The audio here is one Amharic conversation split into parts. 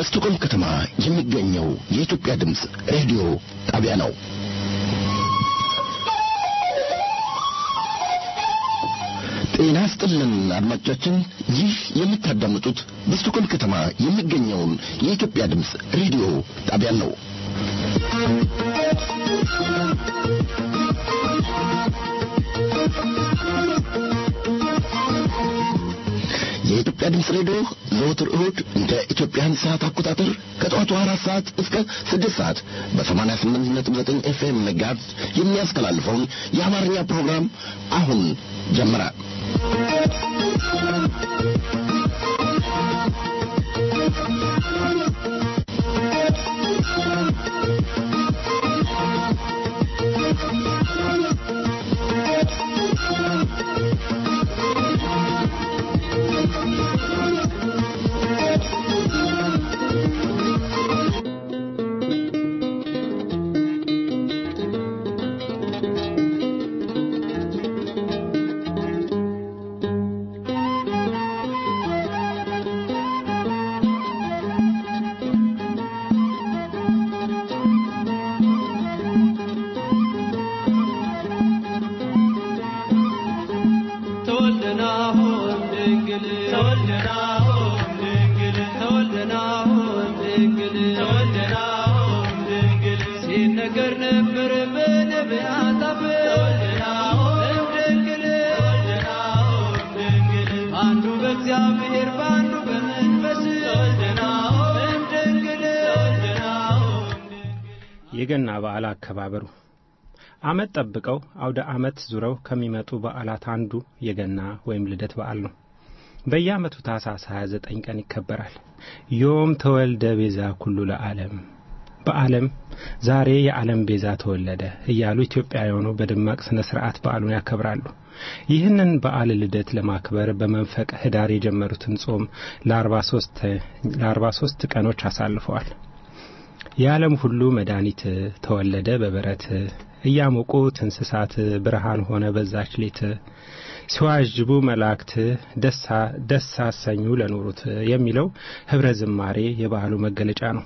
በስቶኮልም ከተማ የሚገኘው የኢትዮጵያ ድምፅ ሬዲዮ ጣቢያ ነው። ጤና ስጥልን አድማጮቻችን፣ ይህ የምታዳምጡት በስቶኮልም ከተማ የሚገኘውን የኢትዮጵያ ድምፅ ሬዲዮ ጣቢያን ነው። የኢትዮጵያ ድምፅ ሬዲዮ ዘወትር እሁድ እንደ ኢትዮጵያን ሰዓት አቆጣጠር ከጠዋቱ አራት ሰዓት እስከ ስድስት ሰዓት በሰማንያ ስምንት ነጥብ ዘጠኝ ኤፍኤም መጋዝ የሚያስተላልፈውን የአማርኛ ፕሮግራም አሁን ጀመረ። የገና በዓል አከባበሩ ዓመት ጠብቀው አውደ ዓመት ዙረው ከሚመጡ በዓላት አንዱ የገና ወይም ልደት በዓል ነው። በየዓመቱ ታኅሳስ 29 ቀን ይከበራል። ዮም ተወልደ ቤዛ ኩሉ ለዓለም በዓለም ዛሬ የዓለም ቤዛ ተወለደ እያሉ ኢትዮጵያውያኑ በደማቅ ሥነ ሥርዓት በዓሉን ያከብራሉ። ይህንን በዓል ልደት ለማክበር በመንፈቅ ኅዳር የጀመሩትን ጾም ለአርባ ሦስት ቀኖች አሳልፈዋል። የዓለም ሁሉ መድኃኒት ተወለደ በበረት እያሞቁት እንስሳት ብርሃን ሆነ በዛች ሌት ሲዋዥቡ መላእክት ደስ አሰኙ ለኖሩት የሚለው ኅብረ ዝማሬ የበዓሉ መገለጫ ነው።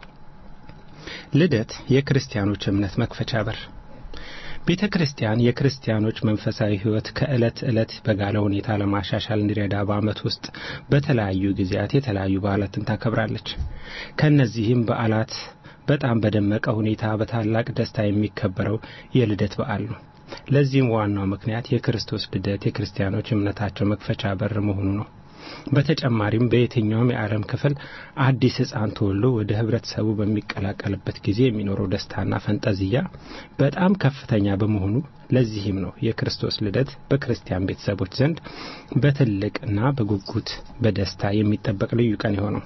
ልደት የክርስቲያኖች እምነት መክፈቻ በር ቤተ ክርስቲያን የክርስቲያኖች መንፈሳዊ ሕይወት ከዕለት ዕለት በጋለ ሁኔታ ለማሻሻል እንዲረዳ በዓመት ውስጥ በተለያዩ ጊዜያት የተለያዩ በዓላትን ታከብራለች። ከእነዚህም በዓላት በጣም በደመቀ ሁኔታ በታላቅ ደስታ የሚከበረው የልደት በዓል ነው። ለዚህም ዋናው ምክንያት የክርስቶስ ልደት የክርስቲያኖች እምነታቸው መክፈቻ በር መሆኑ ነው። በተጨማሪም በየትኛውም የዓለም ክፍል አዲስ ሕፃን ተወልዶ ወደ ህብረተሰቡ በሚቀላቀልበት ጊዜ የሚኖረው ደስታና ፈንጠዝያ በጣም ከፍተኛ በመሆኑ ለዚህም ነው የክርስቶስ ልደት በክርስቲያን ቤተሰቦች ዘንድ በትልቅና በጉጉት በደስታ የሚጠበቅ ልዩ ቀን የሆነው።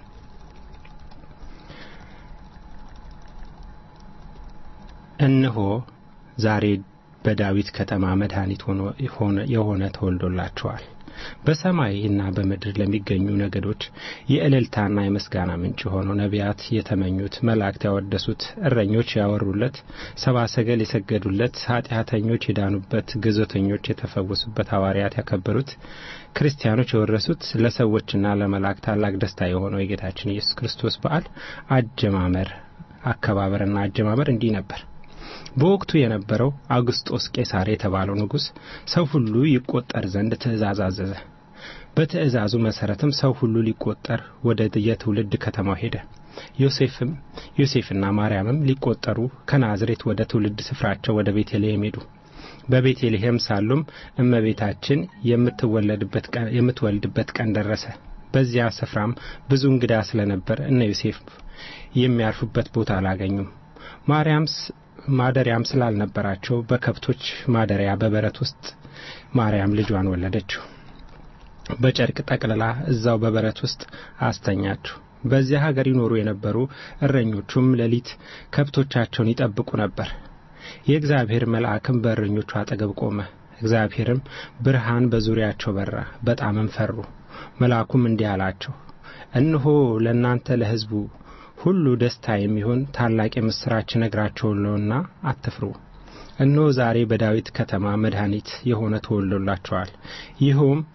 እነሆ ዛሬ በዳዊት ከተማ መድኃኒት የሆነ ተወልዶላቸዋል። በሰማይና በምድር ለሚገኙ ነገዶች የእልልታና የምስጋና ምንጭ የሆነው ነቢያት የተመኙት፣ መላእክት ያወደሱት፣ እረኞች ያወሩለት፣ ሰብአ ሰገል የሰገዱለት፣ ኃጢአተኞች የዳኑበት፣ ግዞተኞች የተፈወሱበት፣ ሐዋርያት ያከበሩት፣ ክርስቲያኖች የወረሱት፣ ለሰዎችና ለመላእክት ታላቅ ደስታ የሆነው የጌታችን ኢየሱስ ክርስቶስ በዓል አጀማመር አከባበርና አጀማመር እንዲህ ነበር። በወቅቱ የነበረው አውግስጦስ ቄሳር የተባለው ንጉሥ ሰው ሁሉ ይቆጠር ዘንድ ትእዛዝ አዘዘ። በትእዛዙ መሠረትም ሰው ሁሉ ሊቆጠር ወደ የትውልድ ከተማው ሄደ። ዮሴፍም ዮሴፍና ማርያምም ሊቆጠሩ ከናዝሬት ወደ ትውልድ ስፍራቸው ወደ ቤተልሔም ሄዱ። በቤተልሔም ሳሉም እመቤታችን የምትወልድበት ቀን ደረሰ። በዚያ ስፍራም ብዙ እንግዳ ስለነበር እነ ዮሴፍ የሚያርፉበት ቦታ አላገኙም። ማርያም ማደሪያም ስላልነበራቸው በከብቶች ማደሪያ በበረት ውስጥ ማርያም ልጇን ወለደችው። በጨርቅ ጠቅልላ እዛው በበረት ውስጥ አስተኛችው። በዚያ ሀገር ይኖሩ የነበሩ እረኞቹም ሌሊት ከብቶቻቸውን ይጠብቁ ነበር። የእግዚአብሔር መልአክም በእረኞቹ አጠገብ ቆመ። እግዚአብሔርም ብርሃን በዙሪያቸው በራ፣ በጣምም ፈሩ። መልአኩም እንዲህ አላቸው፣ እነሆ ለእናንተ ለሕዝቡ ሁሉ ደስታ የሚሆን ታላቅ የምሥራች እነግራችኋለሁና አትፍሩ። እነሆ ዛሬ በዳዊት ከተማ መድኃኒት የሆነ ተወልዶላችኋል። ይኸውም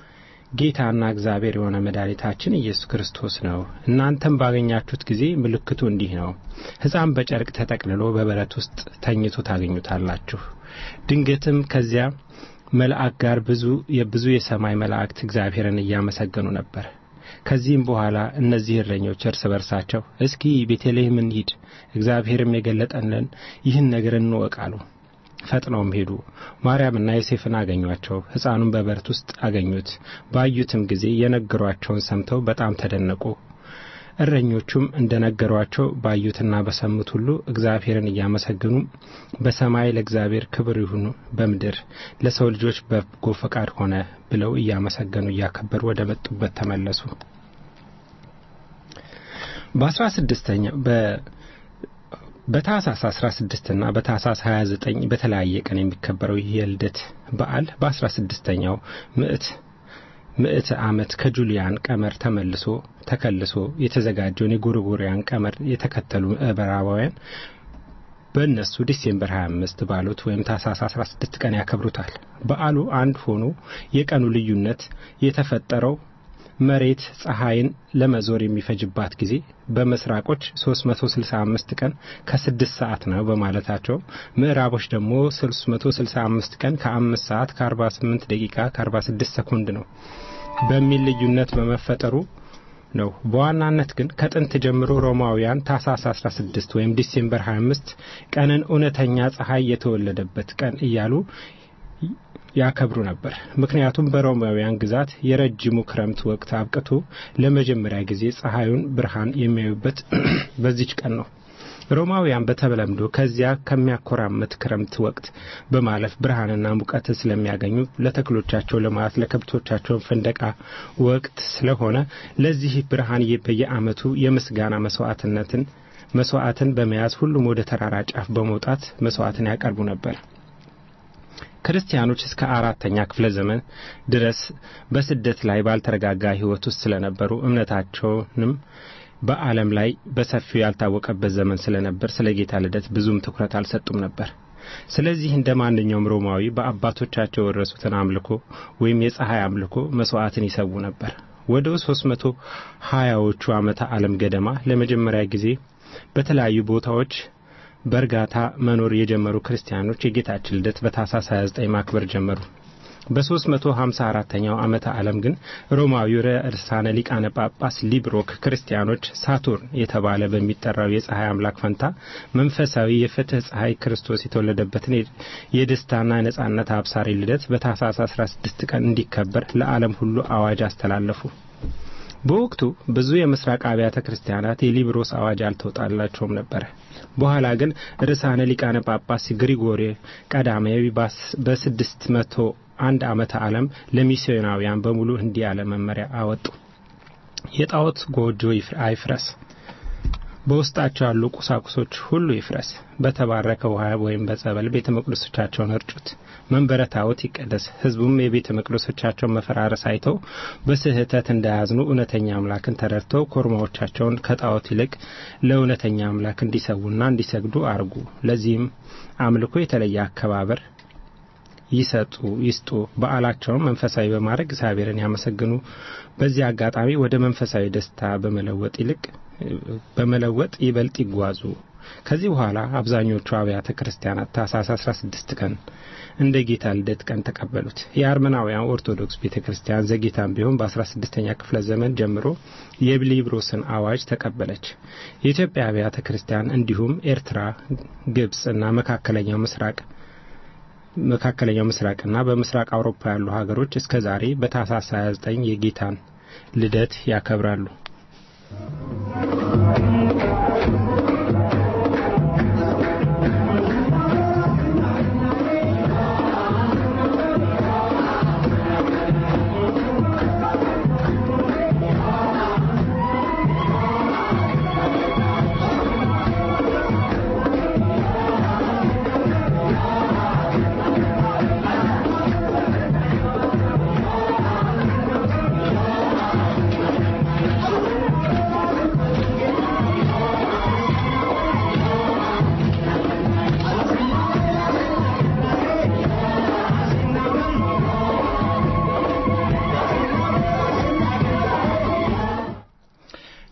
ጌታና እግዚአብሔር የሆነ መድኃኒታችን ኢየሱስ ክርስቶስ ነው። እናንተም ባገኛችሁት ጊዜ ምልክቱ እንዲህ ነው፣ ሕፃን በጨርቅ ተጠቅልሎ በበረት ውስጥ ተኝቶ ታገኙታላችሁ። ድንገትም ከዚያ መልአክ ጋር ብዙ የብዙ የሰማይ መላእክት እግዚአብሔርን እያመሰገኑ ነበር። ከዚህም በኋላ እነዚህ እረኞች እርስ በርሳቸው እስኪ ቤተልሔም እንሂድ፣ እግዚአብሔርም የገለጠልን ይህን ነገር እንወቅ አሉ። ፈጥነውም ሄዱ። ማርያምና ዮሴፍን አገኟቸው። ሕፃኑን በበረት ውስጥ አገኙት። ባዩትም ጊዜ የነገሯቸውን ሰምተው በጣም ተደነቁ። እረኞቹም እንደ ነገሯቸው ባዩትና በሰሙት ሁሉ እግዚአብሔርን እያመሰገኑ በሰማይ ለእግዚአብሔር ክብር ይሁን፣ በምድር ለሰው ልጆች በጎ ፈቃድ ሆነ ብለው እያመሰገኑ እያከበሩ ወደ መጡበት ተመለሱ። በአስራ ስድስተኛው በታህሳስ 16 እና በታህሳስ 29 በተለያየ ቀን የሚከበረው ይህ የልደት በዓል በ16ኛው ምዕት ምዕተ ዓመት ከጁሊያን ቀመር ተመልሶ ተከልሶ የተዘጋጀውን የጎርጎሪያን ቀመር የተከተሉ ምዕራባውያን በእነሱ ዲሴምበር 25 ባሉት ወይም ታህሳስ 16 ቀን ያከብሩታል። በዓሉ አንድ ሆኖ የቀኑ ልዩነት የተፈጠረው መሬት ፀሐይን ለመዞር የሚፈጅባት ጊዜ በምስራቆች 365 ቀን ከ6 ሰዓት ነው በማለታቸው ምዕራቦች ደግሞ 365 ቀን ከ5 ሰዓት ከ48 ደቂቃ ከ46 ሰኮንድ ነው በሚል ልዩነት በመፈጠሩ ነው። በዋናነት ግን ከጥንት ጀምሮ ሮማውያን ታህሳስ 16 ወይም ዲሴምበር 25 ቀንን እውነተኛ ፀሐይ የተወለደበት ቀን እያሉ ያከብሩ ነበር። ምክንያቱም በሮማውያን ግዛት የረጅሙ ክረምት ወቅት አብቅቶ ለመጀመሪያ ጊዜ ፀሐዩን ብርሃን የሚያዩበት በዚች ቀን ነው። ሮማውያን በተለምዶ ከዚያ ከሚያኮራመት ክረምት ወቅት በማለፍ ብርሃንና ሙቀት ስለሚያገኙ ለተክሎቻቸው ልማት፣ ለከብቶቻቸው ፍንደቃ ወቅት ስለሆነ ለዚህ ብርሃን በየዓመቱ የምስጋና መስዋዕትነትን መስዋዕትን በመያዝ ሁሉም ወደ ተራራ ጫፍ በመውጣት መስዋዕትን ያቀርቡ ነበር። ክርስቲያኖች እስከ አራተኛ ክፍለ ዘመን ድረስ በስደት ላይ ባልተረጋጋ ሕይወት ውስጥ ስለነበሩ እምነታቸውንም በዓለም ላይ በሰፊው ያልታወቀበት ዘመን ስለነበር ስለ ጌታ ልደት ብዙም ትኩረት አልሰጡም ነበር። ስለዚህ እንደ ማንኛውም ሮማዊ በአባቶቻቸው የወረሱትን አምልኮ ወይም የፀሐይ አምልኮ መስዋዕትን ይሰዉ ነበር። ወደ ሦስት መቶ ሀያዎቹ ዓመተ ዓለም ገደማ ለመጀመሪያ ጊዜ በተለያዩ ቦታዎች በእርጋታ መኖር የጀመሩ ክርስቲያኖች የጌታችን ልደት በታኅሳስ 29 ማክበር ጀመሩ። በ354ኛው ዓመተ ዓለም ግን ሮማዊው ርዕሳነ ሊቃነ ጳጳስ ሊብሮክ ክርስቲያኖች ሳቱርን የተባለ በሚጠራው የፀሐይ አምላክ ፈንታ መንፈሳዊ የፍትህ ፀሐይ ክርስቶስ የተወለደበትን የደስታና የነጻነት አብሳሪ ልደት በታኅሳስ 16 ቀን እንዲከበር ለዓለም ሁሉ አዋጅ አስተላለፉ። በወቅቱ ብዙ የምስራቅ አብያተ ክርስቲያናት የሊብሮስ አዋጅ አልተወጣላቸውም ነበር። በኋላ ግን ርዕሳነ ሊቃነ ጳጳስ ግሪጎሪ ቀዳማዊ በስድስት መቶ አንድ ዓመተ ዓለም ለሚስዮናውያን በሙሉ እንዲህ ያለ መመሪያ አወጡ። የጣዖት ጎጆ አይፍረስ፣ በውስጣቸው ያሉ ቁሳቁሶች ሁሉ ይፍረስ፣ በተባረከ ውሃ ወይም በጸበል ቤተ መቅደሶቻቸውን እርጩት፣ መንበረ ታቦት ይቀደስ። ሕዝቡም የቤተ መቅደሶቻቸውን መፈራረስ አይተው በስህተት እንዳያዝኑ እውነተኛ አምላክን ተረድተው ኮርማዎቻቸውን ከጣዖት ይልቅ ለእውነተኛ አምላክ እንዲሰዉና እንዲሰግዱ አርጉ። ለዚህም አምልኮ የተለየ አከባበር ይሰጡ ይስጡ። በዓላቸውን መንፈሳዊ በማድረግ እግዚአብሔርን ያመሰግኑ። በዚህ አጋጣሚ ወደ መንፈሳዊ ደስታ በመለወጥ ይልቅ በመለወጥ ይበልጥ ይጓዙ። ከዚህ በኋላ አብዛኞቹ አብያተ ክርስቲያናት ታኅሳስ 16 ቀን እንደ ጌታ ልደት ቀን ተቀበሉት። የአርመናውያን ኦርቶዶክስ ቤተ ክርስቲያን ዘጌታም ቢሆን በ16ኛ ክፍለ ዘመን ጀምሮ የሊብሮስን አዋጅ ተቀበለች። የኢትዮጵያ አብያተ ክርስቲያን እንዲሁም ኤርትራ፣ ግብጽ እና መካከለኛው ምስራቅ መካከለኛው ምስራቅና በምስራቅ አውሮፓ ያሉ ሀገሮች እስከ ዛሬ በታኅሳስ 29 የጌታን ልደት ያከብራሉ።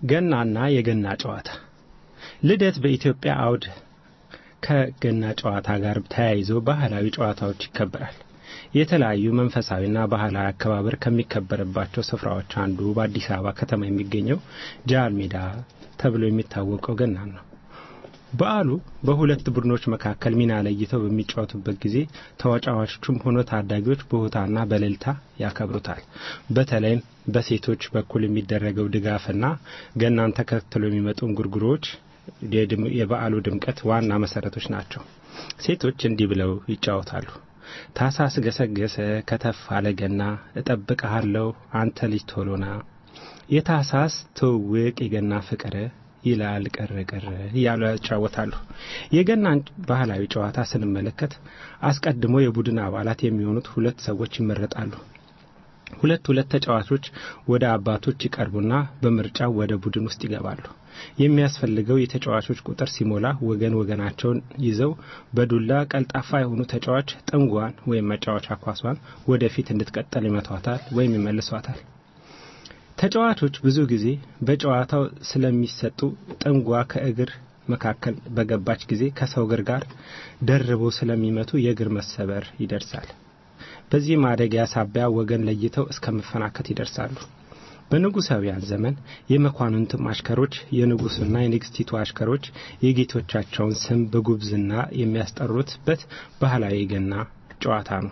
ገናና የገና ጨዋታ ልደት በኢትዮጵያ አውድ ከገና ጨዋታ ጋር ተያይዞ ባህላዊ ጨዋታዎች ይከበራል። የተለያዩ መንፈሳዊና ባህላዊ አከባበር ከሚከበርባቸው ስፍራዎች አንዱ በአዲስ አበባ ከተማ የሚገኘው ጃል ሜዳ ተብሎ የሚታወቀው ገና ነው። በዓሉ በሁለት ቡድኖች መካከል ሚና ለይተው በሚጫወቱበት ጊዜ ተጫዋቾቹም ሆኖ ታዳጊዎች በሆታና በእልልታ ያከብሩታል። በተለይም በሴቶች በኩል የሚደረገው ድጋፍና ገናን ተከትሎ የሚመጡ እንጉርጉሮዎች የበዓሉ ድምቀት ዋና መሰረቶች ናቸው። ሴቶች እንዲህ ብለው ይጫወታሉ። ታሳስ ገሰገሰ ከተፍ አለ ገና እጠብቅሃለሁ አንተ ልጅ ቶሎና የታሳስ ትውውቅ የገና ፍቅር ይላል ቅር ቅር እያሉ ያጫወታሉ። የገናን ባህላዊ ጨዋታ ስንመለከት አስቀድሞ የቡድን አባላት የሚሆኑት ሁለት ሰዎች ይመረጣሉ። ሁለት ሁለት ተጫዋቾች ወደ አባቶች ይቀርቡና በምርጫው ወደ ቡድን ውስጥ ይገባሉ። የሚያስፈልገው የተጫዋቾች ቁጥር ሲሞላ ወገን ወገናቸውን ይዘው በዱላ ቀልጣፋ የሆኑ ተጫዋች ጥንጓን ወይም መጫወቻ ኳሷን ወደፊት እንድትቀጠል ይመቷታል ወይም ይመልሷታል። ተጫዋቾች ብዙ ጊዜ በጨዋታው ስለሚሰጡ ጥንጓ ከእግር መካከል በገባች ጊዜ ከሰው እግር ጋር ደርበው ስለሚመቱ የእግር መሰበር ይደርሳል። በዚህ ማደጊያ ሳቢያ ወገን ለይተው እስከ መፈናከት ይደርሳሉ። በንጉሳውያን ዘመን የመኳንንትም አሽከሮች የንጉሱና የንግስቲቱ አሽከሮች የጌቶቻቸውን ስም በጉብዝና የሚያስጠሩትበት ባህላዊ ገና ጨዋታ ነው።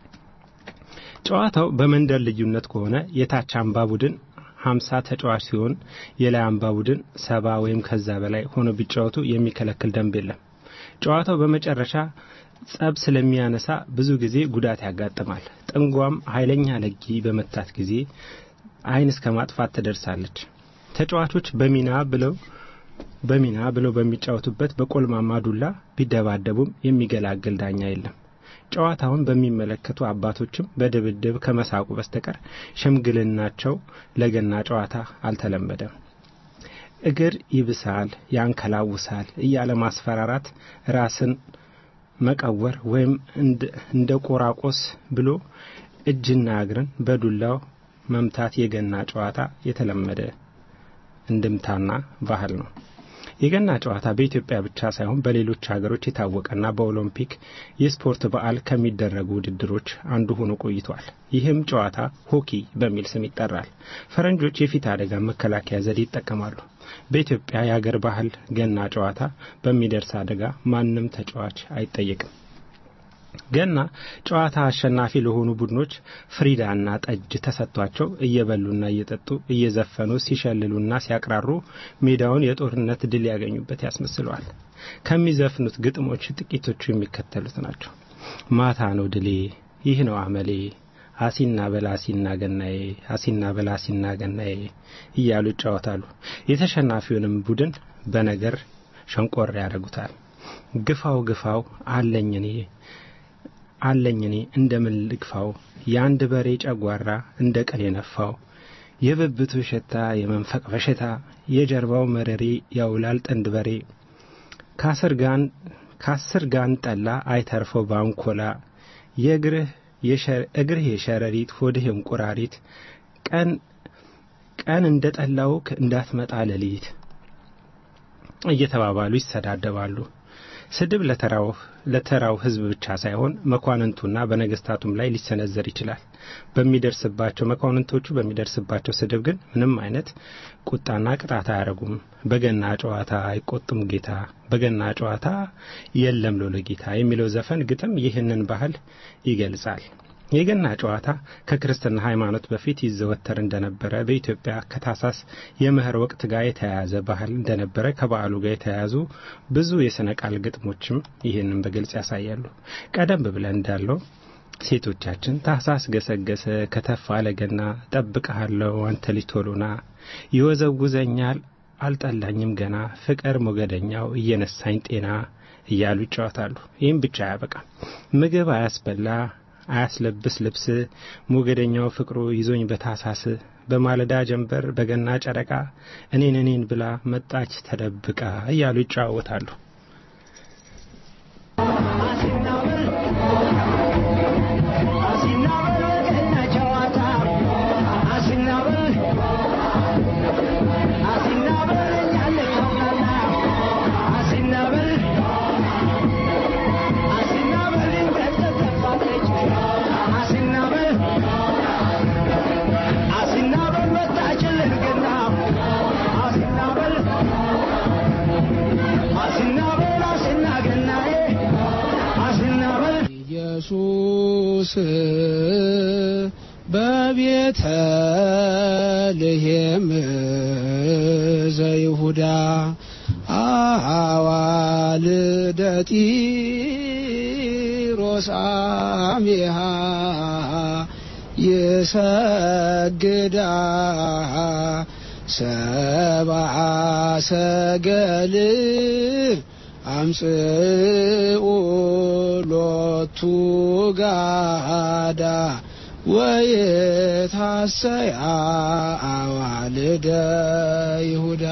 ጨዋታው በመንደር ልዩነት ከሆነ የታች አምባ ቡድን ሀምሳ ተጫዋች ሲሆን የላይ አምባ ቡድን ሰባ ወይም ከዛ በላይ ሆኖ ቢጫወቱ የሚከለክል ደንብ የለም። ጨዋታው በመጨረሻ ጸብ ስለሚያነሳ ብዙ ጊዜ ጉዳት ያጋጥማል። ጥንጓም ኃይለኛ ለጊ በመታት ጊዜ ዓይን እስከ ማጥፋት ትደርሳለች። ተጫዋቾች በሚና ብለው በሚና ብለው በሚጫወቱበት በቆልማማ ዱላ ቢደባደቡም የሚገላግል ዳኛ የለም። ጨዋታውን በሚመለከቱ አባቶችም በድብድብ ከመሳቁ በስተቀር ሽምግልናቸው ለገና ጨዋታ አልተለመደም። እግር ይብሳል፣ ያንከላውሳል እያለ ማስፈራራት፣ ራስን መቀወር ወይም እንደ ቆራቆስ ብሎ እጅና እግርን በዱላው መምታት የገና ጨዋታ የተለመደ እንድምታና ባህል ነው። የገና ጨዋታ በኢትዮጵያ ብቻ ሳይሆን በሌሎች ሀገሮች የታወቀና በኦሎምፒክ የስፖርት በዓል ከሚደረጉ ውድድሮች አንዱ ሆኖ ቆይቷል። ይህም ጨዋታ ሆኪ በሚል ስም ይጠራል። ፈረንጆች የፊት አደጋ መከላከያ ዘዴ ይጠቀማሉ። በኢትዮጵያ የአገር ባህል ገና ጨዋታ በሚደርስ አደጋ ማንም ተጫዋች አይጠየቅም። ገና ጨዋታ አሸናፊ ለሆኑ ቡድኖች ፍሪዳና ጠጅ ተሰጥቷቸው እየበሉና እየጠጡ እየዘፈኑ ሲሸልሉና ሲያቅራሩ ሜዳውን የጦርነት ድል ያገኙበት ያስመስለዋል። ከሚዘፍኑት ግጥሞች ጥቂቶቹ የሚከተሉት ናቸው። ማታ ነው ድሌ፣ ይህ ነው አመሌ፣ አሲና በላሲና ገናዬ፣ አሲና በላሲና ገናዬ እያሉ ይጫወታሉ። የተሸናፊውንም ቡድን በነገር ሸንቆር ያደርጉታል። ግፋው ግፋው አለኝ እኔ አለኝ እኔ እንደምን ልግፋው የአንድ በሬ ጨጓራ እንደ ቀል የነፋው የብብቱ ሽታ የመንፈቅ በሽታ የጀርባው መረሬ ያውላል ጥንድ በሬ ከአስር ጋን ጠላ አይተርፈው ባንኮላ የእግርህ እግርህ የሸረሪት ሆድህ እንቁራሪት ቀን ቀን እንደ ጠላውክ እንዳትመጣ ሌሊት እየተባባሉ ይሰዳደባሉ። ስድብ ለተራው ለተራው ሕዝብ ብቻ ሳይሆን መኳንንቱና በነገስታቱም ላይ ሊሰነዘር ይችላል። በሚደርስባቸው መኳንንቶቹ በሚደርስባቸው ስድብ ግን ምንም አይነት ቁጣና ቅጣት አያደርጉም። በገና ጨዋታ አይቆጡም ጌታ፣ በገና ጨዋታ የለም ሎለ ጌታ የሚለው ዘፈን ግጥም ይህንን ባህል ይገልጻል። የገና ጨዋታ ከክርስትና ሃይማኖት በፊት ይዘወተር እንደነበረ በኢትዮጵያ ከታሳስ የመኸር ወቅት ጋር የተያያዘ ባህል እንደነበረ ከበዓሉ ጋር የተያያዙ ብዙ የሥነ ቃል ግጥሞችም ይህንን በግልጽ ያሳያሉ። ቀደም ብለን እንዳለው ሴቶቻችን ታህሳስ ገሰገሰ ከተፍ አለ ገና ጠብቀሃለሁ አንተ ልጅ ቶሎና ይወዘውዘኛል አልጠላኝም ገና ፍቅር ሞገደኛው እየነሳኝ ጤና እያሉ ይጫወታሉ። ይህም ብቻ አያበቃም። ምግብ አያስበላ አያስለብስ ልብስ ሞገደኛው ፍቅሩ ይዞኝ በታሳስ በማለዳ ጀንበር በገና ጨረቃ እኔን እኔን ብላ መጣች ተደብቃ እያሉ ይጫወታሉ። አሲና በቤተ ልሔም ዘይሁዳ አዋልደ ጢሮስ አሜሃ ይሰግዳ ሰብአ ሰገል አምጽኡ ሎቱ ጋዳ ወየታሰያ አዋልደ ይሁዳ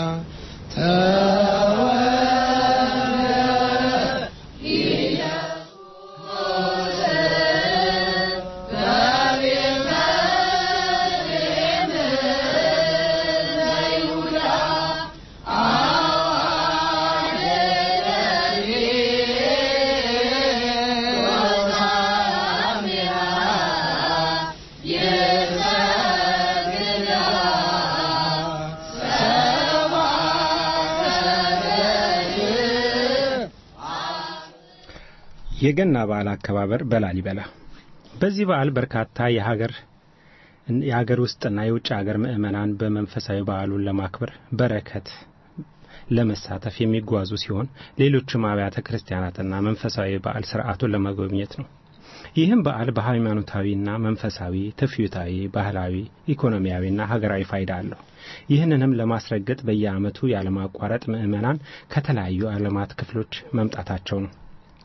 የገና በዓል አከባበር በላሊበላ በዚህ በዓል በርካታ የሀገር የሀገር ውስጥና የውጭ ሀገር ምዕመናን በመንፈሳዊ በዓሉን ለማክበር በረከት ለመሳተፍ የሚጓዙ ሲሆን ሌሎችም አብያተ ክርስቲያናትና መንፈሳዊ በዓል ስርዓቱን ለመጎብኘት ነው። ይህም በዓል በሃይማኖታዊና መንፈሳዊ፣ ትውፊታዊ፣ ባህላዊ፣ ኢኮኖሚያዊና ሀገራዊ ፋይዳ አለው። ይህንንም ለማስረገጥ በየዓመቱ ያለማቋረጥ ምዕመናን ከተለያዩ ዓለማት ክፍሎች መምጣታቸው ነው።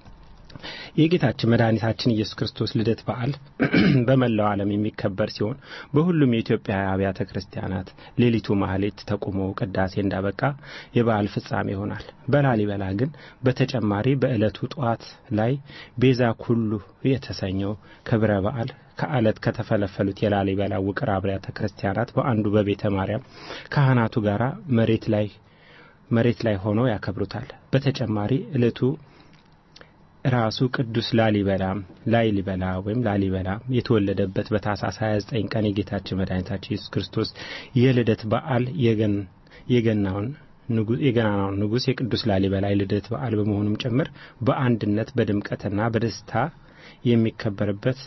የጌታችን መድኃኒታችን ኢየሱስ ክርስቶስ ልደት በዓል በመላው ዓለም የሚከበር ሲሆን በሁሉም የኢትዮጵያ አብያተ ክርስቲያናት ሌሊቱ ማህሌት ተቁሞ ቅዳሴ እንዳበቃ የበዓል ፍጻሜ ይሆናል። በላሊበላ ግን በተጨማሪ በዕለቱ ጠዋት ላይ ቤዛ ኩሉ የተሰኘው ክብረ በዓል ከአለት ከተፈለፈሉት የላሊበላ ውቅር አብያተ ክርስቲያናት በአንዱ በቤተ ማርያም ካህናቱ ጋር መሬት ላይ መሬት ላይ ሆነው ያከብሩታል። በተጨማሪ ዕለቱ ራሱ ቅዱስ ላሊበላ ላሊበላ ወይም ላሊበላ የተወለደበት በታኅሳስ 29 ቀን የጌታችን መድኃኒታችን ኢየሱስ ክርስቶስ የልደት በዓል የገናውን የገናናውን ንጉሥ የቅዱስ ላሊበላ የልደት በዓል በመሆኑም ጭምር በአንድነት በድምቀትና በደስታ የሚከበርበት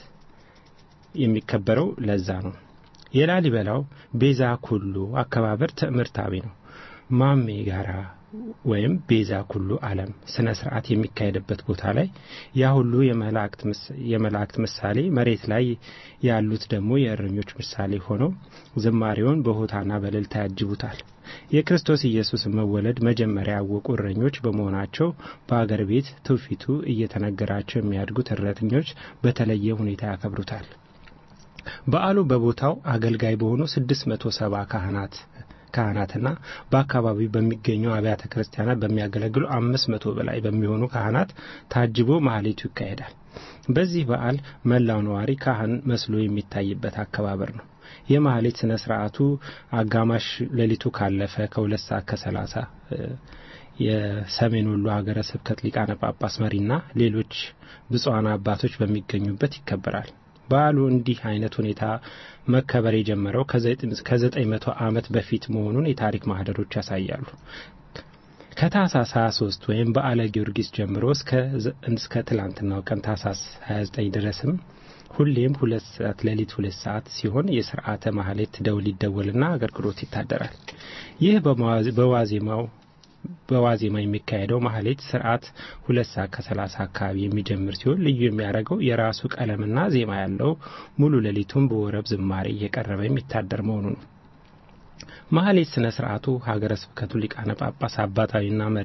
የሚከበረው ለዛ ነው። የላሊበላው ቤዛ ኩሉ አከባበር ትምህርታዊ ነው። ማሜ ጋራ ወይም ቤዛ ኩሉ ዓለም ስነ ስርዓት የሚካሄድበት ቦታ ላይ ያ ሁሉ የመላእክት ምሳሌ መሬት ላይ ያሉት ደግሞ የእረኞች ምሳሌ ሆነው ዝማሬውን በሆታና በእልልታ ያጅቡታል። የክርስቶስ ኢየሱስ መወለድ መጀመሪያ ያወቁ እረኞች በመሆናቸው በአገር ቤት ትውፊቱ እየተነገራቸው የሚያድጉት እረኞች በተለየ ሁኔታ ያከብሩታል። በዓሉ በቦታው አገልጋይ በሆኑ ስድስት መቶ ሰባ ካህናት ካህናትና በአካባቢው በሚገኙ አብያተ ክርስቲያናት በሚያገለግሉ አምስት መቶ በላይ በሚሆኑ ካህናት ታጅቦ ማህሌቱ ይካሄዳል። በዚህ በዓል መላው ነዋሪ ካህን መስሎ የሚታይበት አከባበር ነው። የማህሌት ስነ ስርዓቱ አጋማሽ ሌሊቱ ካለፈ ከሁለት ሰዓት ከሰላሳ የሰሜን ወሎ ሀገረ ስብከት ሊቃነ ጳጳስ መሪና ሌሎች ብፁዓን አባቶች በሚገኙበት ይከበራል። በዓሉ እንዲህ አይነት ሁኔታ መከበር የጀመረው ከዘጠኝ መቶ ዓመት በፊት መሆኑን የታሪክ ማህደሮች ያሳያሉ። ከታህሳስ 23 ወይም በዓለ ጊዮርጊስ ጀምሮ እስከ ትላንትናው ቀን ታህሳስ 29 ድረስም ሁሌም ሁለት ሰዓት ሌሊት ሁለት ሰዓት ሲሆን የስርዓተ ማህሌት ደውል ይደወልና አገልግሎት ይታደራል። ይህ በዋዜማው በዋዜማ የሚካሄደው ማህሌት ስርዓት ሁለት ሰዓት ከሰላሳ አካባቢ የሚጀምር ሲሆን ልዩ የሚያደርገው የራሱ ቀለምና ዜማ ያለው ሙሉ ሌሊቱን በወረብ ዝማሬ እየቀረበ የሚታደር መሆኑ ነው። ማህሌት ስነ ስርዓቱ ሀገረ ስብከቱ ሊቃነ ጳጳስ አባታዊና መሪ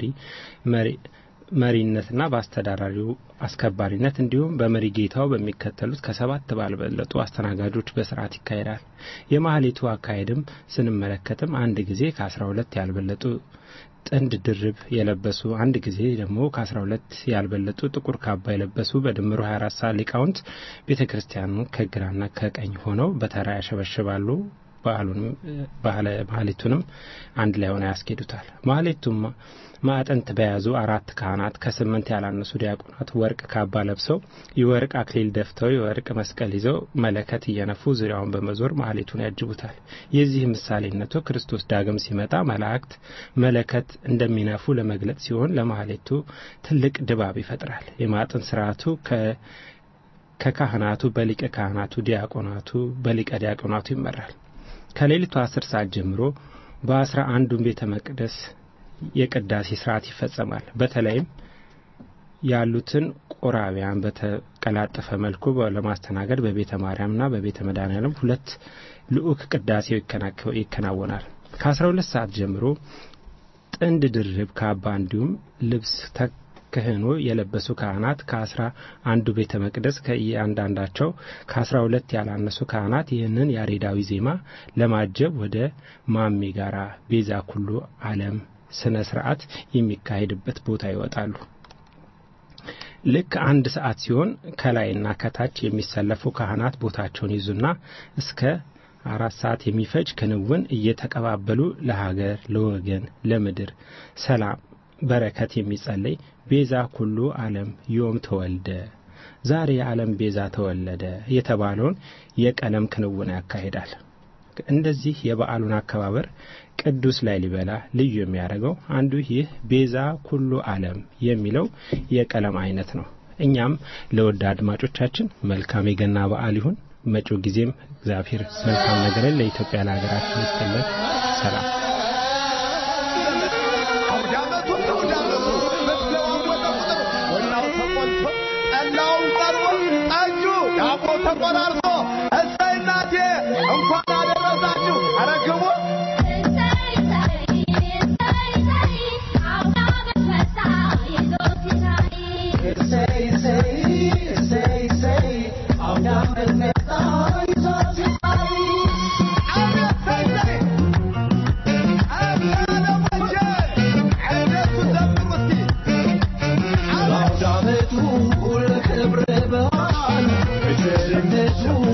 መሪነትና በአስተዳዳሪው አስከባሪነት እንዲሁም በመሪ ጌታው በሚከተሉት ከሰባት ባልበለጡ አስተናጋጆች በስርዓት ይካሄዳል። የማህሌቱ አካሄድም ስንመለከትም አንድ ጊዜ ከአስራ ሁለት ያልበለጡ ጥንድ ድርብ የለበሱ አንድ ጊዜ ደግሞ ከአስራ ሁለት ያልበለጡ ጥቁር ካባ የለበሱ በድምሩ 24 ሰዓት ሊቃውንት ቤተ ክርስቲያኑን ከግራና ከቀኝ ሆነው በተራ ያሸበሽባሉ። በዓሉንም ማህሌቱንም አንድ ላይ ሆነ ያስኬዱታል። ማህሌቱም ማዕጠንት በያዙ አራት ካህናት ከስምንት ያላነሱ ዲያቆናት ወርቅ ካባ ለብሰው የወርቅ አክሊል ደፍተው የወርቅ መስቀል ይዘው መለከት እየነፉ ዙሪያውን በመዞር ማህሌቱን ያጅቡታል። የዚህ ምሳሌነቱ ክርስቶስ ዳግም ሲመጣ መላእክት መለከት እንደሚነፉ ለመግለጽ ሲሆን ለማህሌቱ ትልቅ ድባብ ይፈጥራል። የማዕጠንት ስርዓቱ ከካህናቱ በሊቀ ካህናቱ ዲያቆናቱ በሊቀ ዲያቆናቱ ይመራል። ከሌሊቱ አስር ሰዓት ጀምሮ በአስራ አንዱን ቤተ መቅደስ የቅዳሴ ስርዓት ይፈጸማል። በተለይም ያሉትን ቆራቢያን በተቀላጠፈ መልኩ ለማስተናገድ በቤተ ማርያምና በቤተ መድኃኔዓለም ሁለት ልዑክ ቅዳሴው ይከናወናል። ከአስራ ሁለት ሰዓት ጀምሮ ጥንድ ድርብ ካባ እንዲሁም ልብስ ተክህኖ የለበሱ ካህናት ከአስራ አንዱ ቤተ መቅደስ ከእያንዳንዳቸው ከአስራ ሁለት ያላነሱ ካህናት ይህንን ያሬዳዊ ዜማ ለማጀብ ወደ ማሜ ጋራ ቤዛ ኩሉ ዓለም ስነ ስርዓት የሚካሄድበት ቦታ ይወጣሉ። ልክ አንድ ሰዓት ሲሆን ከላይና ከታች የሚሰለፉ ካህናት ቦታቸውን ይዙና እስከ አራት ሰዓት የሚፈጅ ክንውን እየተቀባበሉ ለሀገር፣ ለወገን፣ ለምድር ሰላም በረከት የሚጸለይ ቤዛ ኩሉ ዓለም ዮም ተወልደ ዛሬ የዓለም ቤዛ ተወለደ የተባለውን የቀለም ክንውን ያካሂዳል። እንደዚህ የበዓሉን አከባበር ቅዱስ ላሊበላ ልዩ የሚያደርገው አንዱ ይህ ቤዛ ኩሉ ዓለም የሚለው የቀለም አይነት ነው። እኛም ለወደ አድማጮቻችን መልካም የገና በዓል ይሁን። መጪው ጊዜም እግዚአብሔር መልካም ነገርን ለኢትዮጵያ ለሀገራችን ይስጥልን። ሰላም። ተቆራርሶ እሰይ እናቴ እንኳን አደረሳችሁ። ኧረ ግቡ ክብረ በዓል በቸርነቱ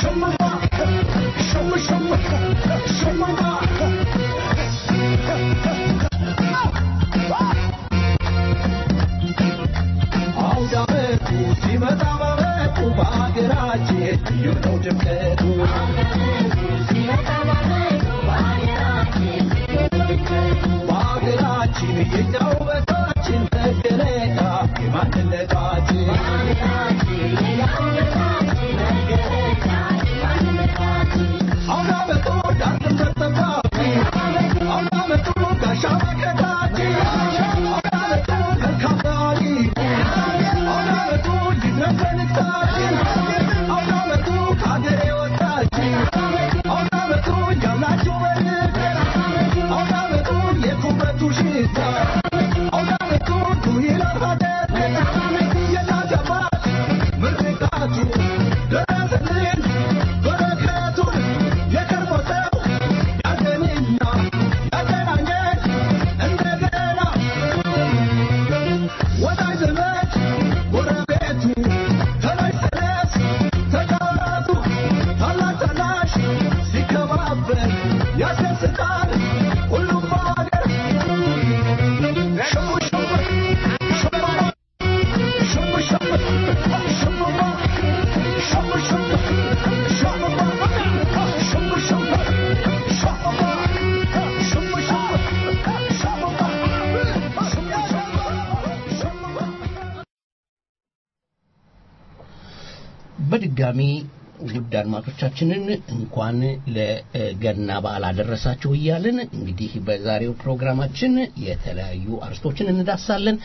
በድጋሚ ውድ አድማጮቻችንን እንኳን ለገና በዓል አደረሳችሁ እያልን እንግዲህ በዛሬው ፕሮግራማችን የተለያዩ አርስቶችን እንዳሳለን።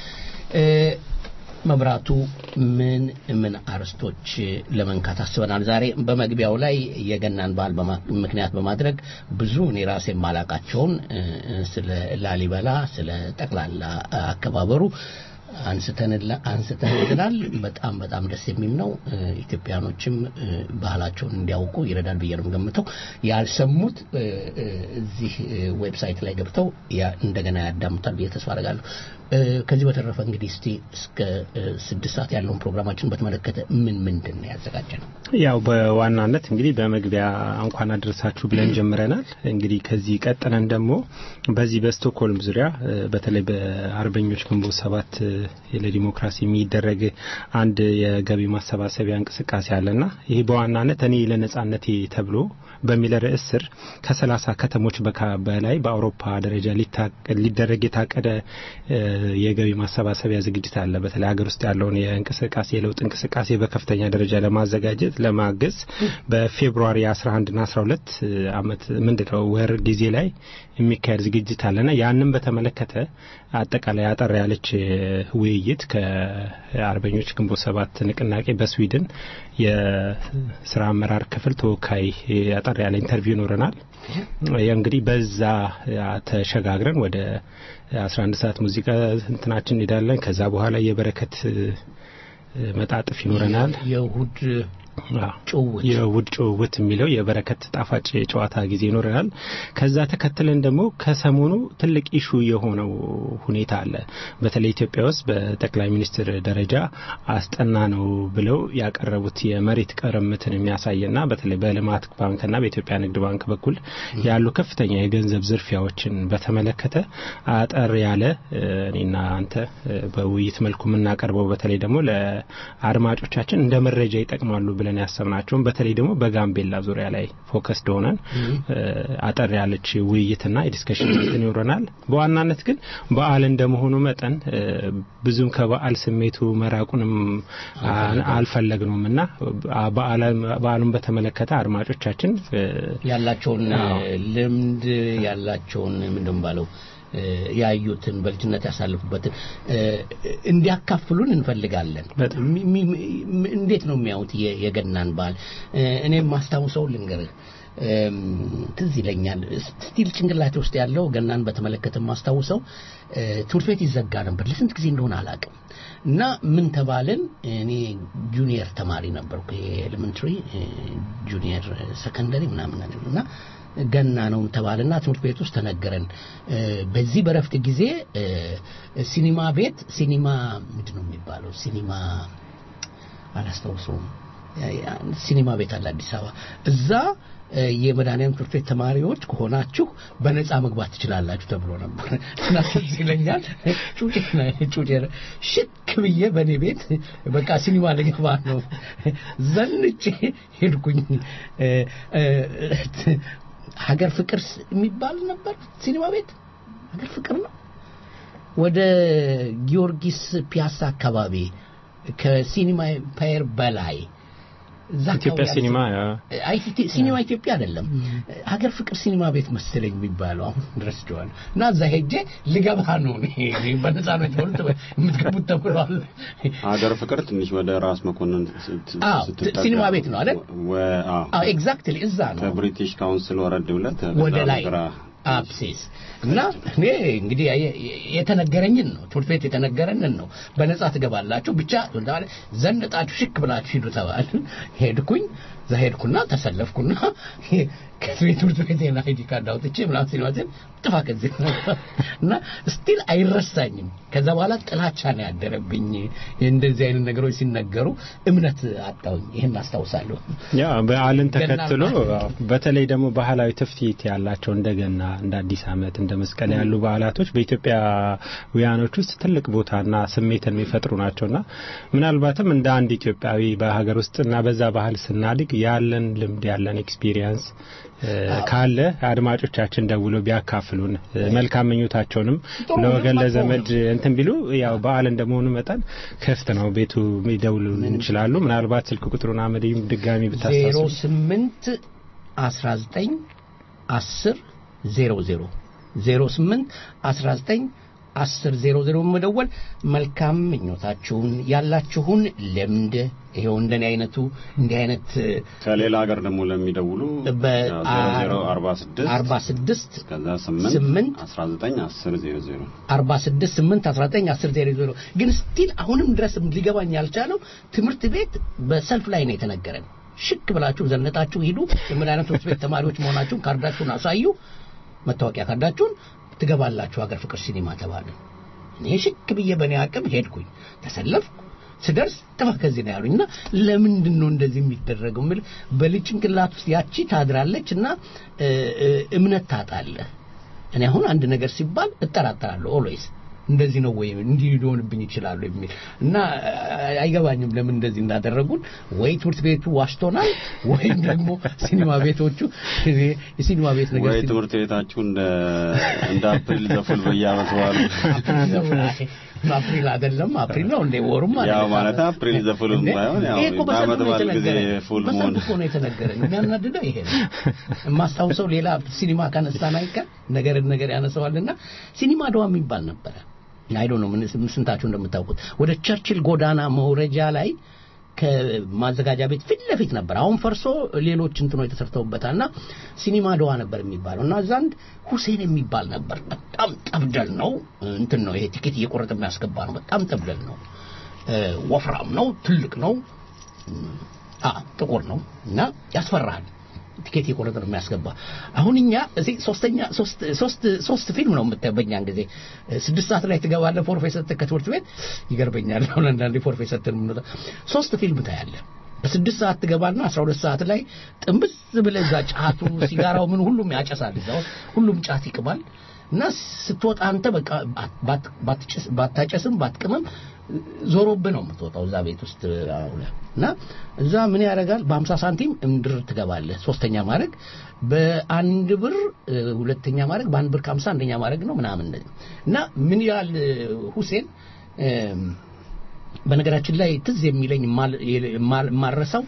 መብራቱ ምን ምን አርስቶች ለመንካት አስበናል? ዛሬ በመግቢያው ላይ የገናን በዓል ምክንያት በማድረግ ብዙ እኔ ራሴ የማላቃቸውን ስለ ላሊበላ ስለ ጠቅላላ አከባበሩ አንስተንልናል። በጣም በጣም ደስ የሚል ነው። ኢትዮጵያኖችም ባህላቸውን እንዲያውቁ ይረዳል ብዬ ነው ገምተው ያልሰሙት እዚህ ዌብሳይት ላይ ገብተው እንደገና ያዳምጣል ብዬ ተስፋ አደርጋለሁ። ከዚህ በተረፈ እንግዲህ እስቲ እስከ ስድስት ሰዓት ያለውን ፕሮግራማችን በተመለከተ ምን ምንድን ነው ያዘጋጀ ነው? ያው በዋናነት እንግዲህ በመግቢያ እንኳን አደረሳችሁ ብለን ጀምረናል። እንግዲህ ከዚህ ቀጥለን ደግሞ በዚህ በስቶክሆልም ዙሪያ በተለይ በአርበኞች ግንቦት ሰባት ለዲሞክራሲ የሚደረግ አንድ የገቢ ማሰባሰቢያ እንቅስቃሴ አለና ይሄ በዋናነት እኔ ለነጻነቴ ተብሎ በሚል ርዕስ ስር ከሰላሳ ከተሞች በላይ በአውሮፓ ደረጃ ሊደረግ የታቀደ የገቢ ማሰባሰቢያ ዝግጅት አለ። በተለይ ሀገር ውስጥ ያለውን የእንቅስቃሴ የለውጥ እንቅስቃሴ በከፍተኛ ደረጃ ለማዘጋጀት ለማገዝ በፌብሩዋሪ 11ና 12 አመት ምንድነው ወር ጊዜ ላይ የሚካሄድ ዝግጅት አለና ያንን በተመለከተ አጠቃላይ አጠር ያለች ውይይት ከአርበኞች ግንቦት ሰባት ንቅናቄ በስዊድን የስራ አመራር ክፍል ተወካይ አጠር ያለ ኢንተርቪው ይኖረናል። እንግዲህ በዛ ተሸጋግረን ወደ 11 ሰዓት ሙዚቃ እንትናችን እንሄዳለን። ከዛ በኋላ የበረከት መጣጥፍ ይኖረናል። የእሁድ ጭውውት የውድ ጭውውት የሚለው የበረከት ጣፋጭ ጨዋታ ጊዜ ይኖረናል። ከዛ ተከትለን ደግሞ ከሰሞኑ ትልቅ ኢሹ የሆነው ሁኔታ አለ። በተለይ ኢትዮጵያ ውስጥ በጠቅላይ ሚኒስትር ደረጃ አስጠና ነው ብለው ያቀረቡት የመሬት ቅርምትን የሚያሳይና በተለይ በልማት ባንክና በኢትዮጵያ ንግድ ባንክ በኩል ያሉ ከፍተኛ የገንዘብ ዝርፊያዎችን በተመለከተ አጠር ያለ እኔና አንተ በውይይት መልኩ የምናቀርበው በተለይ ደግሞ ለአድማጮቻችን እንደ መረጃ ይጠቅማሉ ብለን ያሰብናቸውን በተለይ ደግሞ በጋምቤላ ዙሪያ ላይ ፎከስድ ሆነን አጠር ያለች ውይይትና የዲስከሽን እንትን ይኖረናል። በዋናነት ግን በዓል እንደመሆኑ መጠን ብዙም ከበዓል ስሜቱ መራቁንም አልፈለግነውም እና በዓሉን በተመለከተ አድማጮቻችን ያላቸውን ልምድ ያላቸውን ምንድን ባለው ያዩትን በልጅነት ያሳልፉበትን እንዲያካፍሉን እንፈልጋለን። እንዴት ነው የሚያዩት የገናን በዓል? እኔም ማስታውሰው ልንገርህ ትዝ ይለኛል። ስቲል ጭንቅላቴ ውስጥ ያለው ገናን በተመለከተ ማስታውሰው ትምህርት ቤት ይዘጋ ነበር። ለስንት ጊዜ እንደሆነ አላውቅም። እና ምን ተባልን? እኔ ጁኒየር ተማሪ ነበርኩ፣ ኤሌመንትሪ ጁኒየር ሰከንደሪ ምናምን ነገር እና ገና ነው ተባልና ትምህርት ቤት ውስጥ ተነገረን። በዚህ በረፍት ጊዜ ሲኒማ ቤት ሲኒማ ምንድን ነው የሚባለው? ሲኒማ አላስታውሰውም። ሲኒማ ቤት አለ አዲስ አበባ እዛ የመድኃኒዓለም ትምህርት ቤት ተማሪዎች ከሆናችሁ በነፃ መግባት ትችላላችሁ ተብሎ ነበር እና ትዝ ይለኛል ጩጬ ጩጬ ሽክ ብዬ በእኔ ቤት በቃ ሲኒማ ልገባ ነው ዘንጬ ሄድኩኝ ሀገር ፍቅር የሚባል ነበር ሲኒማ ቤት ሀገር ፍቅር ነው ወደ ጊዮርጊስ ፒያሳ አካባቢ ከሲኒማ ኢምፓየር በላይ ኢትዮጵያ ሲኒማ ሲኒማ ኢትዮጵያ አይደለም ሀገር ፍቅር ሲኒማ ቤት መሰለኝ የሚባለው አሁን ረስቼዋለሁ እና እዛ ሄጄ ልገባ ነው በነፃ ነው የተባሉት የምትገቡት ተብሏል ሀገር ፍቅር ትንሽ ወደ ራስ መኮንን ሲኒማ ቤት ነው አይደል ኤግዛክትሊ እዛ ነው ከብሪቲሽ ካውንስል ወረድ ብለት ወደ ላይ አፕሴስ እና እኔ እንግዲህ የተነገረኝን ነው ትምህርት ቤት የተነገረንን ነው በነጻ ትገባላችሁ ብቻ ዘንጣችሁ ሽክ ብላችሁ ሂዱ ተባል ሄድኩኝ እዛ ሄድኩና ተሰለፍኩና ከቤት ትምህርት ቤት አይዲ ካርድ አውጥቼ ምናምን ሲኒማትን ጥፋ ከዚህ እና ስቲል አይረሳኝም ከዛ በኋላ ጥላቻ ነው ያደረብኝ እንደዚህ አይነት ነገሮች ሲነገሩ እምነት አጣውኝ ይህን አስታውሳለሁ ያ በዓልን ተከትሎ በተለይ ደግሞ ባህላዊ ትፍቲት ያላቸው እንደገና እንደ አዲስ አመት እንደ መስቀል ያሉ በዓላቶች በኢትዮጵያውያኖች ውስጥ ትልቅ ቦታና ስሜትን የሚፈጥሩ ናቸውና ምናልባትም እንደ አንድ ኢትዮጵያዊ በሀገር ውስጥና በዛ ባህል ስናድግ ያለን ልምድ ያለን ኤክስፒሪየንስ ካለ አድማጮቻችን ደውሎ ቢያካፍሉን መልካም ምኞታቸውንም ለወገን ለዘመድ እንትን ቢሉ ያው በዓል እንደመሆኑ መጠን ክፍት ነው ቤቱ ሊደውሉን ይችላሉ ምናልባት ስልክ ቁጥሩን አመድም ድጋሚ ብታስታውሱ 08 19 10 00 08 19 አስር ዜሮ ዜሮ መደወል መልካም ምኞታችሁን ያላችሁን ልምድ ይሄው እንደኔ አይነቱ እንዲህ አይነት ከሌላ ሀገር ደግሞ ለሚደውሉ አርባ ስድስት ከዛ ስምንት አስራ ዘጠኝ አስር ዜሮ ዜሮ አርባ ስድስት ስምንት አስራ ዘጠኝ አስር ዜሮ ዜሮ ግን ስቲል አሁንም ድረስ ሊገባኝ ያልቻለው ትምህርት ቤት በሰልፍ ላይ ነው የተነገረን ሽክ ብላችሁ ዘነጣችሁ ሂዱ የመድኃኒዓለም ትምህርት ቤት ተማሪዎች መሆናችሁን ካርዳችሁን አሳዩ መታወቂያ ካርዳችሁን ትገባላችሁ ሀገር ፍቅር ሲኒማ ተባለ እኔ ሽክ ብዬ በእኔ አቅም ሄድኩኝ ተሰለፍኩ ስደርስ ጥፋ ከዚህ ነው ያሉኝ እና ለምንድን ነው እንደዚህ የሚደረገው ምል በልጅ ጭንቅላት ውስጥ ያቺ ታድራለች እና እምነት ታጣለህ እኔ አሁን አንድ ነገር ሲባል እጠራጠራለሁ ኦልዌይስ እንደዚህ ነው ወይ እንዲህ ሊሆንብኝ ይችላሉ የሚል እና አይገባኝም ለምን እንደዚህ እንዳደረጉን ወይ ትምህርት ቤቱ ዋሽቶናል ወይም ደግሞ ሲኒማ ቤቶቹ የሲኒማ ቤት ነገር ወይ ትምህርት ቤታችሁ እንደ እንደ አፕሪል ዘፉል በየአመቱ አሉ አፕሪል አይደለም አፕሪል ነው እንደ ወሩም ያው ማለት አፕሪል ዘፉልም ባይሆን ያው በአመት በዓል ጊዜ ፉል መሆን እኮ ነው የተነገረኝ የሚያናድደው ይሄ ነው የማስታውሰው ሌላ ሲኒማ ካነሳን አይቀር ነገር ነገር ያነሰዋልና ሲኒማ ደዋ የሚባል ነበረ አይዶ ነው ምን ስንታችሁ እንደምታውቁት ወደ ቸርችል ጎዳና መውረጃ ላይ ከማዘጋጃ ቤት ፊት ለፊት ነበር አሁን ፈርሶ ሌሎች እንትኖች ተሰርተውበታልና ሲኒማ ደዋ ነበር የሚባለው እና እዛ አንድ ሁሴን የሚባል ነበር በጣም ጠብደል ነው እንትን ነው ይሄ ቲኬት እየቆረጠ የሚያስገባ ነው በጣም ጠብደል ነው ወፍራም ነው ትልቅ ነው ጥቁር ነው እና ያስፈራል ቲኬት የቆረጠ ነው የሚያስገባ አሁን እኛ እዚህ ሶስተኛ ሶስት ሶስት ሶስት ፊልም ነው የምታየው በእኛን ጊዜ ስድስት ሰዓት ላይ ትገባለህ ፎርፌ ሰጥተህ ከትምህርት ቤት ይገርበኛል አሁን አንዳንዴ ፎርፌ ሰጥተን የምንወጣ ሶስት ፊልም ታያለህ በስድስት ሰዓት ትገባና አስራ ሁለት ሰዓት ላይ ጥንብዝ ብለህ እዛ ጫቱ ሲጋራው ምን ሁሉም ያጨሳል እዛ ሁሉም ጫት ይቅማል እና ስትወጣ አንተ በቃ ባታጨስም ባትቅምም ዞሮብህ ነው የምትወጣው እዛ ቤት ውስጥ እና እዛ ምን ያደርጋል በሀምሳ ሳንቲም እምድር ትገባለህ ሶስተኛ ማድረግ በአንድ ብር ሁለተኛ ማድረግ በአንድ ብር ከሀምሳ አንደኛ ማድረግ ነው ምናምን እና ምን ያህል ሁሴን በነገራችን ላይ ትዝ የሚለኝ የማረሳው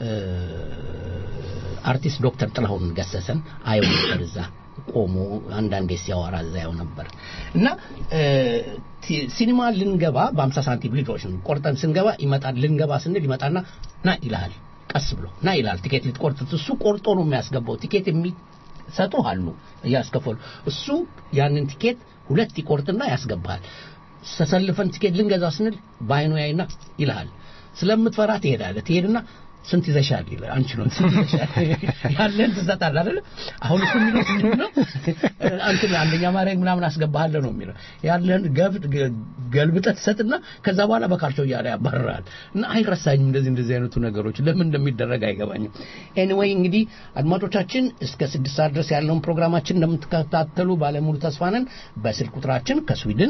አርቲስት ዶክተር ጥላሁን ገሰሰን አየው ነበር እዛ ቆሞ አንዳንዴ ሲያወራ እዛ ያው ነበር እና ሲኒማ ልንገባ በአምሳ ሳንቲም ልጆች ቆርጠን ስንገባ ይመጣል ልንገባ ስንል ይመጣና ና ይልሃል ቀስ ብሎ ና ይልሃል ቲኬት ልትቆርጥ እሱ ቆርጦ ነው የሚያስገባው ቲኬት የሚሰጡ አሉ እያስከፈሉ እሱ ያንን ቲኬት ሁለት ይቆርጥና ያስገባሃል ተሰልፈን ቲኬት ልንገዛ ስንል በአይኑ ያይና ይልሃል ስለምትፈራ ትሄዳለህ ትሄድና ስንት ይዘሻል ይላል። አንቺ ነው ስንት ይዘሻል ያለን ትሰጣለህ አይደለ? አሁን እሱ የሚለው ምንድን ነው? አንተ አንደኛ ማድረግ ምናምን አስገባሃለሁ ነው የሚለው። ያለን ገብት ገልብጠህ ትሰጥና ከዛ በኋላ በካርቾ እያለ ያባርራል። እና አይረሳኝም እንደዚህ እንደዚህ አይነቱ ነገሮች ለምን እንደሚደረግ አይገባኝም። ኤኒዌይ እንግዲህ አድማጮቻችን እስከ ስድስት ሰዓት ድረስ ያለውን ፕሮግራማችን እንደምትከታተሉ ባለሙሉ ተስፋ ነን። በስልክ ቁጥራችን ከስዊድን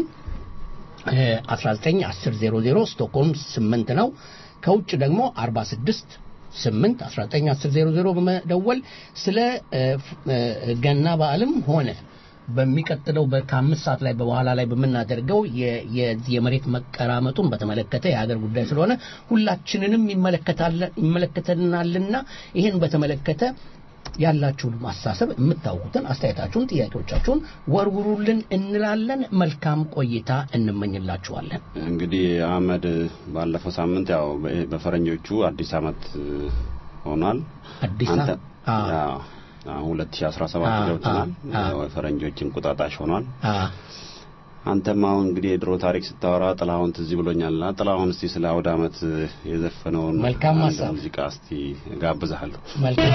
191000 ስቶክሆልም 8 ነው። ከውጭ ደግሞ 46 8 191000 በመደወል ስለ ገና በዓልም ሆነ በሚቀጥለው ከአምስት ሰዓት ላይ በኋላ ላይ በምናደርገው የመሬት መቀራመጡን በተመለከተ የሀገር ጉዳይ ስለሆነ ሁላችንንም ይመለከተናልና ይህን በተመለከተ ያላችሁን ማሳሰብ የምታውቁትን አስተያየታችሁን፣ ጥያቄዎቻችሁን ወርውሩልን እንላለን። መልካም ቆይታ እንመኝላችኋለን። እንግዲህ አህመድ ባለፈው ሳምንት ያው በፈረንጆቹ አዲስ ዓመት ሆኗል። አዲስ አሁን 2017 ገብተናል። ፈረንጆች እንቁጣጣሽ ሆኗል። አንተም አሁን እንግዲህ የድሮ ታሪክ ስታወራ ጥላሁን ትዝ ብሎኛልና ጥላሁን እስቲ ስለ አውደ ዓመት የዘፈነውን መልካም ሀሳብ ሙዚቃ እስቲ ጋብዛለሁ። መልካም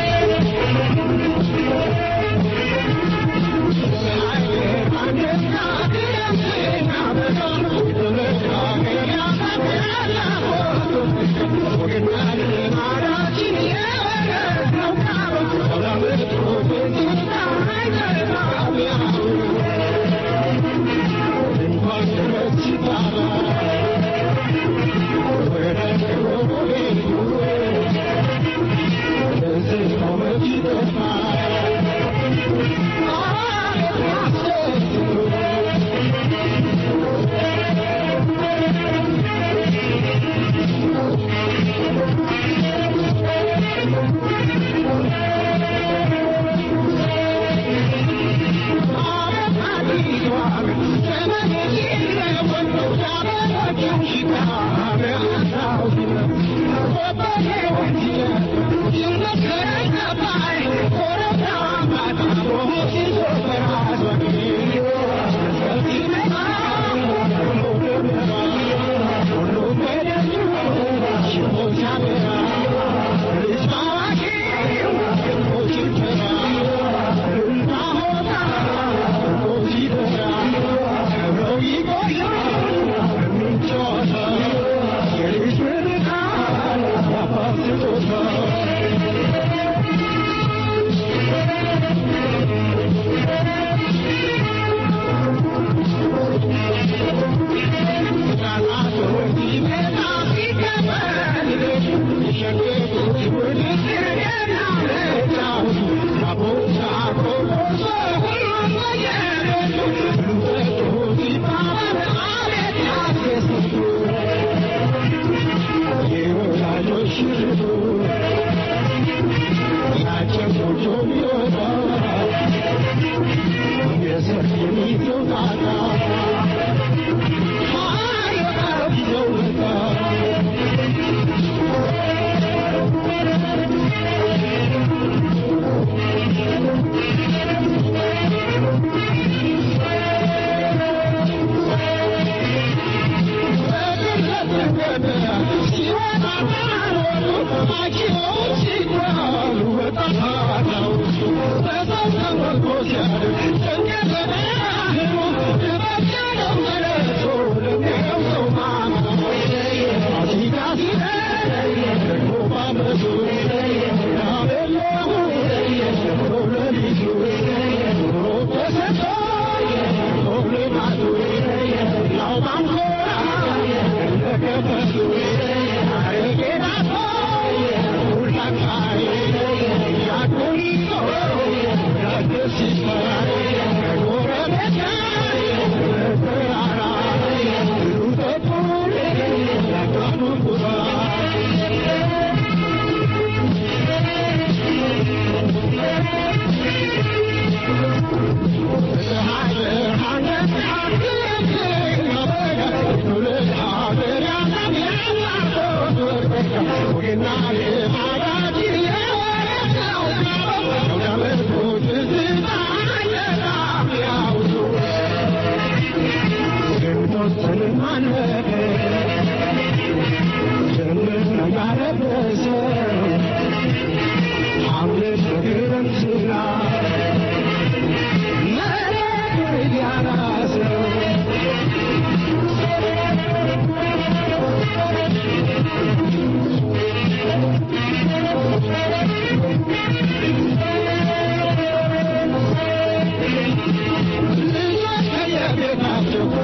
Thank you.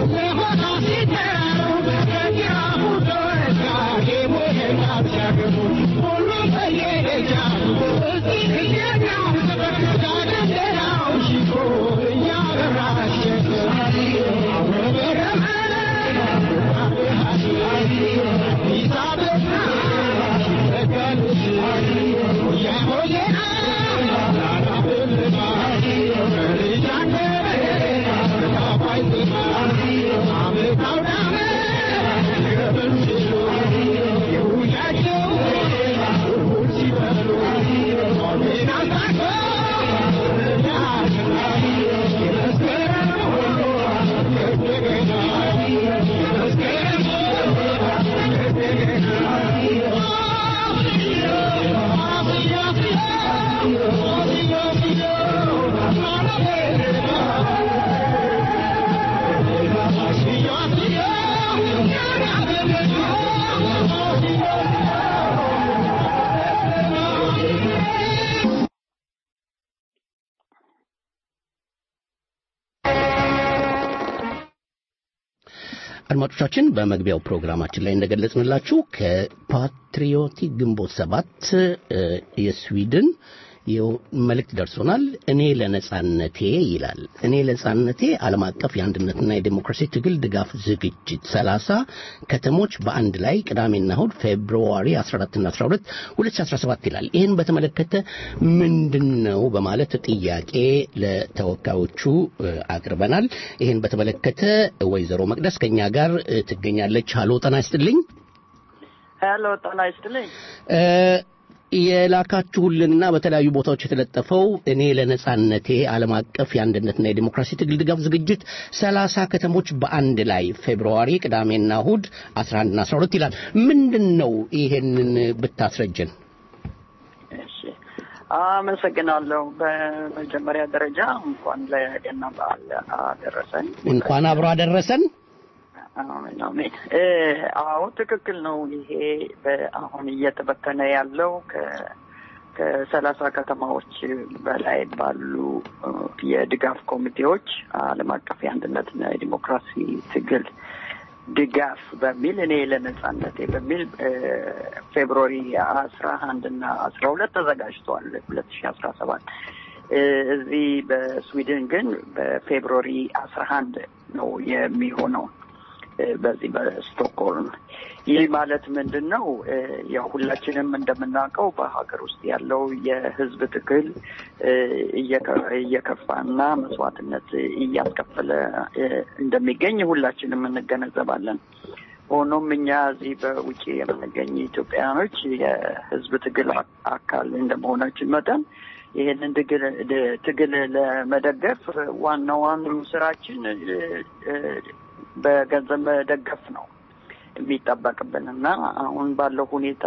አድማጮቻችን በመግቢያው ፕሮግራማችን ላይ እንደገለጽንላችሁ ከፓትሪዮቲክ ግንቦት ሰባት የስዊድን መልእክት ደርሶናል። እኔ ለነጻነቴ ይላል። እኔ ለነጻነቴ ዓለም አቀፍ የአንድነትና የዴሞክራሲ ትግል ድጋፍ ዝግጅት ሰላሳ ከተሞች በአንድ ላይ ቅዳሜና እሁድ ፌብሩዋሪ 14ና 12 2017 ይላል። ይህን በተመለከተ ምንድን ነው በማለት ጥያቄ ለተወካዮቹ አቅርበናል። ይህን በተመለከተ ወይዘሮ መቅደስ ከኛ ጋር ትገኛለች። ሀሎ ጤና ይስጥልኝ። ሄሎ ጤና ይስጥልኝ። የላካችሁልንና በተለያዩ ቦታዎች የተለጠፈው እኔ ለነጻነቴ ዓለም አቀፍ የአንድነትና የዲሞክራሲ ትግል ድጋፍ ዝግጅት ሰላሳ ከተሞች በአንድ ላይ ፌብርዋሪ ቅዳሜና እሁድ 11ና 12 ይላል። ምንድን ነው ይሄንን ብታስረጅን? እሺ፣ አመሰግናለሁ። በመጀመሪያ ደረጃ እንኳን ለገና በዓል አደረሰን። እንኳን አብሮ አደረሰን። አሜን አሜን። አዎ ትክክል ነው። ይሄ አሁን እየተበተነ ያለው ከሰላሳ ከተማዎች በላይ ባሉ የድጋፍ ኮሚቴዎች ዓለም አቀፍ የአንድነትና የዲሞክራሲ ትግል ድጋፍ በሚል እኔ ለነጻነቴ በሚል ፌብሩዋሪ አስራ አንድ እና አስራ ሁለት ተዘጋጅተዋል ሁለት ሺ አስራ ሰባት እዚህ በስዊድን ግን በፌብሩዋሪ አስራ አንድ ነው የሚሆነው በዚህ በስቶክሆልም። ይህ ማለት ምንድን ነው? ያው ሁላችንም እንደምናውቀው በሀገር ውስጥ ያለው የህዝብ ትግል እየከፋና መስዋዕትነት እያስከፈለ እንደሚገኝ ሁላችንም እንገነዘባለን። ሆኖም እኛ እዚህ በውጭ የምንገኝ ኢትዮጵያውያኖች የህዝብ ትግል አካል እንደመሆናችን መጠን ይህንን ትግል ለመደገፍ ዋና ዋናው ስራችን በገንዘብ መደገፍ ነው የሚጠበቅብን እና አሁን ባለው ሁኔታ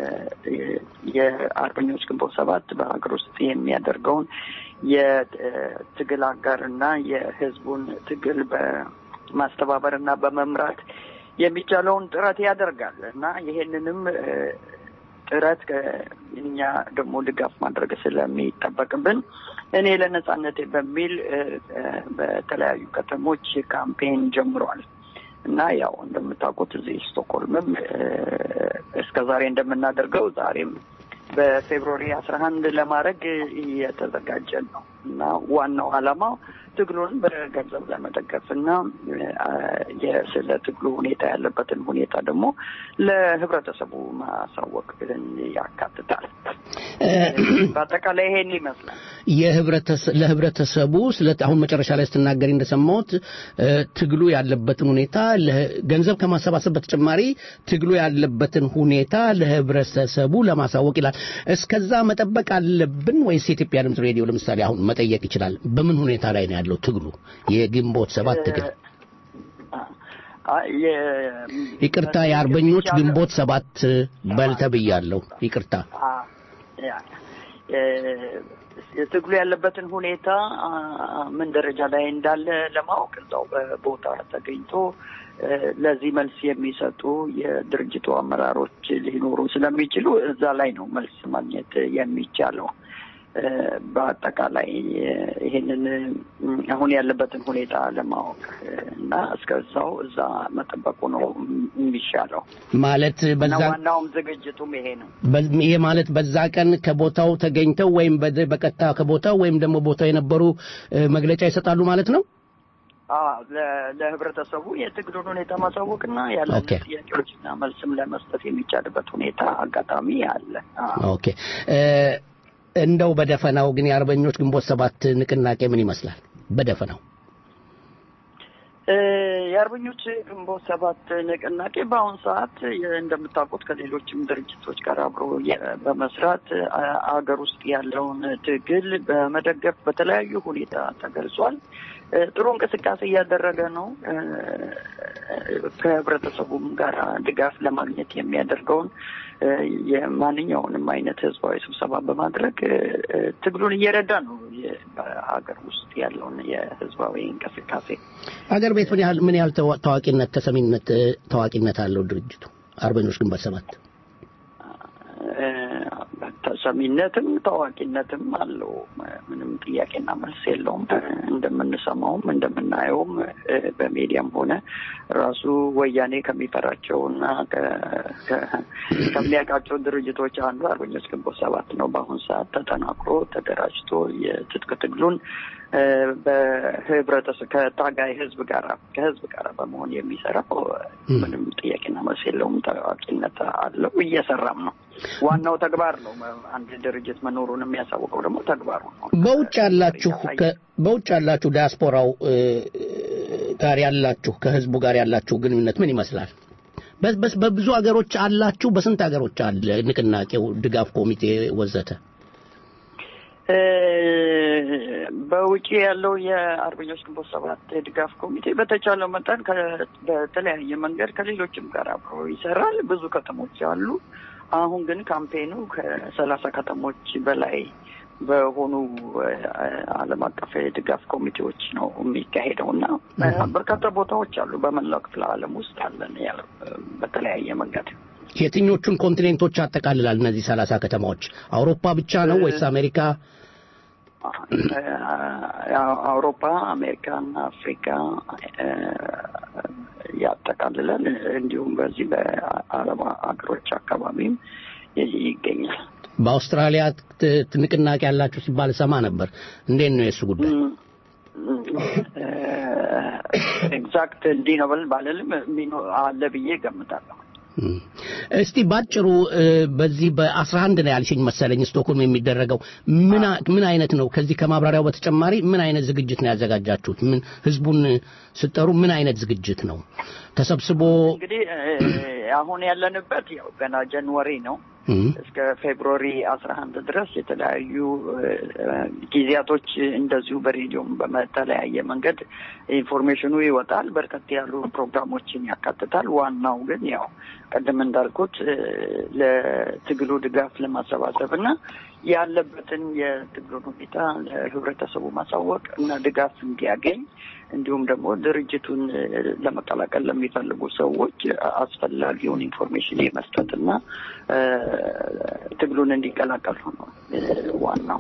የአርበኞች ግንቦት ሰባት በሀገር ውስጥ የሚያደርገውን የትግል አጋር እና የህዝቡን ትግል በማስተባበር እና በመምራት የሚቻለውን ጥረት ያደርጋል እና ይሄንንም ጥረት እኛ ደግሞ ድጋፍ ማድረግ ስለሚጠበቅብን እኔ ለነጻነቴ በሚል በተለያዩ ከተሞች ካምፔን ጀምሯል እና ያው እንደምታውቁት እዚህ ስቶክሆልምም እስከ ዛሬ እንደምናደርገው ዛሬም በፌብሩዋሪ አስራ አንድ ለማድረግ እየተዘጋጀን ነው እና ዋናው ዓላማው ትግሉን በገንዘብ ለመደገፍ እና ስለ ትግሉ ሁኔታ ያለበትን ሁኔታ ደግሞ ለህብረተሰቡ ማሳወቅ ያካትታል። በአጠቃላይ ይሄን ይመስላል። ለህብረተሰቡ ስለ አሁን መጨረሻ ላይ ስትናገሪ እንደሰማሁት ትግሉ ያለበትን ሁኔታ ገንዘብ ከማሰባሰብ በተጨማሪ ትግሉ ያለበትን ሁኔታ ለህብረተሰቡ ለማሳወቅ ይላል። እስከዛ መጠበቅ አለብን ወይስ የኢትዮጵያ ድምፅ ሬዲዮ ለምሳሌ አሁን መጠየቅ ይችላል? በምን ሁኔታ ላይ ነው ያለው ትግሉ? የግንቦት ሰባት ትግል ይቅርታ፣ የአርበኞች ግንቦት ሰባት በል ተብያለሁ። ይቅርታ። ትግሉ ያለበትን ሁኔታ ምን ደረጃ ላይ እንዳለ ለማወቅ እዛው በቦታ ተገኝቶ ለዚህ መልስ የሚሰጡ የድርጅቱ አመራሮች ሊኖሩ ስለሚችሉ እዛ ላይ ነው መልስ ማግኘት የሚቻለው። በአጠቃላይ ይህንን አሁን ያለበትን ሁኔታ ለማወቅ እና እስከዛው እዛ መጠበቁ ነው የሚሻለው። ማለት በዛ ዋናውም ዝግጅቱም ይሄ ነው። ይሄ ማለት በዛ ቀን ከቦታው ተገኝተው ወይም በቀጥታ ከቦታው ወይም ደግሞ ቦታው የነበሩ መግለጫ ይሰጣሉ ማለት ነው። ለህብረተሰቡ የትግሉን ሁኔታ ማሳወቅና ያለን ጥያቄዎችና መልስም ለመስጠት የሚቻልበት ሁኔታ አጋጣሚ አለ። ኦኬ። እንደው በደፈናው ግን የአርበኞች ግንቦት ሰባት ንቅናቄ ምን ይመስላል? በደፈናው የአርበኞች ግንቦት ሰባት ንቅናቄ በአሁኑ ሰዓት እንደምታውቁት ከሌሎችም ድርጅቶች ጋር አብሮ በመስራት አገር ውስጥ ያለውን ትግል በመደገፍ በተለያዩ ሁኔታ ተገልጿል። ጥሩ እንቅስቃሴ እያደረገ ነው። ከህብረተሰቡም ጋር ድጋፍ ለማግኘት የሚያደርገውን የማንኛውንም አይነት ህዝባዊ ስብሰባ በማድረግ ትግሉን እየረዳ ነው። በሀገር ውስጥ ያለውን የህዝባዊ እንቅስቃሴ ሀገር ቤት ምን ያህል ምን ያህል ታዋቂነት ተሰሚነት ታዋቂነት አለው ድርጅቱ አርበኞች ግንቦት ሰባት? ተሰሚነትም ታዋቂነትም አለው። ምንም ጥያቄና መልስ የለውም። እንደምንሰማውም እንደምናየውም በሚዲያም ሆነ ራሱ ወያኔ ከሚፈራቸውና ከሚያውቃቸው ድርጅቶች አንዱ አርበኞች ግንቦት ሰባት ነው። በአሁኑ ሰዓት ተጠናክሮ ተደራጅቶ የትጥቅ ትግሉን በህብረተሰብ ከታጋይ ህዝብ ጋር ከህዝብ ጋር በመሆን የሚሰራው ምንም ጥያቄና መልስ የለውም። ታዋቂነት አለው፣ እየሰራም ነው። ዋናው ተግባር ነው። አንድ ድርጅት መኖሩን የሚያሳውቀው ደግሞ ተግባሩ ነው። በውጭ ያላችሁ በውጭ ያላችሁ ዲያስፖራው ጋር ያላችሁ ከህዝቡ ጋር ያላችሁ ግንኙነት ምን ይመስላል? በብዙ ሀገሮች አላችሁ? በስንት ሀገሮች አለ ንቅናቄው፣ ድጋፍ ኮሚቴ ወዘተ? በውጭ ያለው የአርበኞች ግንቦት ሰባት የድጋፍ ኮሚቴ በተቻለው መጠን በተለያየ መንገድ ከሌሎችም ጋር አብሮ ይሰራል። ብዙ ከተሞች አሉ። አሁን ግን ካምፔኑ ከሰላሳ ከተሞች በላይ በሆኑ ዓለም አቀፍ የድጋፍ ኮሚቴዎች ነው የሚካሄደው እና በርካታ ቦታዎች አሉ። በመላው ክፍለ ዓለም ውስጥ አለን በተለያየ መንገድ። የትኞቹን ኮንቲኔንቶች ያጠቃልላል? እነዚህ ሰላሳ ከተማዎች አውሮፓ ብቻ ነው ወይስ አሜሪካ? አውሮፓ፣ አሜሪካና አፍሪካ ያጠቃልላል። እንዲሁም በዚህ በአረብ ሀገሮች አካባቢም ይገኛል። በአውስትራሊያ ንቅናቄ ያላችሁ ሲባል ሰማ ነበር። እንዴት ነው የእሱ ጉዳይ? ኤግዛክት እንዲህ ነው ባልልም አለ ብዬ ገምታለሁ። እስቲ ባጭሩ በዚህ በአስራ አንድ ነው ያልሽኝ መሰለኝ ስቶክሆልም የሚደረገው ምን አይነት ነው? ከዚህ ከማብራሪያው በተጨማሪ ምን አይነት ዝግጅት ነው ያዘጋጃችሁት? ምን ህዝቡን ስጠሩ ምን አይነት ዝግጅት ነው ተሰብስቦ? እንግዲህ አሁን ያለንበት ያው ገና ጃንዋሪ ነው። እስከ ፌብሩዋሪ አስራ አንድ ድረስ የተለያዩ ጊዜያቶች እንደዚሁ በሬዲዮም በተለያየ መንገድ ኢንፎርሜሽኑ ይወጣል። በርከት ያሉ ፕሮግራሞችን ያካትታል። ዋናው ግን ያው ቅድም እንዳልኩት ለትግሉ ድጋፍ ለማሰባሰብ እና ያለበትን የትግሉን ሁኔታ ለህብረተሰቡ ማሳወቅ እና ድጋፍ እንዲያገኝ እንዲሁም ደግሞ ድርጅቱን ለመቀላቀል ለሚፈልጉ ሰዎች አስፈላጊውን ኢንፎርሜሽን የመስጠት እና ትግሉን እንዲቀላቀሉ ነው ዋናው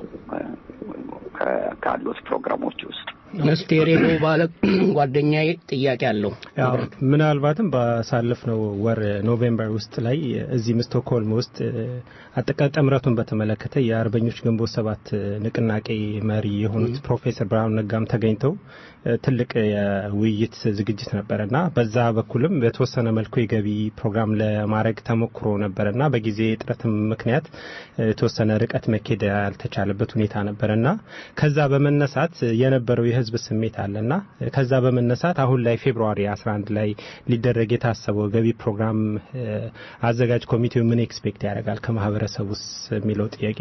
ካሉት ፕሮግራሞች ውስጥ። እስቲ ሬዲዮ ባለ ጓደኛዬ ጥያቄ አለው። ምናልባትም ባሳለፍነው ወር ኖቬምበር ውስጥ ላይ እዚህም ስቶክሆልም ውስጥ አጠቃላይ ጥምረቱን በተመለከተ የአርበኞች ግንቦት ሰባት ንቅናቄ መሪ የሆኑት ፕሮፌሰር ብርሃኑ ነጋም ተገኝተው ትልቅ የውይይት ዝግጅት ነበረና በዛ በኩልም በተወሰነ መልኩ የገቢ ፕሮግራም ለማድረግ ተሞክሮ ነበረና በጊዜ እጥረትም ምክንያት የተወሰነ ርቀት መኬድ ያልተቻለበት ሁኔታ ነበረና ከዛ በመነሳት የነበረው የህዝብ ስሜት አለና ከዛ በመነሳት አሁን ላይ ፌብሩዋሪ 11 ላይ ሊደረግ የታሰበው ገቢ ፕሮግራም አዘጋጅ ኮሚቴው ምን ኤክስፔክት ያደርጋል ከማህበረሰቡ ውስጥ የሚለው ጥያቄ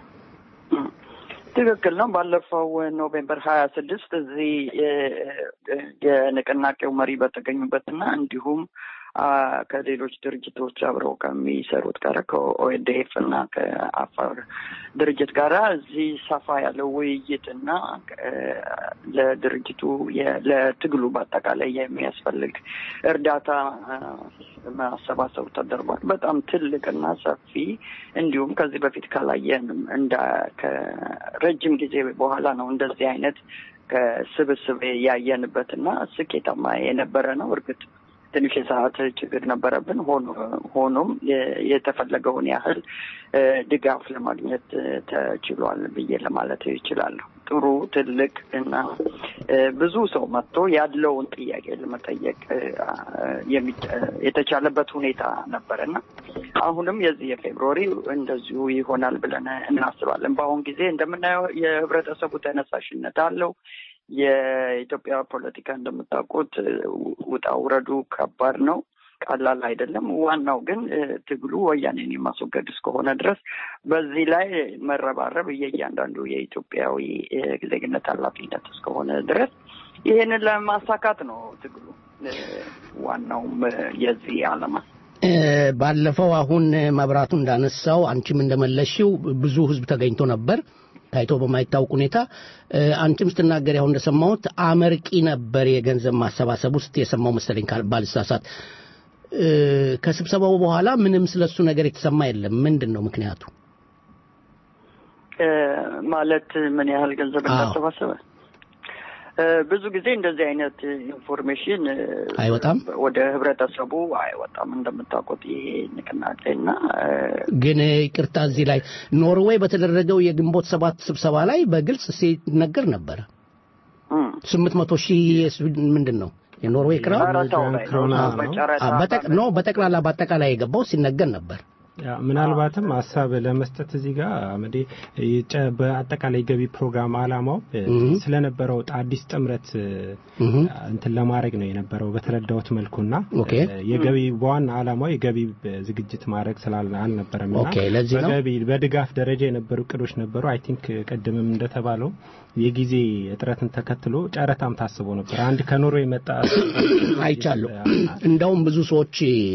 ትክክል ነው። ባለፈው ኖቬምበር ሀያ ስድስት እዚህ የንቅናቄው መሪ በተገኙበትና እንዲሁም ከሌሎች ድርጅቶች አብረው ከሚሰሩት ጋር ከኦኤድኤፍ እና ከአፋር ድርጅት ጋር እዚህ ሰፋ ያለው ውይይትና ለድርጅቱ ለትግሉ በአጠቃላይ የሚያስፈልግ እርዳታ ማሰባሰቡ ተደርጓል። በጣም ትልቅና ሰፊ እንዲሁም ከዚህ በፊት ካላየንም እንደ ከረጅም ጊዜ በኋላ ነው እንደዚህ አይነት ከስብስብ ያየንበትና ስኬታማ የነበረ ነው። እርግጥ ትንሽ የሰዓት ችግር ነበረብን። ሆኖም የተፈለገውን ያህል ድጋፍ ለማግኘት ተችሏል ብዬ ለማለት ይችላለሁ። ጥሩ ትልቅ እና ብዙ ሰው መጥቶ ያለውን ጥያቄ ለመጠየቅ የተቻለበት ሁኔታ ነበረና አሁንም የዚህ የፌብሩዋሪ እንደዚሁ ይሆናል ብለን እናስባለን። በአሁን ጊዜ እንደምናየው የህብረተሰቡ ተነሳሽነት አለው። የኢትዮጵያ ፖለቲካ እንደምታውቁት ውጣ ውረዱ ከባድ ነው፣ ቀላል አይደለም። ዋናው ግን ትግሉ ወያኔን የማስወገድ እስከሆነ ድረስ በዚህ ላይ መረባረብ የእያንዳንዱ የኢትዮጵያዊ ዜግነት ኃላፊነት እስከሆነ ድረስ ይህንን ለማሳካት ነው ትግሉ ዋናውም የዚህ ዓላማ። ባለፈው አሁን መብራቱ እንዳነሳው አንቺም እንደመለሽው ብዙ ህዝብ ተገኝቶ ነበር ታይቶ በማይታወቅ ሁኔታ አንቺም ስትናገር ያው እንደሰማሁት አመርቂ ነበር የገንዘብ ማሰባሰብ ውስጥ የሰማው መሰለኝ ባልሳሳት። ከስብሰባው በኋላ ምንም ስለሱ ነገር የተሰማ የለም። ምንድን ነው ምክንያቱ? ማለት ምን ያህል ገንዘብ እንዳሰባሰበ ብዙ ጊዜ እንደዚህ አይነት ኢንፎርሜሽን አይወጣም፣ ወደ ህብረተሰቡ አይወጣም። እንደምታውቁት ይሄ ንቅናቄ እና ግን ይቅርታ፣ እዚህ ላይ ኖርዌይ በተደረገው የግንቦት ሰባት ስብሰባ ላይ በግልጽ ሲነገር ነበረ ስምንት መቶ ሺህ ምንድን ነው የኖርዌይ ክራውን ነው በጠቅላላ በአጠቃላይ የገባው ሲነገር ነበር። ምናልባትም ሀሳብ ለመስጠት እዚህ ጋር አመዴ በአጠቃላይ ገቢ ፕሮግራም አላማው ስለነበረው አዲስ ጥምረት እንትን ለማድረግ ነው የነበረው በተረዳሁት መልኩና የገቢ በዋና አላማው የገቢ ዝግጅት ማድረግ ስላል አልነበረም በገቢ በድጋፍ ደረጃ የነበሩ እቅዶች ነበሩ። አይ ቲንክ ቅድምም እንደተባለው የጊዜ እጥረትን ተከትሎ ጨረታም ታስቦ ነበር። አንድ ከኖርዌይ መጣ አይቻለሁ። እንደውም ብዙ ሰዎች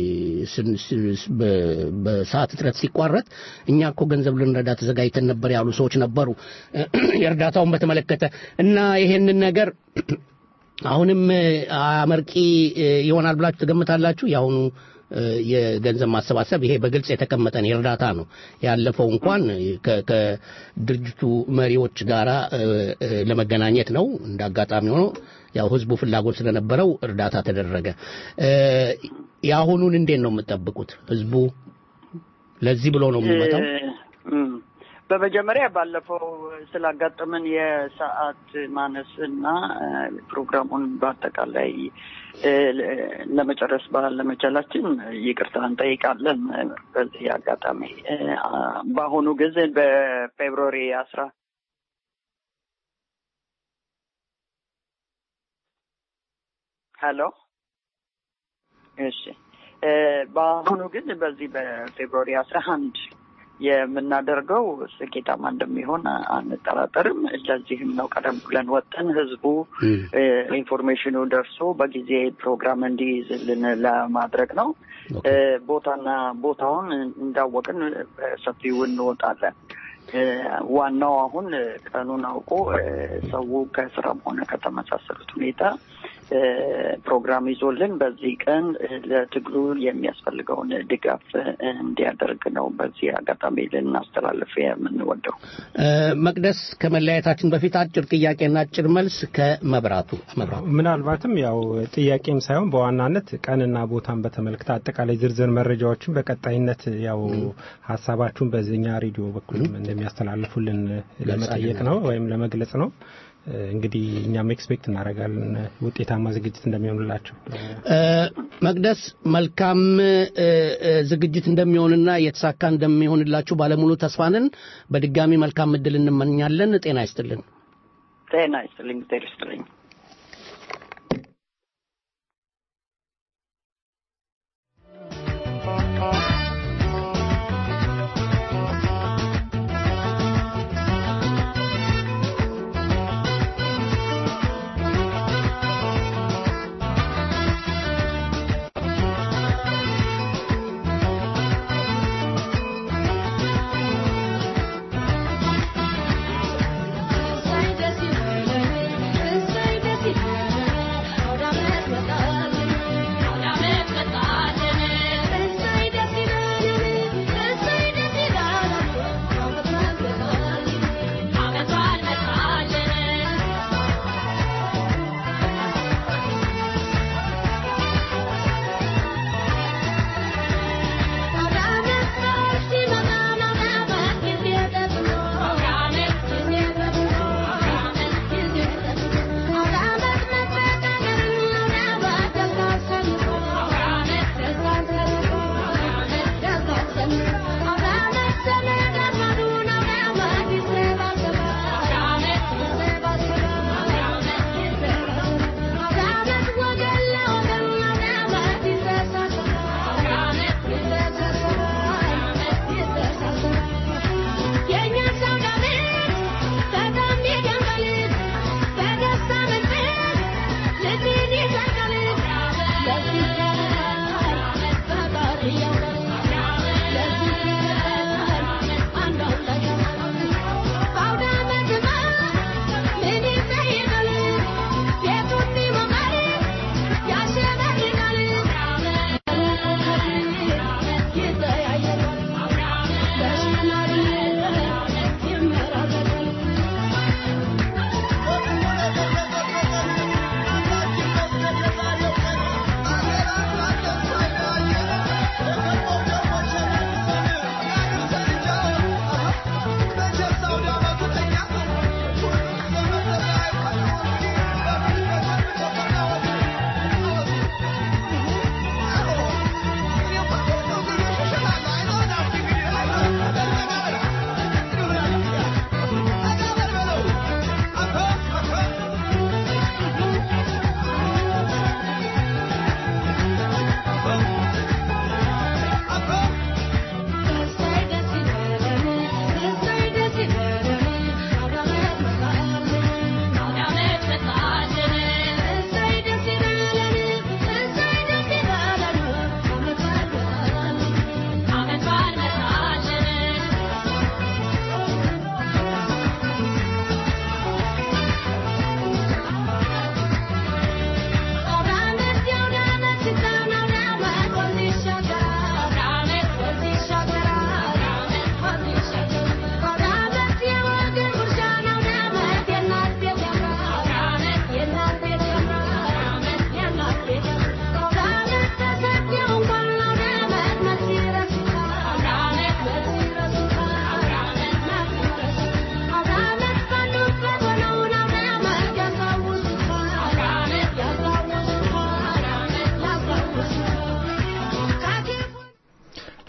በሰዓት እጥረት ሲቋረጥ እኛ እኮ ገንዘብ ልንረዳ ተዘጋጅተን ነበር ያሉ ሰዎች ነበሩ። የእርዳታውን በተመለከተ እና ይሄንን ነገር አሁንም አመርቂ ይሆናል ብላችሁ ትገምታላችሁ? የአሁኑ የገንዘብ ማሰባሰብ ይሄ በግልጽ የተቀመጠ ነው፣ የእርዳታ ነው። ያለፈው እንኳን ከድርጅቱ መሪዎች ጋር ለመገናኘት ነው። እንደ አጋጣሚ ሆኖ ያው ህዝቡ ፍላጎት ስለነበረው እርዳታ ተደረገ። የአሁኑን እንዴት ነው የምጠብቁት? ህዝቡ ለዚህ ብሎ ነው የሚመጣው? በመጀመሪያ ባለፈው ስላጋጠመን የሰዓት ማነስ እና ፕሮግራሙን በአጠቃላይ ለመጨረስ ባለመቻላችን ይቅርታ እንጠይቃለን። በዚህ አጋጣሚ በአሁኑ ጊዜ በፌብሩዋሪ አስራ ሄሎ እሺ በአሁኑ ግን በዚህ በፌብሩዋሪ አስራ አንድ የምናደርገው ስኬታማ እንደሚሆን አንጠራጠርም። ለዚህም ነው ቀደም ብለን ወጠን ህዝቡ ኢንፎርሜሽኑ ደርሶ በጊዜ ፕሮግራም እንዲይዝልን ለማድረግ ነው። ቦታና ቦታውን እንዳወቅን በሰፊው እንወጣለን። ዋናው አሁን ቀኑን አውቆ ሰው ከስራም ሆነ ከተመሳሰሉት ሁኔታ ፕሮግራም ይዞልን በዚህ ቀን ለትግሉ የሚያስፈልገውን ድጋፍ እንዲያደርግ ነው በዚህ አጋጣሚ ልናስተላልፍ የምንወደው። መቅደስ፣ ከመለያየታችን በፊት አጭር ጥያቄና አጭር መልስ ከመብራቱ መብራቱ። ምናልባትም ያው ጥያቄም ሳይሆን በዋናነት ቀንና ቦታን በተመለከተ አጠቃላይ ዝርዝር መረጃዎችን በቀጣይነት ያው ሀሳባችሁን በዚህኛ ሬዲዮ በኩል እንደሚያስተላልፉልን ለመጠየቅ ነው ወይም ለመግለጽ ነው። እንግዲህ እኛም ኤክስፔክት እናደርጋለን ውጤታማ ዝግጅት እንደሚሆንላቸው። መቅደስ መልካም ዝግጅት እንደሚሆንና የተሳካ እንደሚሆንላችሁ ባለሙሉ ተስፋንን በድጋሚ መልካም እድል እንመኛለን። ጤና ይስጥልን። ጤና ይስጥልኝ። ጤና ይስጥልኝ። Say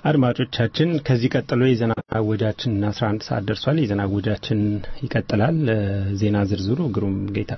አድማጮቻችን ከዚህ ቀጥሎ የዜና አወጃችን 11 ሰዓት ደርሷል። የዜና አወጃችን ይቀጥላል። ዜና ዝርዝሩ ግሩም ጌታ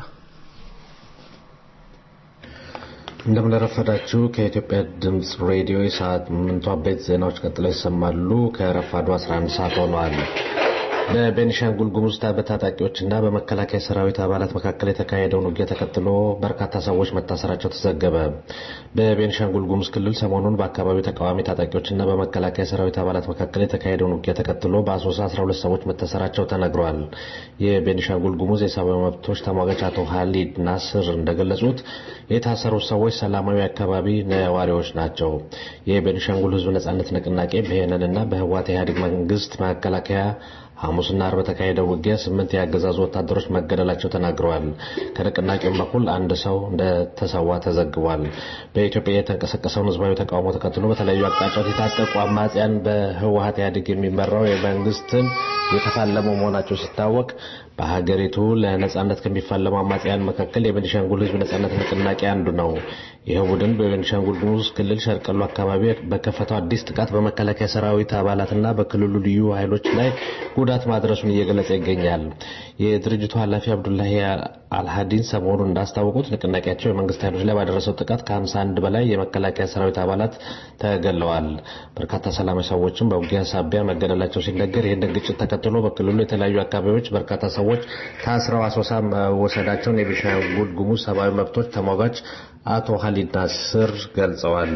እንደምንረፈዳችሁ ከኢትዮጵያ ድምፅ ሬዲዮ የሰዓት ምንቱ አበይት ዜናዎች ቀጥለው ይሰማሉ። ከረፋዱ 11 ሰዓት ሆነዋል። በቤኒሻንጉል ጉሙዝ በታጣቂዎችና በመከላከያ ሰራዊት አባላት መካከል የተካሄደውን ውጊያ ተከትሎ በርካታ ሰዎች መታሰራቸው ተዘገበ። በቤኒሻንጉል ጉሙዝ ክልል ሰሞኑን በአካባቢው ተቃዋሚ ታጣቂዎችና በመከላከያ ሰራዊት አባላት መካከል የተካሄደውን ውጊያ ተከትሎ በአሶሳ 12 ሰዎች መታሰራቸው ተነግሯል። የቤኒሻንጉል ጉሙዝ የሰብአዊ መብቶች ተሟጋች አቶ ሀሊድ ናስር እንደገለጹት የታሰሩት ሰዎች ሰላማዊ አካባቢ ነዋሪዎች ናቸው። የቤኒሻንጉል ሕዝብ ነጻነት ንቅናቄ ብሄንንና በህወሓት ኢህአዴግ መንግስት መከላከያ ሐሙስና አርብ በተካሄደው ውጊያ ስምንት የአገዛዙ ወታደሮች መገደላቸው ተናግረዋል። ከንቅናቄውም በኩል አንድ ሰው እንደተሰዋ ተዘግቧል። በኢትዮጵያ የተንቀሳቀሰውን ህዝባዊ ተቃውሞ ተከትሎ በተለያዩ አቅጣጫዎች የታጠቁ አማጽያን በህወሓት ኢህአዴግ የሚመራው የመንግስትን የተፋለሙ መሆናቸው ሲታወቅ በሀገሪቱ ለነጻነት ከሚፋለሙ አማጽያን መካከል የቤኒሻንጉል ህዝብ ነጻነት ንቅናቄ አንዱ ነው። ይህ ቡድን በቤኒሻንጉል ጉሙዝ ክልል ሸርቀሎ አካባቢ በከፈተው አዲስ ጥቃት በመከላከያ ሰራዊት አባላትና በክልሉ ልዩ ኃይሎች ላይ ጉዳት ማድረሱን እየገለጸ ይገኛል። የድርጅቱ ኃላፊ አብዱላሂ አልሃዲን ሰሞኑን እንዳስታወቁት ንቅናቄያቸው የመንግስት ኃይሎች ላይ ባደረሰው ጥቃት ከ51 በላይ የመከላከያ ሰራዊት አባላት ተገለዋል። በርካታ ሰላማዊ ሰዎችም በውጊያ ሳቢያ መገደላቸው ሲነገር ይህንን ግጭት ተከትሎ በክልሉ የተለያዩ አካባቢዎች በርካታ ሰዎች ታስረው አሶሳ መወሰዳቸውን የቤኒሻንጉል ጉሙዝ ሰብአዊ መብቶች ተሟጋች አቶ ሀሊድ ናስር ገልጸዋል።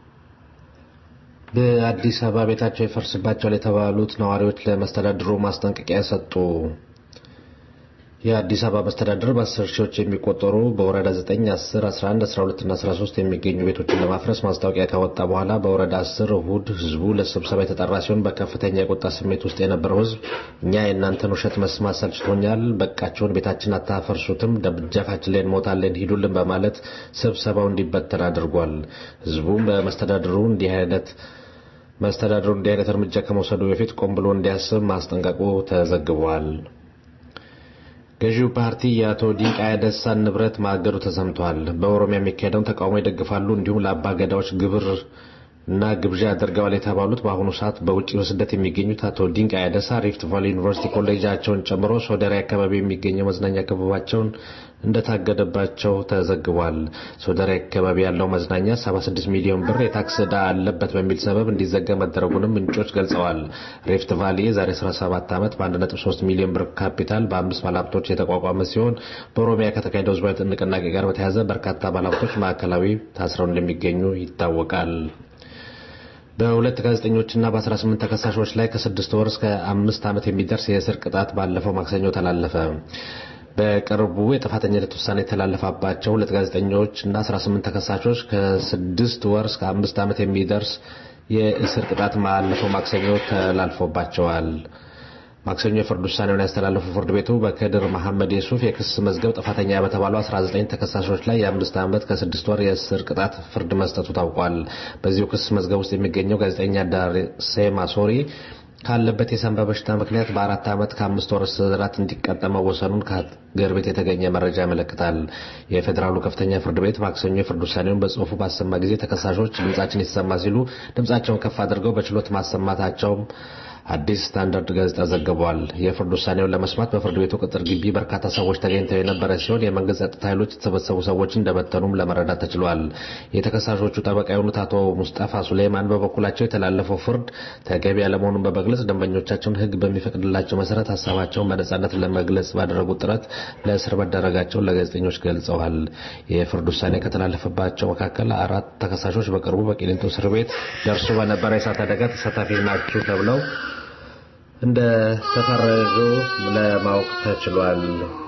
በአዲስ አበባ ቤታቸው ይፈርስባቸዋል የተባሉት ነዋሪዎች ለመስተዳድሩ ማስጠንቀቂያ ሰጡ። የአዲስ አበባ መስተዳድር በአስር ሺዎች የሚቆጠሩ በወረዳ 9፣ 10፣ 11፣ 12 እና 13 የሚገኙ ቤቶችን ለማፍረስ ማስታወቂያ ካወጣ በኋላ በወረዳ 10 እሁድ ህዝቡ ለስብሰባ የተጠራ ሲሆን በከፍተኛ የቁጣ ስሜት ውስጥ የነበረው ህዝብ እኛ የእናንተን ውሸት መስማት ሰልችቶኛል፣ በቃቸውን ቤታችን አታፈርሱትም፣ ደጃፋችን ላይ እንሞታለን፣ ሂዱልን በማለት ስብሰባው እንዲበተን አድርጓል። ህዝቡም በመስተዳድሩ እንዲህ አይነት መስተዳድሩ እንዲህ አይነት እርምጃ ከመውሰዱ በፊት ቆም ብሎ እንዲያስብ ማስጠንቀቁ ተዘግቧል። ገዢው ፓርቲ የአቶ ዲንቃ ያደሳን ንብረት ማገዱ ተሰምቷል። በኦሮሚያ የሚካሄደውን ተቃውሞ ይደግፋሉ እንዲሁም ለአባ ገዳዎች ግብር እና ግብዣ ያደርገዋል የተባሉት በአሁኑ ሰዓት በውጭ በስደት የሚገኙት አቶ ዲንቃ ያደሳ ሪፍት ቫሊ ዩኒቨርሲቲ ኮሌጃቸውን ጨምሮ ሶደሬ አካባቢ የሚገኘው መዝናኛ ክበባቸውን እንደታገደባቸው ተዘግቧል። ሶደሬ አካባቢ ያለው መዝናኛ 76 ሚሊዮን ብር የታክስ ዕዳ አለበት በሚል ሰበብ እንዲዘጋ መደረጉንም ምንጮች ገልጸዋል። ሪፍት ቫሊ የዛሬ 17 ዓመት በ1.3 ሚሊዮን ብር ካፒታል በአምስት ባለሀብቶች የተቋቋመ ሲሆን በኦሮሚያ ከተካሄደው ህዝባዊ ንቅናቄ ጋር በተያያዘ በርካታ ባለሀብቶች ማዕከላዊ ታስረው እንደሚገኙ ይታወቃል። በሁለት ጋዜጠኞችና በ18 ተከሳሾች ላይ ከስድስት ወር እስከ አምስት ዓመት የሚደርስ የእስር ቅጣት ባለፈው ማክሰኞ ተላለፈ። በቅርቡ የጥፋተኝነት ውሳኔ የተላለፈባቸው ሁለት ጋዜጠኞች እና 18 ተከሳሾች ከስድስት ወር እስከ አምስት ዓመት የሚደርስ የእስር ቅጣት ባለፈው ማክሰኞ ተላልፎባቸዋል። ማክሰኞ የፍርድ ውሳኔውን ያስተላለፈው ፍርድ ቤቱ በከድር መሐመድ የሱፍ የክስ መዝገብ ጥፋተኛ በተባሉ 19 ተከሳሾች ላይ የአምስት ዓመት ከስድስት ወር የእስር ቅጣት ፍርድ መስጠቱ ታውቋል። በዚሁ ክስ መዝገብ ውስጥ የሚገኘው ጋዜጠኛ ዳርሴማ ሶሪ ካለበት የሳንባ በሽታ ምክንያት በአራት ዓመት ከአምስት ወር እስራት እንዲቀጣ መወሰኑን ከሀገር ቤት የተገኘ መረጃ ያመለክታል። የፌዴራሉ ከፍተኛ ፍርድ ቤት ማክሰኞ የፍርድ ውሳኔውን በጽሁፉ ባሰማ ጊዜ ተከሳሾች ድምጻችን ይሰማ ሲሉ ድምጻቸውን ከፍ አድርገው በችሎት ማሰማታቸውም አዲስ ስታንዳርድ ጋዜጣ ዘግቧል። የፍርድ ውሳኔውን ለመስማት በፍርድ ቤቱ ቅጥር ግቢ በርካታ ሰዎች ተገኝተው የነበረ ሲሆን የመንግስት ጸጥታ ኃይሎች የተሰበሰቡ ሰዎችን እንደበተኑም ለመረዳት ተችሏል። የተከሳሾቹ ጠበቃ የሆኑት አቶ ሙስጠፋ ሱሌማን በበኩላቸው የተላለፈው ፍርድ ተገቢ ያለመሆኑን በመግለጽ ደንበኞቻቸውን ሕግ በሚፈቅድላቸው መሰረት ሀሳባቸውን በነጻነት ለመግለጽ ባደረጉት ጥረት ለእስር መዳረጋቸውን ለጋዜጠኞች ገልጸዋል። የፍርድ ውሳኔ ከተላለፈባቸው መካከል አራት ተከሳሾች በቅርቡ በቂሊንጦ እስር ቤት ደርሶ በነበረ የእሳት አደጋ ተሳታፊ ናችሁ ተብለው እንደ ተፈረጁ ለማወቅ ተችሏል።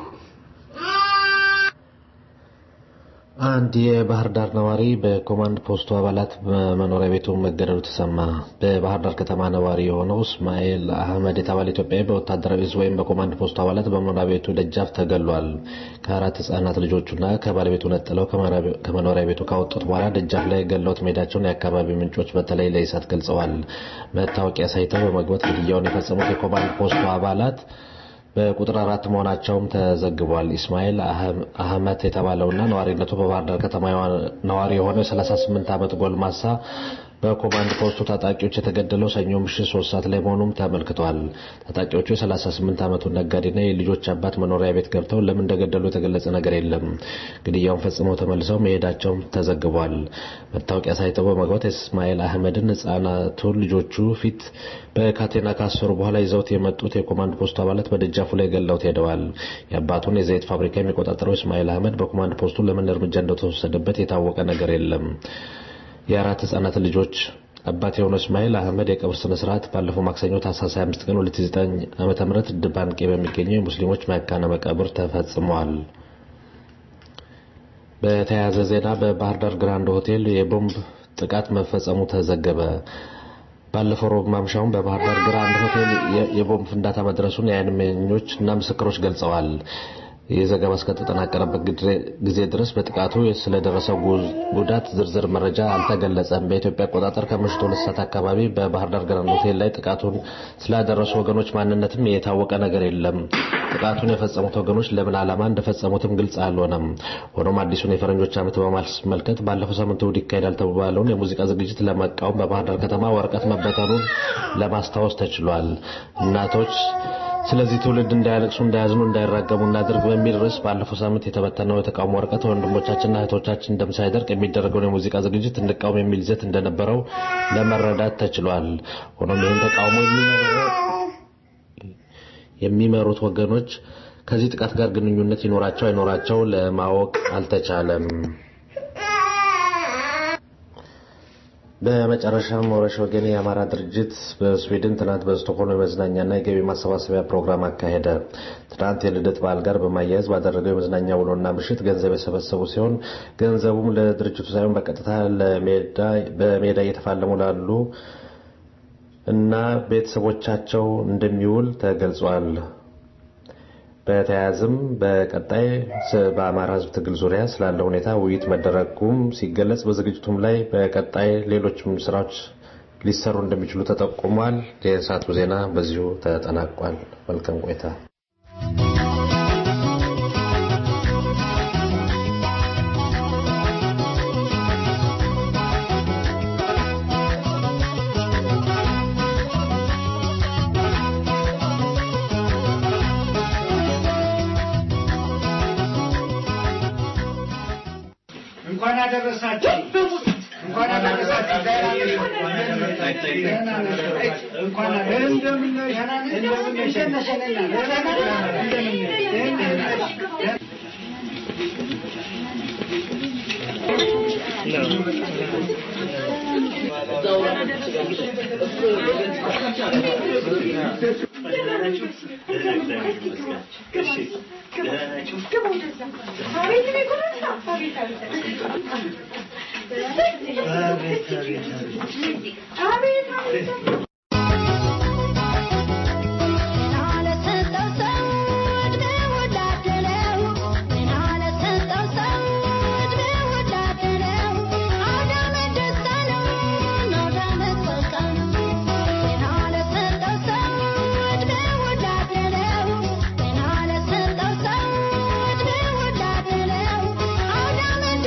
አንድ የባህር ዳር ነዋሪ በኮማንድ ፖስቱ አባላት በመኖሪያ ቤቱ መገደሉ ተሰማ። በባህር ዳር ከተማ ነዋሪ የሆነው እስማኤል አህመድ የተባለ ኢትዮጵያዊ በወታደራዊ እዝ ወይም በኮማንድ ፖስቱ አባላት በመኖሪያ ቤቱ ደጃፍ ተገሏል። ከአራት ህጻናት ልጆቹና ከባለቤቱ ነጥለው ከመኖሪያ ቤቱ ካወጡት በኋላ ደጃፍ ላይ ገለውት መሄዳቸውን የአካባቢ ምንጮች በተለይ ለኢሳት ገልጸዋል። መታወቂያ ሳይተው በመግባት ግድያውን የፈጸሙት የኮማንድ ፖስቱ አባላት በቁጥር አራት መሆናቸውም ተዘግቧል። ኢስማኤል አህመት የተባለውና ነዋሪነቱ በባህር ዳር ከተማ ነዋሪ የሆነው የ38 ዓመት ጎልማሳ በኮማንድ ፖስቱ ታጣቂዎች የተገደለው ሰኞ ምሽት ሶስት ሰዓት ላይ መሆኑም ተመልክቷል። ታጣቂዎቹ የ38 ዓመቱን ነጋዴና የልጆች አባት መኖሪያ ቤት ገብተው ለምን እንደገደሉ የተገለጸ ነገር የለም። ግድያውን ፈጽመው ተመልሰው መሄዳቸውም ተዘግቧል። መታወቂያ ሳይተው በመግባት እስማኤል አህመድን ህጻናቱን ልጆቹ ፊት በካቴና ካሰሩ በኋላ ይዘውት የመጡት የኮማንድ ፖስቱ አባላት በደጃፉ ላይ ገለውት ሄደዋል። የአባቱን የዘይት ፋብሪካ የሚቆጣጠረው እስማኤል አህመድ በኮማንድ ፖስቱ ለምን እርምጃ እንደተወሰደበት የታወቀ ነገር የለም። የአራት ህጻናት ልጆች አባት የሆነው እስማኤል አህመድ የቀብር ስነ ስርዓት ባለፈው ማክሰኞ ታህሳስ 25 ቀን 2009 ዓመተ ምህረት ድባንቄ በሚገኘው የሙስሊሞች መካነ መቃብር ተፈጽሟል። በተያያዘ ዜና በባህር ዳር ግራንድ ሆቴል የቦምብ ጥቃት መፈጸሙ ተዘገበ። ባለፈው ሮብ ማምሻውን በባህር ዳር ግራንድ ሆቴል የቦምብ ፍንዳታ መድረሱን የዓይን እማኞች እና ምስክሮች ገልጸዋል። ይህ ዘገባ እስከተጠናቀረበት ጊዜ ድረስ በጥቃቱ ስለደረሰው ጉዳት ዝርዝር መረጃ አልተገለጸም። በኢትዮጵያ አቆጣጠር ከምሽቱ ሁለት ሰዓት አካባቢ በባህር ዳር ግራንድ ሆቴል ላይ ጥቃቱን ስላደረሱ ወገኖች ማንነትም የታወቀ ነገር የለም። ጥቃቱን የፈጸሙት ወገኖች ለምን ዓላማ እንደፈጸሙትም ግልጽ አልሆነም። ሆኖም አዲሱን የፈረንጆች ዓመት በማስመልከት ባለፈው ሳምንት እሑድ ይካሄዳል ተባለውን የሙዚቃ ዝግጅት ለመቃወም በባህር ዳር ከተማ ወረቀት መበተኑን ለማስታወስ ተችሏል። እናቶች ስለዚህ ትውልድ እንዳያለቅሱ፣ እንዳያዝኑ፣ እንዳይራገሙ እናድርግ በሚል ርዕስ ባለፈው ሳምንት የተበተነው የተቃውሞ ወረቀት ወንድሞቻችንና እህቶቻችን ደም ሳይደርቅ የሚደረገውን የሙዚቃ ዝግጅት እንቃወም የሚል ይዘት እንደነበረው ለመረዳት ተችሏል። ሆኖም ይህን ተቃውሞ የሚመሩት ወገኖች ከዚህ ጥቃት ጋር ግንኙነት ይኖራቸው አይኖራቸው ለማወቅ አልተቻለም። በመጨረሻም ሞረሽ ወገኔ የአማራ ድርጅት በስዊድን ትናንት በስቶኮልም የመዝናኛና የገቢ ማሰባሰቢያ ፕሮግራም አካሄደ። ትናንት የልደት በዓል ጋር በማያያዝ ባደረገው የመዝናኛ ውሎና ምሽት ገንዘብ የሰበሰቡ ሲሆን ገንዘቡም ለድርጅቱ ሳይሆን በቀጥታ በሜዳ እየተፋለሙ ላሉ እና ቤተሰቦቻቸው እንደሚውል ተገልጿል። በተያያዝም በቀጣይ በአማራ ሕዝብ ትግል ዙሪያ ስላለ ሁኔታ ውይይት መደረጉም ሲገለጽ በዝግጅቱም ላይ በቀጣይ ሌሎችም ስራዎች ሊሰሩ እንደሚችሉ ተጠቁሟል። የሰዓቱ ዜና በዚሁ ተጠናቋል። መልካም ቆይታ። እንኳን አደረሳችሁ እንኳን አደረሳችሁ። እንኳን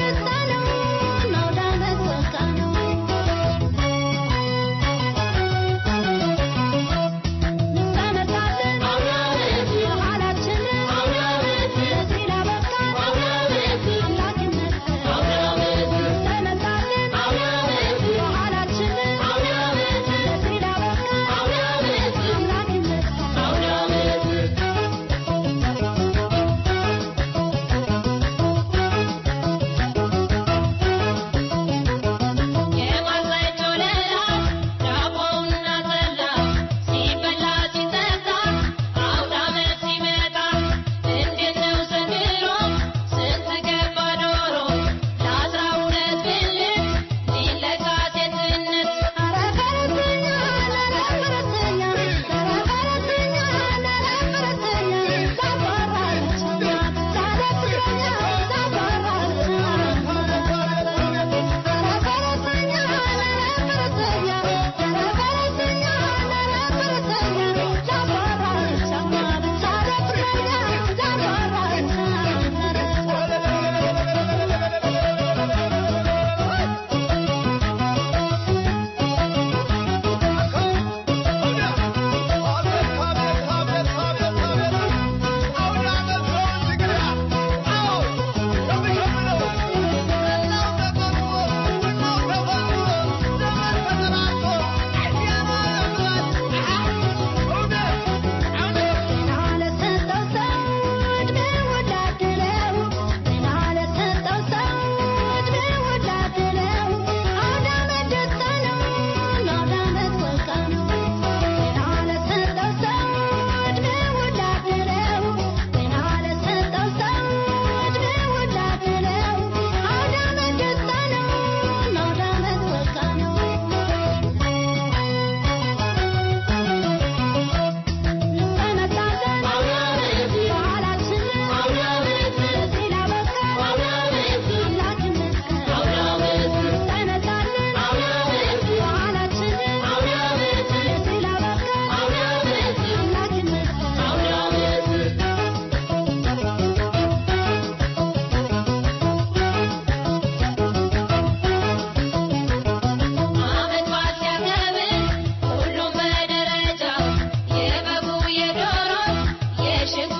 ነው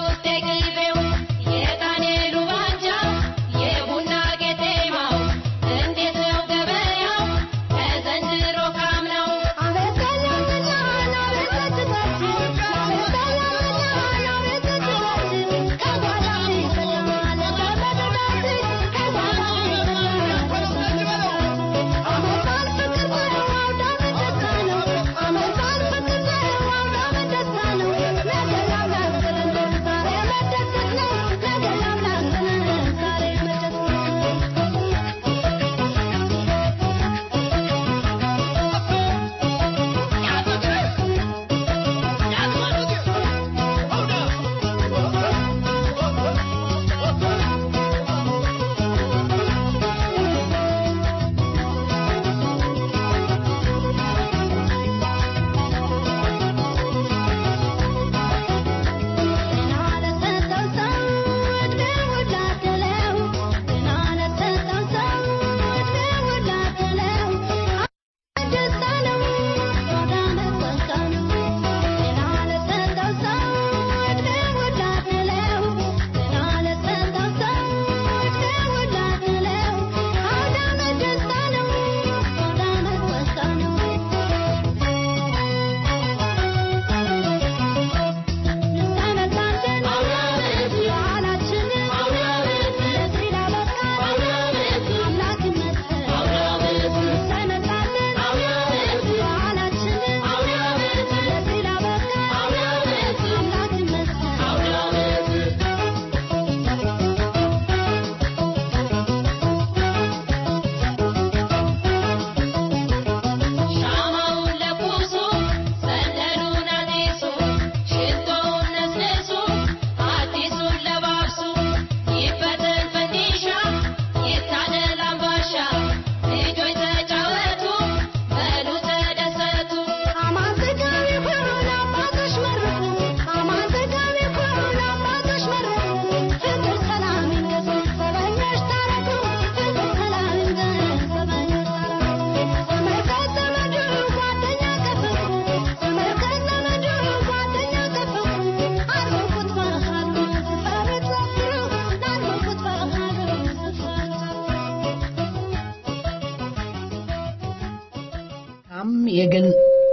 የገን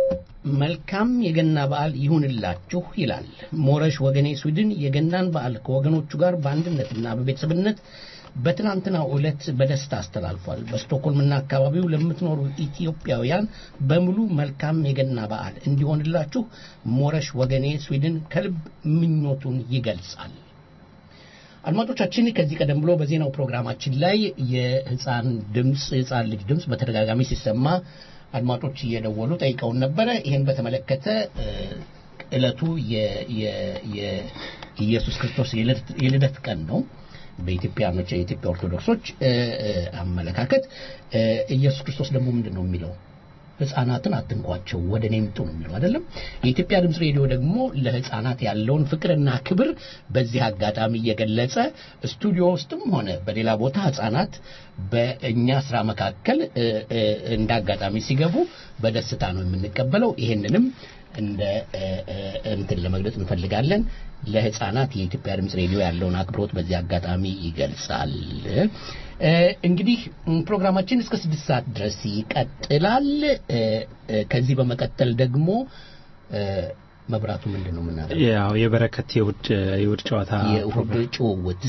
መልካም የገና በዓል ይሁንላችሁ ይላል ሞረሽ ወገኔ ስዊድን የገናን በዓል ከወገኖቹ ጋር በአንድነትና በቤተሰብነት በትናንትናው ዕለት በደስታ አስተላልፏል። በስቶክሆልምና አካባቢው ለምትኖሩ ኢትዮጵያውያን በሙሉ መልካም የገና በዓል እንዲሆንላችሁ ሞረሽ ወገኔ ስዊድን ከልብ ምኞቱን ይገልጻል። አድማጮቻችን ከዚህ ቀደም ብሎ በዜናው ፕሮግራማችን ላይ የህፃን ድምፅ የህፃን ልጅ ድምፅ በተደጋጋሚ ሲሰማ አድማጮች እየደወሉ ጠይቀውን ነበረ። ይህን በተመለከተ እለቱ የኢየሱስ ክርስቶስ የልደት ቀን ነው። በኢትዮጵያኖች የኢትዮጵያ ኦርቶዶክሶች አመለካከት ኢየሱስ ክርስቶስ ደግሞ ምንድን ነው የሚለው ህፃናትን አትንኳቸው ወደ እኔ ምጡ ነው የሚለው አይደለም የኢትዮጵያ ድምፅ ሬዲዮ ደግሞ ለህፃናት ያለውን ፍቅርና ክብር በዚህ አጋጣሚ እየገለጸ ስቱዲዮ ውስጥም ሆነ በሌላ ቦታ ህፃናት በእኛ ስራ መካከል እንደ አጋጣሚ ሲገቡ በደስታ ነው የምንቀበለው ይሄንንም እንደ እንትን ለመግለጽ እንፈልጋለን ለህፃናት የኢትዮጵያ ድምፅ ሬዲዮ ያለውን አክብሮት በዚህ አጋጣሚ ይገልጻል እንግዲህ ፕሮግራማችን እስከ ስድስት ሰዓት ድረስ ይቀጥላል ከዚህ በመቀጠል ደግሞ መብራቱ ምንድን ነው የምናደርገው ያው የበረከት የውድ የውድ ጨዋታ የእሁድ ጭውውት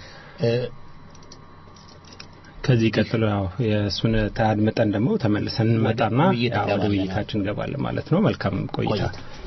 ከዚህ ቀጥሎ ያው የእሱን ታድምጠን ደግሞ ተመልሰን እንመጣና ወደ ውይይታችን እንገባለን ማለት ነው መልካም ቆይታ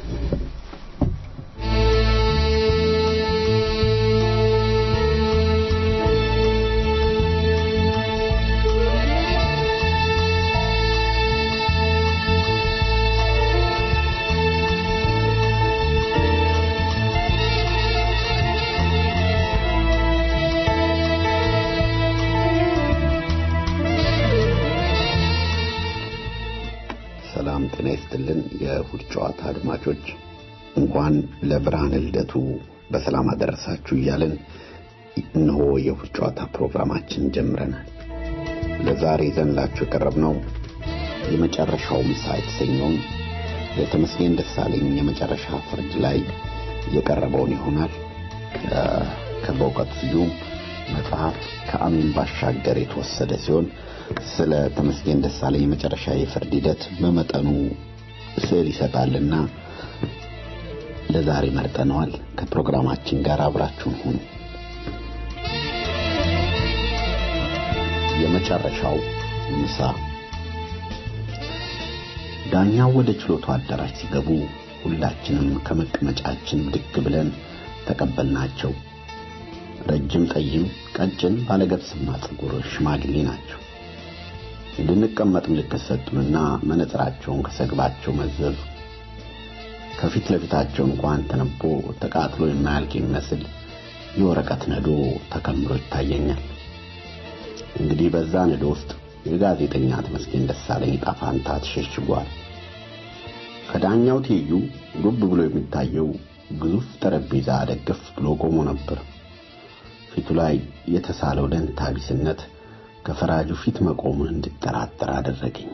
ሰላም ጤና ይስጥልን የእሁድ ጨዋታ አድማጮች እንኳን ለብርሃነ ልደቱ በሰላም አደረሳችሁ እያልን እነሆ የእሁድ ጨዋታ ፕሮግራማችን ጀምረናል ለዛሬ ይዘንላችሁ የቀረብነው የመጨረሻው ምሳ የተሰኘውን ለተመስገን ደሳለኝ የመጨረሻ ፍርድ ላይ የቀረበውን ይሆናል ከበእውቀት ስዩም መጽሐፍ ከአሜን ባሻገር የተወሰደ ሲሆን ስለ ተመስገን ደሳለኝ የመጨረሻ የፍርድ ሂደት በመጠኑ ስዕል ይሰጣልና ለዛሬ መርጠነዋል። ከፕሮግራማችን ጋር አብራችሁን ሁኑ። የመጨረሻው ምሳ ዳኛው ወደ ችሎቱ አዳራሽ ሲገቡ ሁላችንም ከመቀመጫችን ብድግ ብለን ተቀበልናቸው። ረጅም፣ ጠይም፣ ቀጭን ባለገብስማ ፀጉር ሽማግሌ ናቸው። እንድንቀመጥ ምልክት ሰጡንና መነጽራቸውን ከሰግባቸው መዘዙ። ከፊት ለፊታቸው እንኳን ተነቦ ተቃጥሎ የማያልቅ የሚመስል የወረቀት ነዶ ተከምሮ ይታየኛል። እንግዲህ በዛ ነዶ ውስጥ የጋዜጠኛ ተመስገን ደሳለኝ ዕጣ ፈንታ ተሸሽጓል። ከዳኛው ትይዩ ጉብ ብሎ የሚታየው ግዙፍ ጠረጴዛ ደገፍ ብሎ ቆሞ ነበር። ፊቱ ላይ የተሳለው ደንታ ቢስነት ከፈራጁ ፊት መቆሙን እንድጠራጠር አደረገኝ።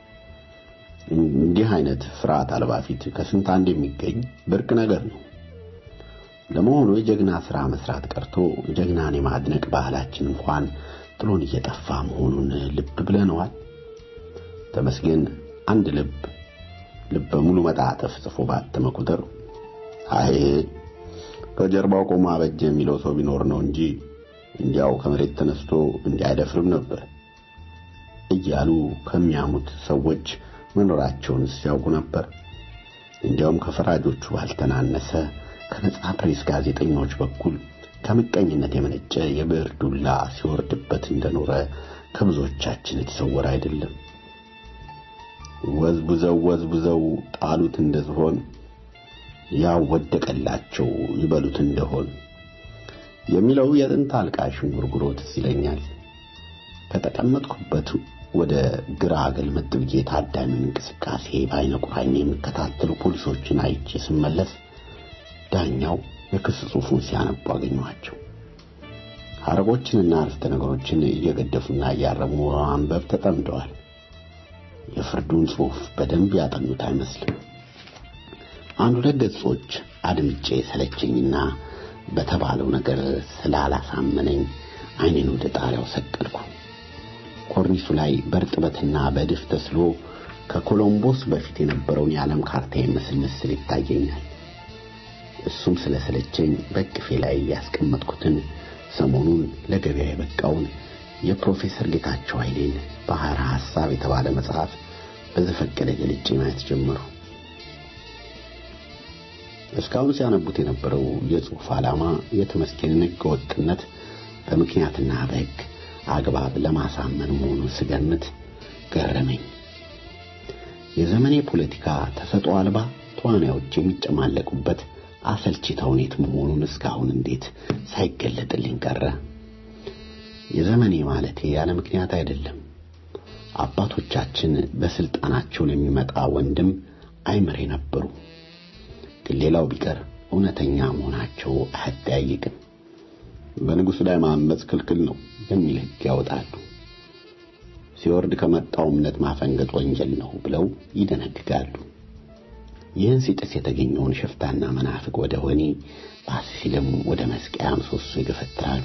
እንዲህ አይነት ፍርሃት አልባ ፊት ከስንት አንድ የሚገኝ ብርቅ ነገር ነው። ለመሆኑ የጀግና ሥራ መስራት ቀርቶ ጀግናን የማድነቅ ባህላችን እንኳን ጥሎን እየጠፋ መሆኑን ልብ ብለነዋል። ተመስገን አንድ ልብ ልበ ሙሉ መጣጥፍ ጽፎ ባተመ ቁጥር አይ ከጀርባው ቆሞ አበጀ የሚለው ሰው ቢኖር ነው እንጂ እንዲያው ከመሬት ተነስቶ እንዲያይደፍርም ነበር እያሉ ከሚያሙት ሰዎች መኖራቸውን ሲያውቁ ነበር። እንዲያውም ከፈራጆቹ ባልተናነሰ ከነጻ ፕሬስ ጋዜጠኞች በኩል ከምቀኝነት የመነጨ የብዕር ዱላ ሲወርድበት እንደኖረ ከብዙዎቻችን የተሰወረ አይደለም። ወዝቡዘው ወዝቡዘው ጣሉት እንደዝሆን ያው ወደቀላቸው ይበሉት እንደሆን የሚለው የጥንት አልቃሽ እንጉርጉሮ ትዝ ይለኛል። ከተቀመጥኩበት ወደ ግራ ገልመጥ ብዬ ታዳሚውን እንቅስቃሴ በዓይነ ቁራኛ የሚከታተሉ ፖሊሶችን አይቼ ስመለስ ዳኛው የክስ ጽሑፉን ሲያነቡ አገኘኋቸው። ሐረጎችንና አረፍተ ነገሮችን እየገደፉና እያረሙ በማንበብ ተጠምደዋል። የፍርዱን ጽሑፍ በደንብ ያጠኑት አይመስልም። አንድ ሁለት ገጾች አድምጬ ሰለቸኝና በተባለው ነገር ስላላሳመነኝ ዓይኔን ወደ ጣሪያው ሰቀልኩ። ኮርኒሱ ላይ በእርጥበትና በድፍ ተስሎ ከኮሎምቦስ በፊት የነበረውን የዓለም ካርታ የሚመስል ምስል ይታየኛል። እሱም ስለሰለቸኝ በቅፌ ላይ ያስቀመጥኩትን ሰሞኑን ለገበያ የበቃውን የፕሮፌሰር ጌታቸው ኃይሌን ባህረ ሐሳብ የተባለ መጽሐፍ በዘፈቀደ ገልጬ ማየት ጀመሩ። እስካሁን ሲያነቡት የነበረው የጽሑፍ ዓላማ የተመስገንን ሕገ ወጥነት በምክንያትና በሕግ አግባብ ለማሳመን መሆኑን ስገምት ገረመኝ። የዘመኔ ፖለቲካ ተሰጥኦ አልባ ተዋናዮች የሚጨማለቁበት አሰልቺ ተውኔት መሆኑን እስካሁን እንዴት ሳይገለጥልኝ ቀረ? የዘመኔ ማለቴ ያለ ምክንያት አይደለም። አባቶቻችን በስልጣናቸው የሚመጣ ወንድም አይምሬ ነበሩ። ግን ሌላው ቢቀር እውነተኛ መሆናቸው አያጠያይቅም። በንጉሥ ላይ ማመፅ ክልክል ነው የሚል ሕግ ያወጣሉ። ሲወርድ ከመጣው እምነት ማፈንገጥ ወንጀል ነው ብለው ይደነግጋሉ። ይህን ሲጥስ የተገኘውን ሽፍታና መናፍቅ ወደ ወህኒ ባስ ሲልም ወደ መስቀያ ምሰሶ ይገፈትራሉ።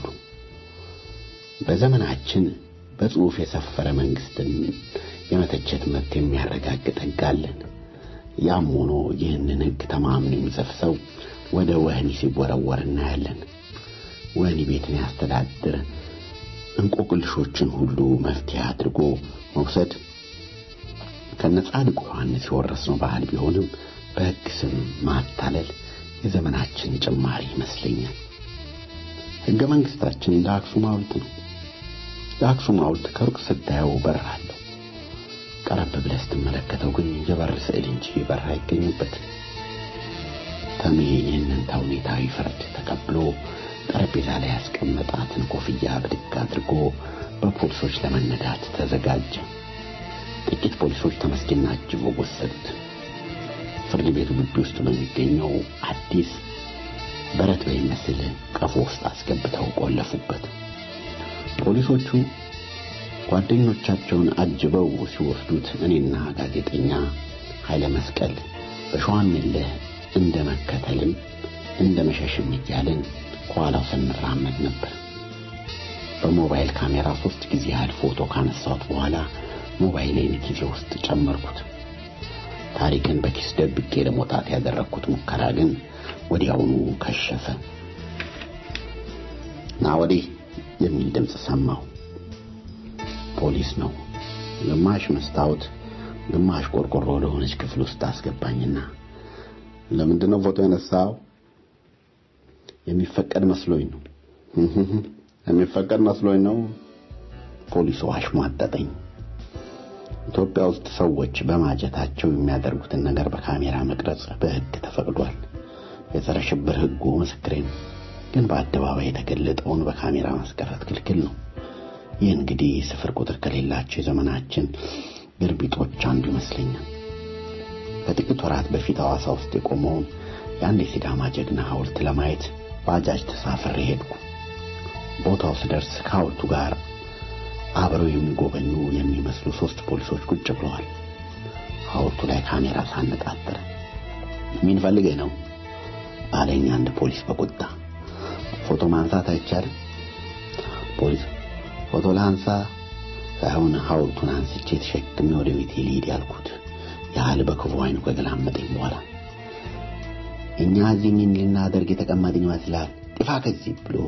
በዘመናችን በጽሑፍ የሰፈረ መንግስትን የመተቸት መብት የሚያረጋግጥ ሕግ አለን። ያም ሆኖ ይህንን ሕግ ተማምኖ የሚጽፍ ሰው ወደ ወህኒ ሲወረወር እናያለን። ወህኒ ቤትን ያስተዳድር እንቆቅልሾችን ሁሉ መፍትሄ አድርጎ መውሰድ ከነጻድቁ ዮሐንስ የወረስነው ባህል ቢሆንም በሕግ ስም ማታለል የዘመናችን ጭማሪ ይመስለኛል። ሕገ መንግሥታችን እንደ አክሱም ሐውልት ነው። የአክሱም ሐውልት ከሩቅ ስታየው በር አለው። ቀረብ ብለህ ስትመለከተው ግን የበር ስዕል እንጂ በር አይገኝበትም። ተሜ ይህንን ተውኔታዊ ፍርድ ተቀብሎ ጠረጴዛ ላይ ያስቀመጣትን ኮፍያ ብድግ አድርጎ በፖሊሶች ለመነዳት ተዘጋጀ። ጥቂት ፖሊሶች ተመስገን አጅበው ወሰዱት። ፍርድ ቤቱ ግቢ ውስጥ በሚገኘው አዲስ በረት በሚመስል ቀፎ ውስጥ አስገብተው ቆለፉበት። ፖሊሶቹ ጓደኞቻቸውን አጅበው ሲወስዱት እኔና ጋዜጠኛ ኃይለ መስቀል በሸዋን ሚልህ እንደ መከተልም እንደ መሸሽም እያልን ከኋላው ስንራመድ ነበር። በሞባይል ካሜራ ሶስት ጊዜ ያህል ፎቶ ካነሳሁት በኋላ ሞባይሌን ኪሴ ውስጥ ጨመርኩት። ታሪክን በኪስ ደብቄ ለመውጣት ያደረግኩት ሙከራ ግን ወዲያውኑ ከሸፈ። ና ወዲህ የሚል ድምፅ ሰማሁ። ፖሊስ ነው። ግማሽ መስታወት ግማሽ ቆርቆሮ ወደሆነች ክፍል ውስጥ አስገባኝና ለምንድን ነው ፎቶ ያነሳው? የሚፈቀድ መስሎኝ ነው። የሚፈቀድ መስሎኝ ነው። ፖሊሱ አሽሟጠጠኝ። ኢትዮጵያ ውስጥ ሰዎች በማጀታቸው የሚያደርጉትን ነገር በካሜራ መቅረጽ በሕግ ተፈቅዷል። የጸረ ሽብር ሕጉ ምስክሬን፣ ግን በአደባባይ የተገለጠውን በካሜራ ማስቀረት ክልክል ነው። ይህ እንግዲህ ስፍር ቁጥር ከሌላቸው የዘመናችን ግርቢጦች አንዱ ይመስለኛል። ከጥቂት ወራት በፊት ሐዋሳ ውስጥ የቆመውን የአንድ የሲዳማ ጀግና ሐውልት ለማየት ባጃጅ ተሳፍሬ ሄድኩ። ቦታው ስደርስ ከሐውልቱ ጋር አብረው የሚጎበኙ የሚመስሉ ሶስት ፖሊሶች ቁጭ ብለዋል። ሐውልቱ ላይ ካሜራ ሳነጣጥር ምን ፈልገህ ነው አለኝ አንድ ፖሊስ በቁጣ። ፎቶ ማንሳት አይቻልም? ፖሊስ ፎቶ ላንሳ ሳይሆን ሐውልቱን አንስቼ ተሸክሜ ወደ ቤቴ ልሂድ ያልኩት ያህል በክፉ አይኑ ከገላመጠኝ በኋላ እኛ እዚህ ምን ልናደርግ የተቀመጥን ይመስላል? ጥፋ ከዚህ ብሎ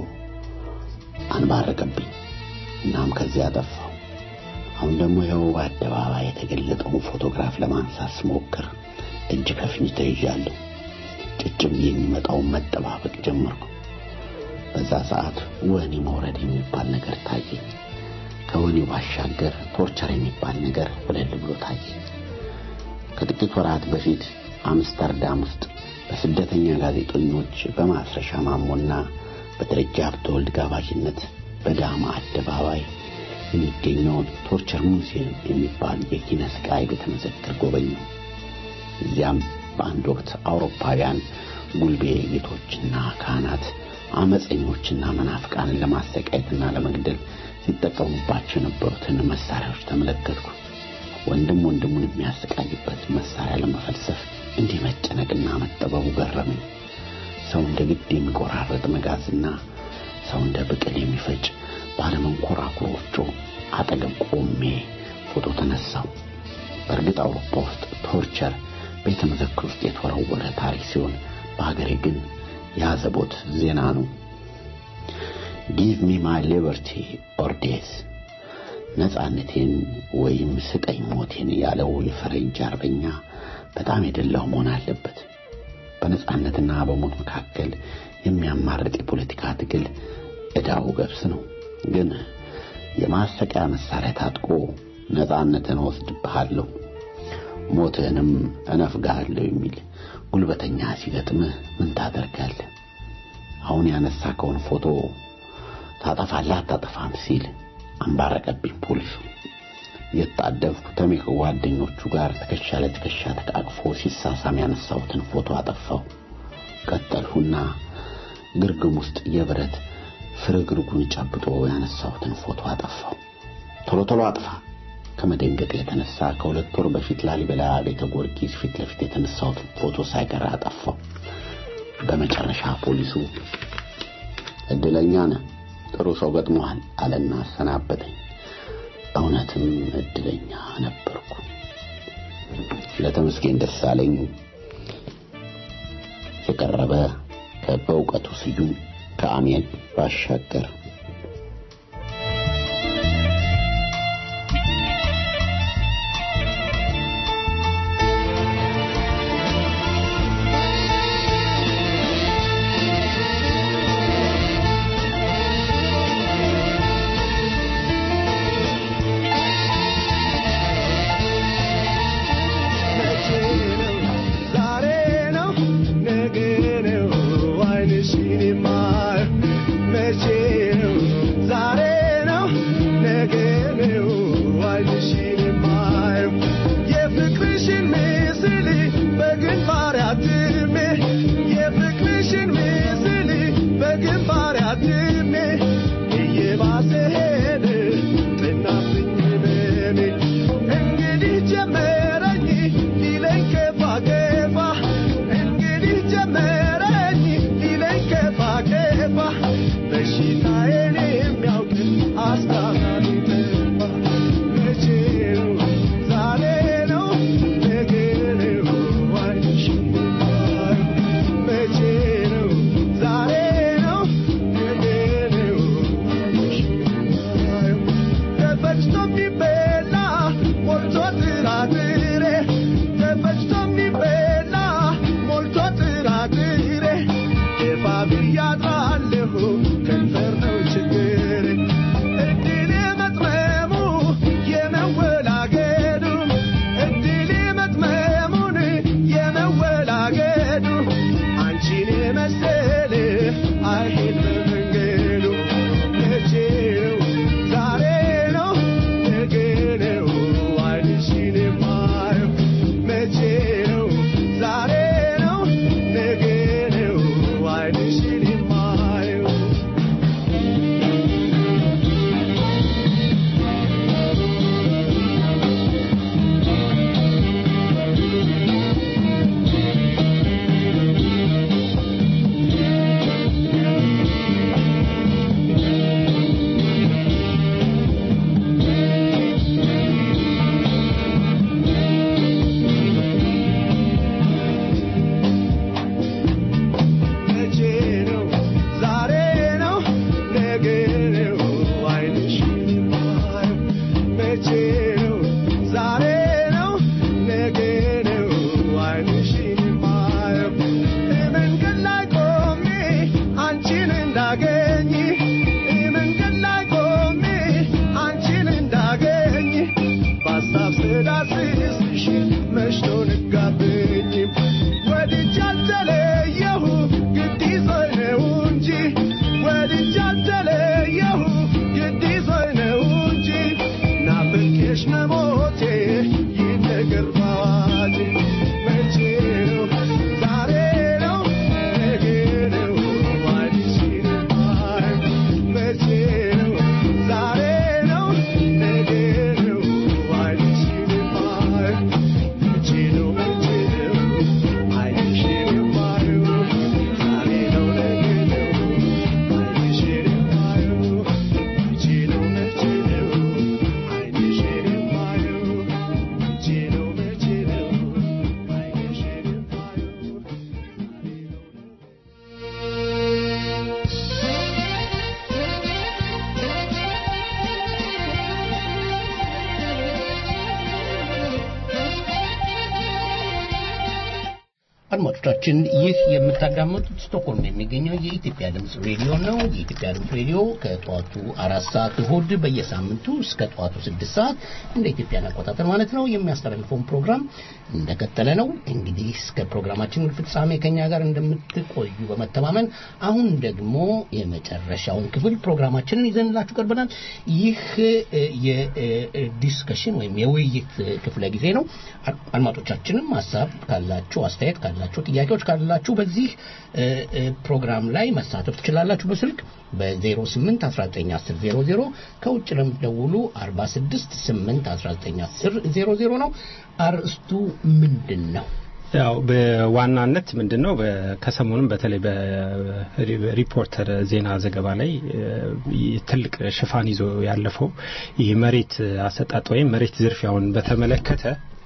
አንባረቀብኝ። እናም ከዚያ ጠፋው። አሁን ደግሞ ይኸው በአደባባይ የተገለጠውን ፎቶግራፍ ለማንሳት ስሞክር እጅ ከፍንጅ ተይዣለሁ። ጭጭ ብዬ የሚመጣውን መጠባበቅ ጀመርኩ። በዛ ሰዓት ወህኒ መውረድ የሚባል ነገር ታየኝ። ከወህኒው ባሻገር ቶርቸር የሚባል ነገር ወለል ብሎ ታየኝ። ከጥቂት ወራት በፊት አምስተርዳም ውስጥ በስደተኛ ጋዜጠኞች በማስረሻ ማሞና በደረጃ ሀብተወልድ ጋባዥነት በዳማ አደባባይ የሚገኘውን ቶርቸር ሙዚየም የሚባል የኪነ ስቃይ ቤተ መዘክር ጎበኙ። እዚያም በአንድ ወቅት አውሮፓውያን ጉልቤ ጌቶችና ካህናት አመፀኞችና መናፍቃንን ለማሰቃየትና ለመግደል ሲጠቀሙባቸው የነበሩትን መሳሪያዎች ተመለከትኩ። ወንድም ወንድሙን የሚያሰቃይበት መሳሪያ ለመፈልሰፍ እንዲህ መጨነቅና መጠበቡ ገረመኝ። ሰው እንደ ግድ የሚቆራረጥ መጋዝና ሰው እንደ ብቅል የሚፈጭ ባለመንኮራኩር ወፍጮ አጠገብ ቆሜ ፎቶ ተነሳው። በእርግጥ አውሮፓ ውስጥ ቶርቸር ቤተ መዘክር ውስጥ የተወረወረ ታሪክ ሲሆን በሀገሬ ግን የአዘቦት ዜና ነው። ጊቭ ሚ ማይ ሊበርቲ ኦር ዴዝ ነጻነቴን ወይም ስጠኝ ሞቴን ያለው የፈረንጅ አርበኛ በጣም የደላው መሆን አለበት። በነጻነትና በሞት መካከል የሚያማርጥ የፖለቲካ ትግል ዕዳው ገብስ ነው። ግን የማሰቂያ መሳሪያ ታጥቆ ነጻነትን ወስድብሃለሁ፣ ሞትህንም እነፍግሃለሁ የሚል ጉልበተኛ ሲገጥምህ ምን ታደርጋለህ? አሁን ያነሳከውን ፎቶ ታጠፋለህ አታጠፋም ሲል አንባረቀብኝ ፖሊሱ። እየተጣደፍኩ ተሜ ከጓደኞቹ ጋር ትከሻ ለትከሻ ተቃቅፎ ሲሳሳም ያነሳሁትን ፎቶ አጠፋው። ቀጠልሁና ግርግም ውስጥ የብረት ፍርግርጉን ጨብጦ ያነሳሁትን ፎቶ አጠፋው። ቶሎ ቶሎ አጥፋ። ከመደንገጥ የተነሳ ከሁለት ወር በፊት ላሊበላ ቤተ ጊዮርጊስ ፊት ለፊት የተነሳሁትን ፎቶ ሳይቀር አጠፋው። በመጨረሻ ፖሊሱ እድለኛ ነህ፣ ጥሩ ሰው ገጥሞሃል አለና አሰናበተኝ። እውነትም እድለኛ ነበርኩ። ለተመስገን ደሳለኝ የቀረበ በእውቀቱ ስዩም ከአሜን ባሻገር Kepa, ወድጄ አልተለየሁ ግድ ይዞኝ ነው እንጂ ናፍቄሽ መሞቴ ይነገር ባዋጅ መቼ ነው ዛሬ ነው ነገ ነው አይንሽን የማይ መቼ ነው ዛሬ ነው ነገ ነው አይንሽን የማይ መቼ ነው መቼ ነው አይንሽን የማየው ዛሬ ነው ነገ ነው አይንሽን የማየው መቼ ነው መቼ ነው አይንሽን የማየው መቼ ነው መቼ ነው አይንሽን የማየው አድማጮቻችን ይህ የምታዳመጡት ስቶክሆልም የሚገኘው የኢትዮጵያ ድምፅ ሬዲዮ ነው። የኢትዮጵያ ድምፅ ሬዲዮ ከጠዋቱ አራት ሰዓት እሁድ በየሳምንቱ እስከ ጠዋቱ ስድስት ሰዓት እንደ ኢትዮጵያን አቆጣጠር ማለት ነው የሚያስተላልፈውን ፕሮግራም እንደቀጠለ ነው። እንግዲህ እስከ ፕሮግራማችን ፍጻሜ ከኛ ጋር እንደምትቆዩ በመተማመን አሁን ደግሞ የመጨረሻውን ክፍል ፕሮግራማችንን ይዘንላችሁ ቀርበናል። ይህ የዲስከሽን ወይም የውይይት ክፍለ ጊዜ ነው። አድማጮቻችንም ሀሳብ ካላችሁ አስተያየት ካላችሁ ጥያቄዎች ካላችሁ በዚህ ፕሮግራም ላይ መሳተፍ ትችላላችሁ። በስልክ በ08 1910 00 ከውጭ ለምትደውሉ 46 8 1910 00 ነው። አርእስቱ ምንድን ነው? ያው በዋናነት ምንድን ነው ከሰሞኑም በተለይ በሪፖርተር ዜና ዘገባ ላይ ትልቅ ሽፋን ይዞ ያለፈው ይህ መሬት አሰጣጥ ወይም መሬት ዝርፊያውን በተመለከተ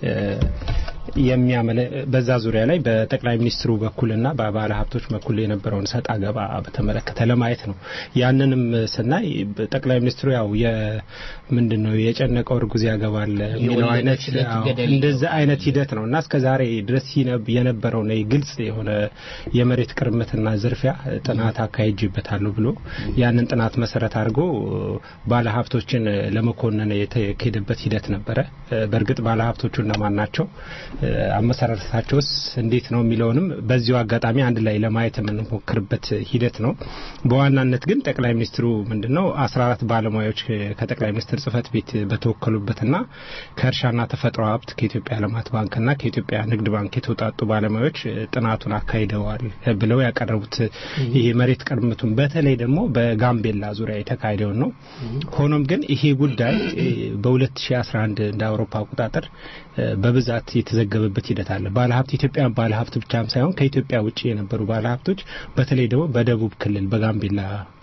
የሚያመለ በዛ ዙሪያ ላይ በጠቅላይ ሚኒስትሩ በኩልና በባለ ሀብቶች በኩል የነበረውን ሰጣ ገባ በተመለከተ ለማየት ነው። ያንንም ስናይ ጠቅላይ ሚኒስትሩ ያው ምንድን ነው የጨነቀው እርጉዝ ያገባል የሚለው አይነት እንደዚህ አይነት ሂደት ነው እና እስከ ዛሬ ድረስ የነበረው ግልጽ የሆነ የመሬት ቅርምትና ዝርፊያ ጥናት አካሄጅበታለሁ ብሎ ያንን ጥናት መሰረት አድርጎ ባለ ሀብቶችን ለመኮነን የተካሄደበት ሂደት ነበረ። በእርግጥ ባለ ሀብቶቹ እነማን ናቸው? አመሰራረታቸውስ እንዴት ነው የሚለውንም በዚሁ አጋጣሚ አንድ ላይ ለማየት የምንሞክርበት ሂደት ነው። በዋናነት ግን ጠቅላይ ሚኒስትሩ ምንድነው አስራ አራት ባለሙያዎች ከጠቅላይ ሚኒስትር ጽህፈት ቤት በተወከሉበትና ከእርሻና ተፈጥሮ ሀብት ከኢትዮጵያ ልማት ባንክና ከኢትዮጵያ ንግድ ባንክ የተውጣጡ ባለሙያዎች ጥናቱን አካሂደዋል ብለው ያቀረቡት ይሄ መሬት ቅርምቱን በተለይ ደግሞ በጋምቤላ ዙሪያ የተካሄደውን ነው። ሆኖም ግን ይሄ ጉዳይ በ2011 እንደ አውሮፓ አቆጣጠር በብዛት የተዘገበበት ሂደት አለ። ባለሀብት ኢትዮጵያ ባለሀብት ብቻም ሳይሆን ከኢትዮጵያ ውጭ የነበሩ ባለሀብቶች በተለይ ደግሞ በደቡብ ክልል በጋምቤላ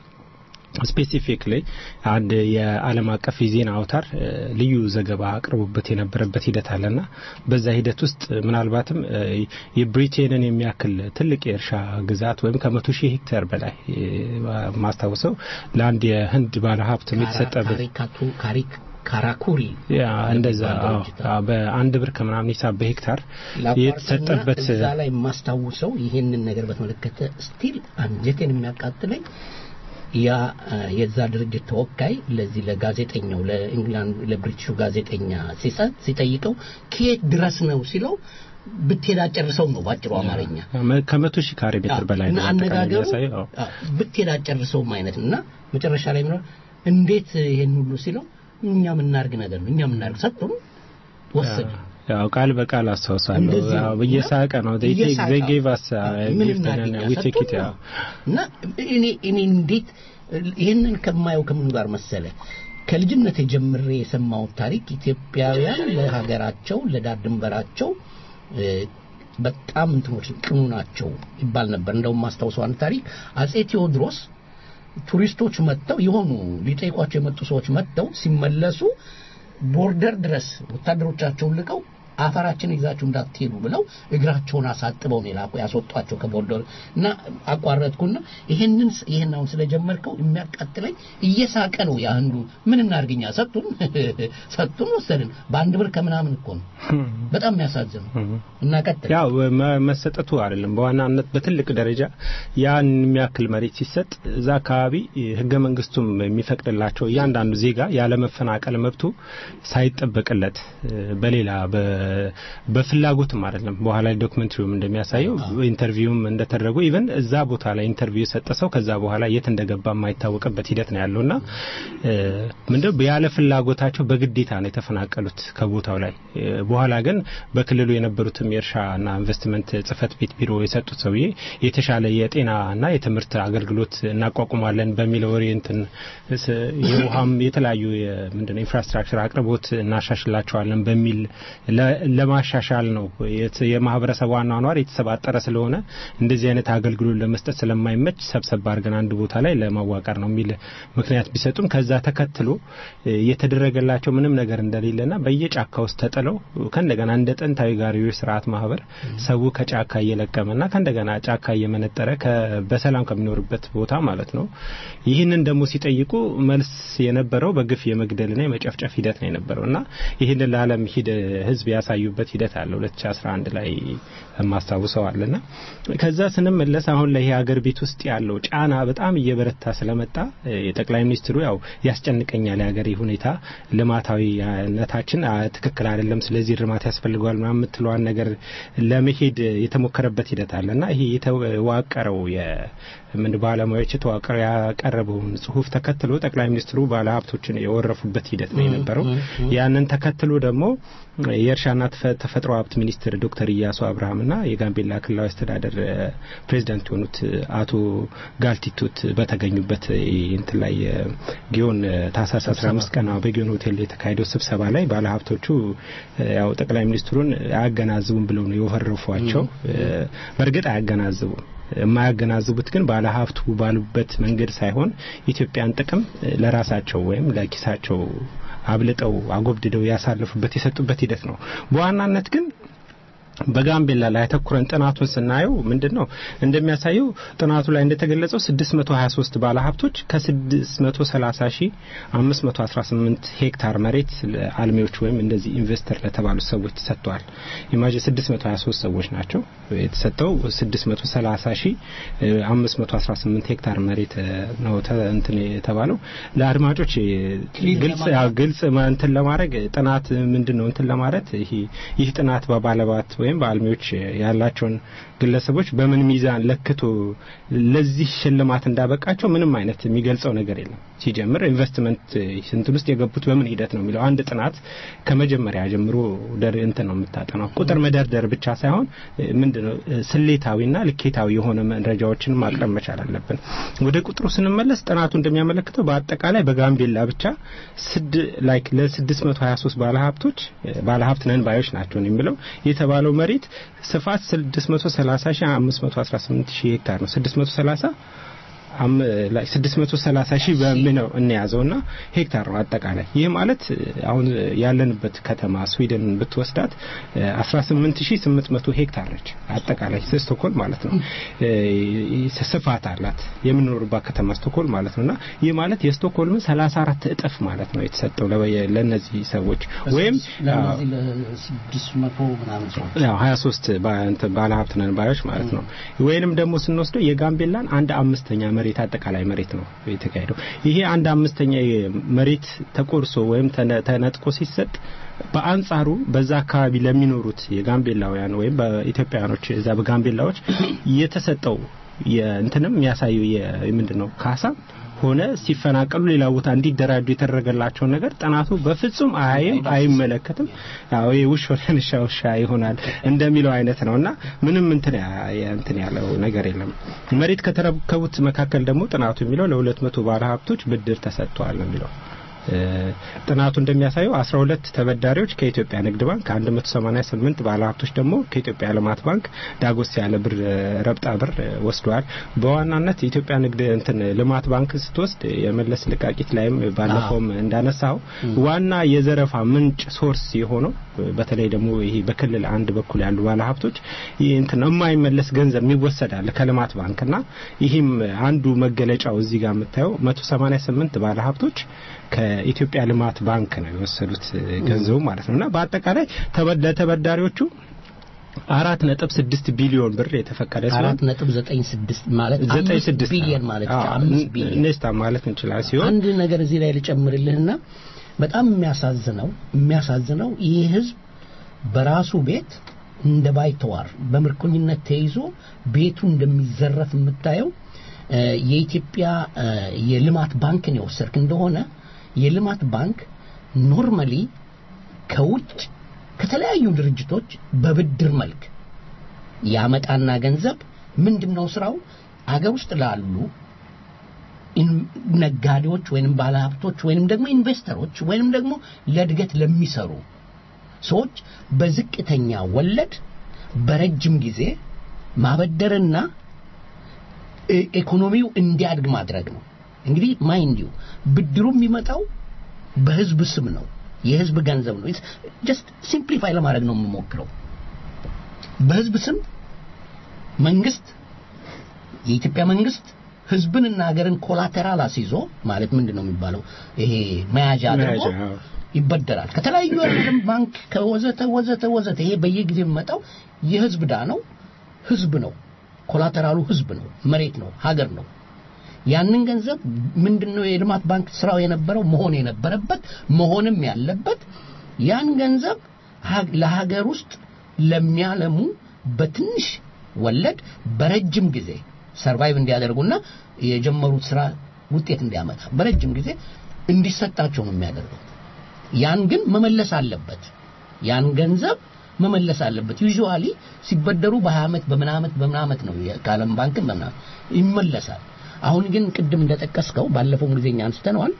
ስፔሲፊክሊ አንድ የዓለም አቀፍ የዜና አውታር ልዩ ዘገባ አቅርቦበት የነበረበት ሂደት አለና በዛ ሂደት ውስጥ ምናልባትም የብሪቴንን የሚያክል ትልቅ የእርሻ ግዛት ወይም ከመቶ ሺህ ሄክታር በላይ ማስታውሰው ለአንድ የህንድ ባለሀብት የተሰጠበት ካራኩሪ እንደዛ በአንድ ብር ከምናምን ሂሳብ በሄክታር የተሰጠበት እዛ ላይ የማስታውሰው ይሄንን ነገር በተመለከተ ስቲል አንጀቴን የሚያቃጥለኝ ያ የዛ ድርጅት ተወካይ ለዚህ ለጋዜጠኛው ለኢንግላንድ ለብሪቲሹ ጋዜጠኛ ሲሰጥ ሲጠይቀው ከየት ድረስ ነው ሲለው ብትሄድ አጨርሰው ነው ባጭሩ አማርኛ ከመቶ ሺህ ካሬ ሜትር በላይ ነው አነጋገሩ ብትሄድ አጨርሰውም አይነት እና መጨረሻ ላይ ምነው እንዴት ይሄን ሁሉ ሲለው እኛ የምናርግ ነገር ነው እኛ የምናርግ ሰጡን ወሰዱ ያው ቃል በቃል አስታውሳለሁ እየሳቀ ነው they gave us we take it እና እኔ እኔ እንዴት ይህንን ከማየው ከምኑ ጋር መሰለ ከልጅነት ጀምሬ የሰማሁት ታሪክ ኢትዮጵያውያን ለሀገራቸው ለዳር ድንበራቸው በጣም እንትኖች ቅኑ ናቸው ይባል ነበር እንደውም ማስታውሰው አንድ ታሪክ አጼ ቴዎድሮስ ቱሪስቶች መጥተው የሆኑ ሊጠይቋቸው የመጡ ሰዎች መጥተው ሲመለሱ ቦርደር ድረስ ወታደሮቻቸውን ልቀው አፈራችን ይዛችሁ እንዳትሄዱ ብለው እግራቸውን አሳጥበው ነው የላኩ ያስወጧቸው ከቦርደር እና አቋረጥኩና ይሄንን ይሄን አሁን ስለጀመርከው የሚያቃጥለኝ እየሳቀ ነው ያንዱ ምን እናርግኛ ሰጡን ሰጡን ወሰድን በአንድ ብር ከምናምን እኮ ነው በጣም የሚያሳዝን እና ቀጥል ያው መሰጠቱ አይደለም በዋናነት በትልቅ ደረጃ ያን የሚያክል መሬት ሲሰጥ እዛ አካባቢ ህገ መንግስቱም የሚፈቅድላቸው እያንዳንዱ ዜጋ ያለመፈናቀል መብቱ ሳይጠበቅለት በሌላ በፍላጎትም አይደለም። በኋላ ላይ ዶክመንትሪውም እንደሚያሳየው ኢንተርቪውም እንደተደረጉ ኢቨን እዛ ቦታ ላይ ኢንተርቪው የሰጠ ሰው ከዛ በኋላ የት እንደገባ የማይታወቅበት ሂደት ነው ያለውና ምንድነው ያለ ፍላጎታቸው በግዴታ ነው የተፈናቀሉት ከቦታው ላይ። በኋላ ግን በክልሉ የነበሩትም የእርሻና ኢንቨስትመንት ጽህፈት ቤት ቢሮ የሰጡት ሰውዬ የተሻለ የጤናና የትምህርት አገልግሎት እናቋቁማለን በሚለው ኦሪየንትን የውሃም የተለያዩ ምንድነው ኢንፍራስትራክቸር አቅርቦት እናሻሽላቸዋለን በሚል ለማሻሻል ነው የማህበረሰቡ አኗኗር የተሰባጠረ ስለሆነ እንደዚህ አይነት አገልግሎት ለመስጠት ስለማይመች ሰብሰብ አድርገን አንድ ቦታ ላይ ለማዋቀር ነው የሚል ምክንያት ቢሰጡም ከዛ ተከትሎ የተደረገላቸው ምንም ነገር እንደሌለና በየጫካ ውስጥ ተጥለው ከእንደገና እንደ ጥንታዊ ጋሪዎች ስርዓት ማህበር ሰው ከጫካ እየለቀመና ከእንደገና ጫካ እየመነጠረ በሰላም ከሚኖርበት ቦታ ማለት ነው። ይህንን ደግሞ ሲጠይቁ መልስ የነበረው በግፍ የመግደልና የመጨፍጨፍ ሂደት ነው የነበረው እና ይህንን ለዓለም ህዝብ ያሳዩበት ሂደት አለ 2011 ላይ ማስታውሰዋልና ከዛ ስንመለስ አሁን ላይ ሀገር ቤት ውስጥ ያለው ጫና በጣም እየበረታ ስለመጣ የጠቅላይ ሚኒስትሩ ያው ያስጨንቀኛል የሀገር ሁኔታ ልማታዊነታችን ትክክል አይደለም፣ ስለዚህ እርማት ያስፈልገዋል ምናምን የምትለዋን ነገር ለመሄድ የተሞከረበት ሂደት አለና ይሄ የተዋቀረው ምን ባለሙያዎች የተዋቀረው ያቀረበውን ጽሁፍ ተከትሎ ጠቅላይ ሚኒስትሩ ባለሀብቶችን የወረፉበት ሂደት ነው የነበረው። ያንን ተከትሎ ደግሞ የእርሻና ተፈጥሮ ሀብት ሚኒስትር ዶክተር ኢያሱ አብርሃምና የጋምቤላ ክልላዊ አስተዳደር ፕሬዚዳንት የሆኑት አቶ ጋልቲቱት በተገኙበት እንትን ላይ ጊዮን ታህሳስ 15 ቀን በጊዮን ሆቴል የተካሄደው ስብሰባ ላይ ባለሀብቶቹ ያው ጠቅላይ ሚኒስትሩን አያገናዝቡም ብለው ነው የወረፏቸው። በእርግጥ አያገናዝቡም። የማያገናዝቡት ግን ባለሀብቱ ባሉበት መንገድ ሳይሆን ኢትዮጵያን ጥቅም ለራሳቸው ወይም ለኪሳቸው አብልጠው አጎብድደው ያሳለፉበት የሰጡበት ሂደት ነው። በዋናነት ግን በጋምቤላ ላይ አተኩረን ጥናቱን ስናየው ምንድን ነው እንደሚያሳየው ጥናቱ ላይ እንደተገለጸው 623 ባለሀብቶች ከ630 ሺህ 518 ሄክታር መሬት ለአልሚዎች ወይም እንደዚህ ኢንቨስተር ለተባሉ ሰዎች ተሰጥተዋል። ኢማጂን 623 ሰዎች ናቸው የተሰጠው 630 ሺህ 518 ሄክታር መሬት ነው እንትን የተባለው ለአድማጮች ግልጽ ግልጽ እንትን ለማድረግ ጥናት ምንድን ነው እንትን ለማለት ይህ ጥናት በባለባት ወይም በአልሚዎች ያላቸውን ግለሰቦች በምን ሚዛን ለክቶ ለዚህ ሽልማት እንዳበቃቸው ምንም አይነት የሚገልጸው ነገር የለም። ሲጀምር ኢንቨስትመንት እንትን ውስጥ የገቡት በምን ሂደት ነው የሚለው አንድ ጥናት ከመጀመሪያ ጀምሮ ደር እንትን ነው የምታጠናው። ቁጥር መደርደር ብቻ ሳይሆን ምንድነው ስሌታዊና ልኬታዊ የሆነ መረጃዎችን ማቅረብ መቻል አለብን። ወደ ቁጥሩ ስንመለስ ጥናቱ እንደሚያመለክተው በአጠቃላይ በጋምቤላ ብቻ ስድ ላይክ ለ623 ባለሀብቶች ባለሀብት ነን ባዮች ናቸው የሚለው የተባለው መሬት ስፋት 630 ሺህ 518 ሺህ ሄክታር ነው። 630 630 ሺህ በሚለው እንያዘውና ሄክታር ነው አጠቃላይ። ይህ ማለት አሁን ያለንበት ከተማ ስዊድን ብትወስዳት 18800 ሄክታር ነች አጠቃላይ ስቶኮል ማለት ነው። ስፋት አላት የምንኖርባት ከተማ ስቶኮል ማለት ነውና ይህ ማለት የስቶኮልምን 34 እጥፍ ማለት ነው የተሰጠው ለነዚህ ሰዎች ወይም ያው 23 ባለሀብት ነን ባዮች ማለት ነው። ወይንም ደግሞ ስንወስደው የጋምቤላን አንድ አምስተኛ መሬት አጠቃላይ መሬት ነው የተካሄደው። ይሄ አንድ አምስተኛ መሬት ተቆርሶ ወይም ተነጥቆ ሲሰጥ በአንጻሩ በዛ አካባቢ ለሚኖሩት የጋምቤላውያን ወይም በኢትዮጵያውያኖች እዛ በጋምቤላዎች የተሰጠው እንትንም የሚያሳየው ምንድን ነው ካሳ ሆነ ሲፈናቀሉ ሌላ ቦታ እንዲደራጁ የተደረገላቸውን ነገር ጥናቱ በፍጹም አያይም፣ አይመለከትም። ያው ውሽ ሆነን ውሻ ውሻ ይሆናል እንደሚለው አይነት ነውና ምንም እንትን እንትን ያለው ነገር የለም። መሬት ከተረከቡት መካከል ደግሞ ጥናቱ የሚለው ለሁለት መቶ ባለ ሀብቶች ብድር ተሰጥቷል ነው የሚለው። ጥናቱ እንደሚያሳየው 12 ተበዳሪዎች ከኢትዮጵያ ንግድ ባንክ፣ 188 ባለሀብቶች ደግሞ ከኢትዮጵያ ልማት ባንክ ዳጎስ ያለ ብር ረብጣ ብር ወስደዋል። በዋናነት የኢትዮጵያ ንግድ እንትን ልማት ባንክ ስትወስድ የመለስ ልቃቂት ላይም ባለፈውም እንዳነሳው ዋና የዘረፋ ምንጭ ሶርስ የሆነው በተለይ ደግሞ ይሄ በክልል አንድ በኩል ያሉ ባለሀብቶች ይህ እንትን የማይመለስ ገንዘብ የሚወሰዳል ከልማት ባንክና ይህም አንዱ መገለጫው እዚህ ጋር የምታየው 188 ባለሀብቶች ከኢትዮጵያ ልማት ባንክ ነው የወሰዱት ገንዘቡ ማለት ነው እና በአጠቃላይ ለተበዳሪዎቹ አራት ነጥብ ስድስት ቢሊዮን ብር የተፈቀደ ሲሆን አራት ነጥብ ዘጠኝ ስድስት ማለት ዘጠኝ ስድስት ቢሊዮን ማለት አምስት ቢሊዮን ኔስታ ማለት እንችላል ሲሆን አንድ ነገር እዚህ ላይ ልጨምርልህና በጣም የሚያሳዝነው የሚያሳዝነው ይህ ህዝብ በራሱ ቤት እንደ ባይተዋር በምርኮኝነት ተይዞ ቤቱ እንደሚዘረፍ የምታየው እ፣ የኢትዮጵያ እ፣ የልማት ባንክን የወሰድክ እንደሆነ የልማት ባንክ ኖርማሊ ከውጭ ከተለያዩ ድርጅቶች በብድር መልክ ያመጣና ገንዘብ ምንድነው ስራው አገር ውስጥ ላሉ ኢን- ነጋዴዎች ወይንም ባለሀብቶች ወይንም ደግሞ ኢንቨስተሮች ወይንም ደግሞ ለእድገት ለሚሰሩ ሰዎች በዝቅተኛ ወለድ በረጅም ጊዜ ማበደርና እ- ኢኮኖሚው እንዲያድግ ማድረግ ነው። እንግዲህ ማይንድ ዩ ብድሩ የሚመጣው በህዝብ ስም ነው። የህዝብ ገንዘብ ነው። ጀስት ሲምፕሊፋይ ለማድረግ ነው የምሞክረው። በህዝብ ስም መንግስት የኢትዮጵያ መንግስት ህዝብንና ሀገርን ኮላተራል አስይዞ ማለት ምንድን ነው የሚባለው ይሄ መያዣ አድርጎ መያዣ፣ አዎ። ይበደራል ከተለያዩ የዓለም ባንክ ከወዘተ ወዘተ ወዘተ ይሄ በየጊዜው የሚመጣው የህዝብ ዳ ነው ህዝብ ነው ኮላተራሉ ህዝብ ነው መሬት ነው ሀገር ነው ያንን ገንዘብ ምንድነው የልማት ባንክ ስራው የነበረው መሆን የነበረበት መሆንም ያለበት ያን ገንዘብ ሀ- ለሀገር ውስጥ ለሚያለሙ በትንሽ ወለድ በረጅም ጊዜ ሰርቫይቭ እንዲያደርጉና የጀመሩት ስራ ውጤት እንዲያመጣ በረጅም ጊዜ እንዲሰጣቸው ነው የሚያደርገው። ያን ግን መመለስ አለበት። ያን ገንዘብ መመለስ አለበት። ዩዥዋሊ ሲበደሩ በ20 ዓመት በምን ዓመት በምን ዓመት ነው ከዓለም ባንክም በምናምን ይመለሳል። አሁን ግን ቅድም እንደጠቀስከው ባለፈው ጊዜ እኛ አንስተነዋል።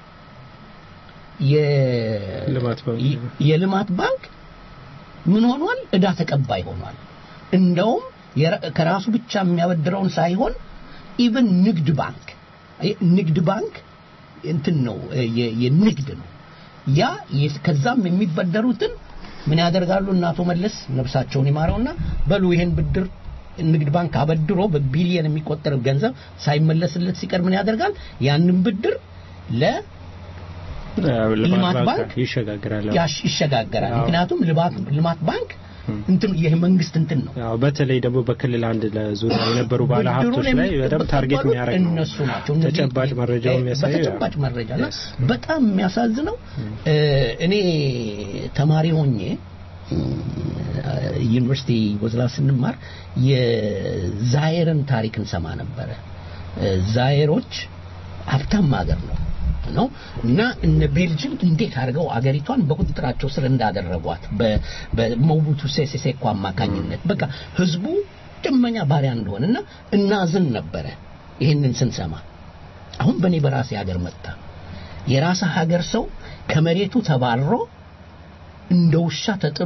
የ- ልማት ባንክ የ- የልማት ባንክ ምን ሆኗል? እዳ ተቀባይ ሆኗል። እንደውም የራ- ከራሱ ብቻ የሚያበድረውን ሳይሆን ኢቭን ንግድ ባንክ ይ- ንግድ ባንክ እንትን ነው የ- የንግድ ነው ያ የ- ከዛም የሚበደሩትን ምን ያደርጋሉ እና አቶ መለስ ነፍሳቸውን ይማረውና በሉ ይሄን ብድር ንግድ ባንክ አበድሮ በቢሊየን የሚቆጠር ገንዘብ ሳይመለስለት ሲቀር ምን ያደርጋል ያንን ብድር ለ ልማት ባንክ ይሸጋግራል። ያሽ ይሸጋገራል አዎ። ምክንያቱም ልማት ልማት ባንክ እንትን ይህ መንግስት እንትን ነው ያው በተለይ ደግሞ በክልል አንድ ለዙሪያ የነበሩ ባለ ሀብቶች ላይ በደንብ ታርጌት የሚያደርግ ነው። እነሱ ናቸው እነዚህ- ተጨባጭ መረጃው እ- የሚያሳየው ያ በተጨባጭ መረጃ እና Yes. በጣም የሚያሳዝነው እ፣ እኔ ተማሪ ሆኜ እ፣ ዩኒቨርሲቲ ወዝላ ስንማር የዛየርን ታሪክ እንሰማ ነበረ። እ፣ ዛየሮች ሀብታም ሀገር ነው ነው እና እነ ቤልጅም እንዴት አድርገው አገሪቷን በቁጥጥራቸው ስር እንዳደረጓት በ- በሞቡቱ ሴሴ ሴኮ አማካኝነት በቃ ህዝቡ ደመኛ ባሪያ እንደሆነ እና እናዝን ነበረ ይህንን ስንሰማ አሁን በእኔ በራሴ ሀገር መጣ የራስ ሀገር ሰው ከመሬቱ ተባሮ እንደ ውሻ ተጥሎ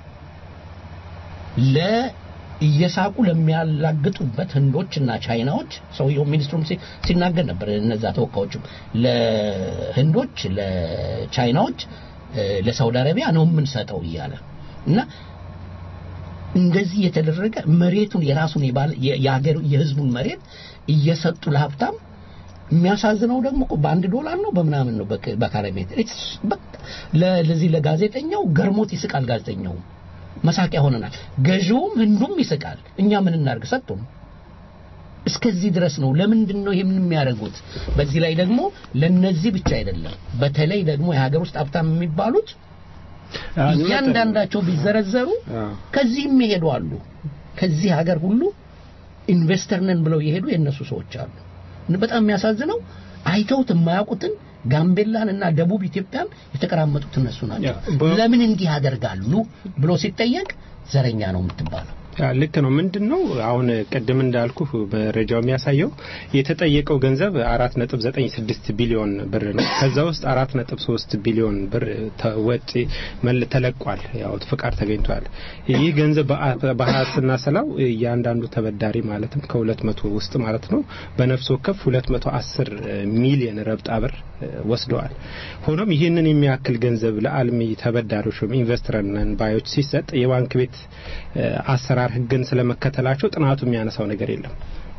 ለ እየሳቁ ለሚያላግጡበት ህንዶችና ቻይናዎች ሰውየው ሚኒስትሩም ሲ- ሲናገር ነበር እነዛ ተወካዮችም ለህንዶች ለቻይናዎች እ፣ ለሳውዲ አረቢያ ነው የምንሰጠው እያለ እና እንደዚህ የተደረገ መሬቱን የራሱን የባለ- የ- የሀገሩ የህዝቡን መሬት እየሰጡ ለሀብታም የሚያሳዝነው ደግሞ እኮ በአንድ ዶላር ነው በምናምን ነው በክ- በካሬ ሜትር It's በቃ ለ- ለዚህ ለጋዜጠኛው ገርሞት ይስቃል ጋዜጠኛው መሳቂያ ሆነናል ገዢውም ህንዱም ይስቃል እኛ ምን እናርግ ሰጡም እስከዚህ ድረስ ነው ለምንድን ነው ይህን የሚያደርጉት በዚህ ላይ ደግሞ ለነዚህ ብቻ አይደለም በተለይ ደግሞ የሀገር ውስጥ ሀብታም የሚባሉት አዎ፣ እያንዳንዳቸው ቢዘረዘሩ አዎ። ከዚህም ይሄዱ አሉ ከዚህ ሀገር ሁሉ ኢንቨስተር ነን ብለው የሄዱ የነሱ ሰዎች አሉ በጣም የሚያሳዝነው አይተውት የማያውቁትን ጋምቤላን እና ደቡብ ኢትዮጵያን የተቀራመጡት እነሱ ናቸው ያ፣ በ- ለምን እንዲህ ያደርጋሉ ብሎ ሲጠየቅ ዘረኛ ነው የምትባለው ያ፣ ልክ ነው። ምንድን ነው አሁን ቅድም እንዳልኩ መረጃው የሚያሳየው የተጠየቀው ገንዘብ አራት ነጥብ ዘጠኝ ስድስት ቢሊዮን ብር ነው። ከዛ ውስጥ አራት ነጥብ ሶስት ቢሊዮን ብር ተ- ወጪ መል- ተለቋል። ያው ፍቃድ ተገኝቷል። ይህ ገንዘብ በአ- በሀያ ስናሰላው እያንዳንዱ ተበዳሪ ማለትም ከሁለት መቶ ውስጥ ማለት ነው በነፍስ ወከፍ ሁለት መቶ አስር ሚሊዮን ረብጣ ብር እ፣ ወስደዋል። ሆኖም ይህንን የሚያክል ገንዘብ ለአልሚ ተበዳሪዎች ወይም ኢንቨስተር ነን ባዮች ሲሰጥ የባንክ ቤት እ፣ አሰራር ሕግን ስለመከተላቸው ጥናቱ የሚያነሳው ነገር የለም።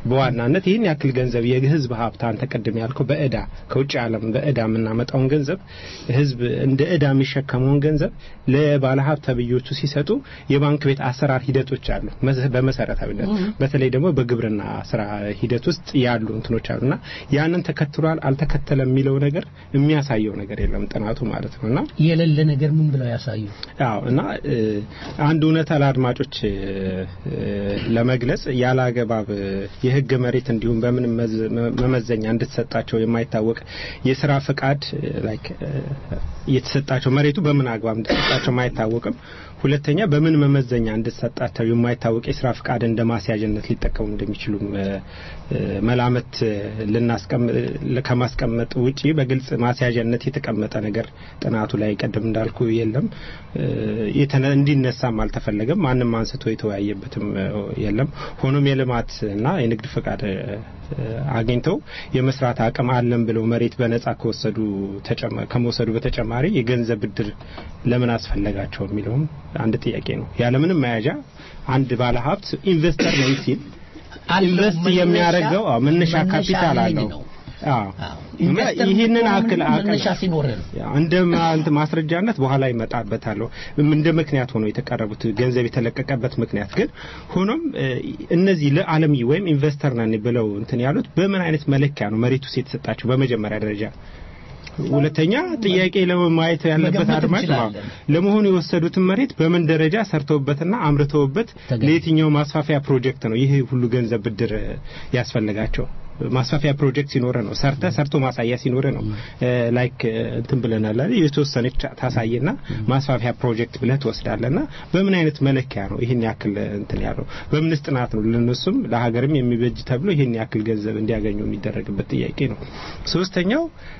በዋናነት ይህን ያክል ገንዘብ የህዝብ ሀብት አንተ ቅድም ያልከው በእዳ ከውጭ ዓለም በእዳ የምናመጣውን ገንዘብ ህዝብ እንደ እዳ የሚሸከመውን ገንዘብ ለባለ ሀብት ተብዮቹ ሲሰጡ የባንክ ቤት አሰራር ሂደቶች አሉ። በመሰረታዊነት በተለይ ደግሞ በግብርና ስራ ሂደት ውስጥ ያሉ እንትኖች አሉና ያንን ተከትሏል አልተከተለም የሚለው ነገር የሚያሳየው ነገር የለም ጥናቱ ማለት ነውና የሌለ ነገር ምን ብለው ያሳዩ? አዎ እና አንድ እውነታ ለአድማጮች ለመግለጽ ያለ አገባብ የህግ መሬት እንዲሁም በምን መመዘኛ እንድትሰጣቸው የማይታወቅ የስራ ፈቃድ ላይክ የተሰጣቸው መሬቱ በምን አግባብ እንድትሰጣቸው የማይታወቅም ሁለተኛ በምን መመዘኛ እንድትሰጣቸው የማይታወቅ የስራ ፍቃድ እንደ ማስያዥነት ሊጠቀሙ እንደሚችሉም መላመት ከማስቀመጥ ውጪ በግልጽ ማስያዣነት የተቀመጠ ነገር ጥናቱ ላይ ቀደም እንዳልኩ የለም። እንዲነሳም አልተፈለገም። ማንም አንስቶ የተወያየበትም የለም። ሆኖም የልማት እና የንግድ ፍቃድ አግኝተው የመስራት አቅም አለን ብለው መሬት በነጻ ከወሰዱ ከመውሰዱ በተጨማሪ የገንዘብ ብድር ለምን አስፈለጋቸው የሚለውም አንድ ጥያቄ ነው። ያለምንም መያዣ አንድ ባለሀብት ኢንቨስተር ነኝ ሲል ኢንቨስት የሚያደርገው መነሻ ካፒታል አለው። ይህንን አክል መነሻ ሲኖር እንደ ማስረጃነት በኋላ ይመጣበታለሁ እንደ ምክንያት ሆኖ የተቀረቡት ገንዘብ የተለቀቀበት ምክንያት ግን ሆኖም እነዚህ ለዓለም ወይም ኢንቨስተር ነን ብለው እንትን ያሉት በምን አይነት መለኪያ ነው መሬቱ የተሰጣቸው በመጀመሪያ ደረጃ ሁለተኛ ጥያቄ ለማየት ያለበት አድማጭ ለመሆኑ የወሰዱትን መሬት በምን ደረጃ ሰርተውበትና አምርተውበት ለየትኛው ማስፋፊያ ፕሮጀክት ነው ይህ ሁሉ ገንዘብ ብድር ያስፈልጋቸው? ማስፋፊያ ፕሮጀክት ሲኖረ ነው ሰርተ ሰርቶ ማሳያ ሲኖረ ነው ላይክ እንትን ብለናል አይደል የተወሰነች ታሳየና ማስፋፊያ ፕሮጀክት ብለህ ትወስዳለና በምን አይነት መለኪያ ነው ይህን ያክል እንትን ያለው በምንስ ጥናት ነው ለነሱም ለሀገርም የሚበጅ ተብሎ ይህን ያክል ገንዘብ እንዲያገኙ የሚደረግበት ጥያቄ ነው ሶስተኛው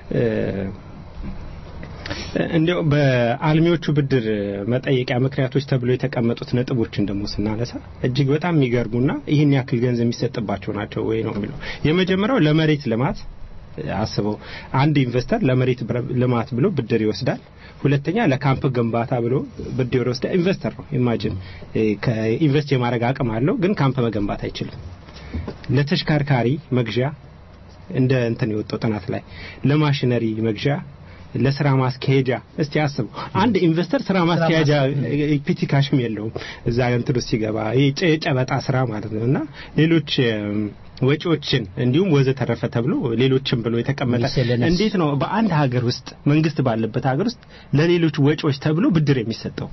እንዲያው በአልሚዎቹ ብድር መጠየቂያ ምክንያቶች ተብሎ የተቀመጡት ነጥቦችን ደግሞ ስናነሳ እጅግ በጣም የሚገርሙና ይህን ያክል ገንዘብ የሚሰጥባቸው ናቸው ወይ ነው የሚለው የመጀመሪያው ለመሬት ልማት አስበው አንድ ኢንቨስተር ለመሬት ልማት ብሎ ብድር ይወስዳል ሁለተኛ ለካምፕ ግንባታ ብሎ ብድር ይወስዳል ኢንቨስተር ነው ኢማጂን ከኢንቨስት የማድረግ አቅም አለው ግን ካምፕ መገንባት አይችልም ለተሽከርካሪ መግዣ እንደ እንትን የወጣው ጥናት ላይ ለማሽነሪ መግዣ ለስራ ማስካሄጃ እስቲ አስቡ አንድ ኢንቨስተር ስራ ማስካሄጃ ፒቲካሽም የለውም እዛ እንትን ውስጥ ሲገባ ጨበጣ ስራ ማለት ነው እና ሌሎች ወጪዎችን እንዲሁም ወዘተረፈ ተብሎ ሌሎችን ብሎ የተቀመጠ እንዴት ነው በአንድ ሀገር ውስጥ መንግስት ባለበት ሀገር ውስጥ ለሌሎች ወጪዎች ተብሎ ብድር የሚሰጠው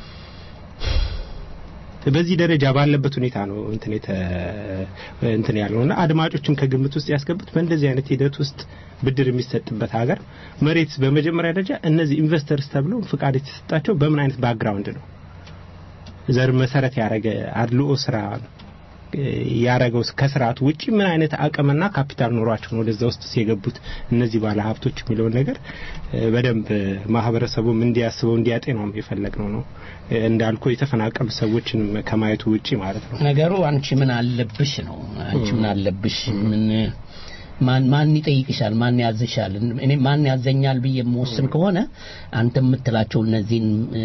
በዚህ ደረጃ ባለበት ሁኔታ ነው እንትን እንትን ያለውና አድማጮችን ከግምት ውስጥ ያስገቡት በእንደዚህ አይነት ሂደት ውስጥ ብድር የሚሰጥበት ሀገር መሬት በመጀመሪያ ደረጃ እነዚህ ኢንቨስተርስ ተብለው ፍቃድ የተሰጣቸው በምን አይነት ባክግራውንድ ነው ዘር መሰረት ያደረገ አድልኦ ስራ ያረገው ከስርዓቱ ውጪ ምን አይነት አቅምና ካፒታል ኖሯቸው ነው ወደዛ ውስጥ የገቡት እነዚህ ባለ ሀብቶች የሚለውን ነገር በደንብ ማህበረሰቡም እንዲያስበው እንዲያጤነውም የፈለግነው ነው እንዳልኩ የተፈናቀሉ ሰዎችን ከማየቱ ውጪ ማለት ነው ነገሩ አንቺ ምን አለብሽ ነው አንቺ ምን አለብሽ ምን ማን ማን ይጠይቅሻል ማን ያዝሻል እኔ ማን ያዘኛል ብዬ የምወስን ከሆነ አንተ የምትላቸው እነዚህን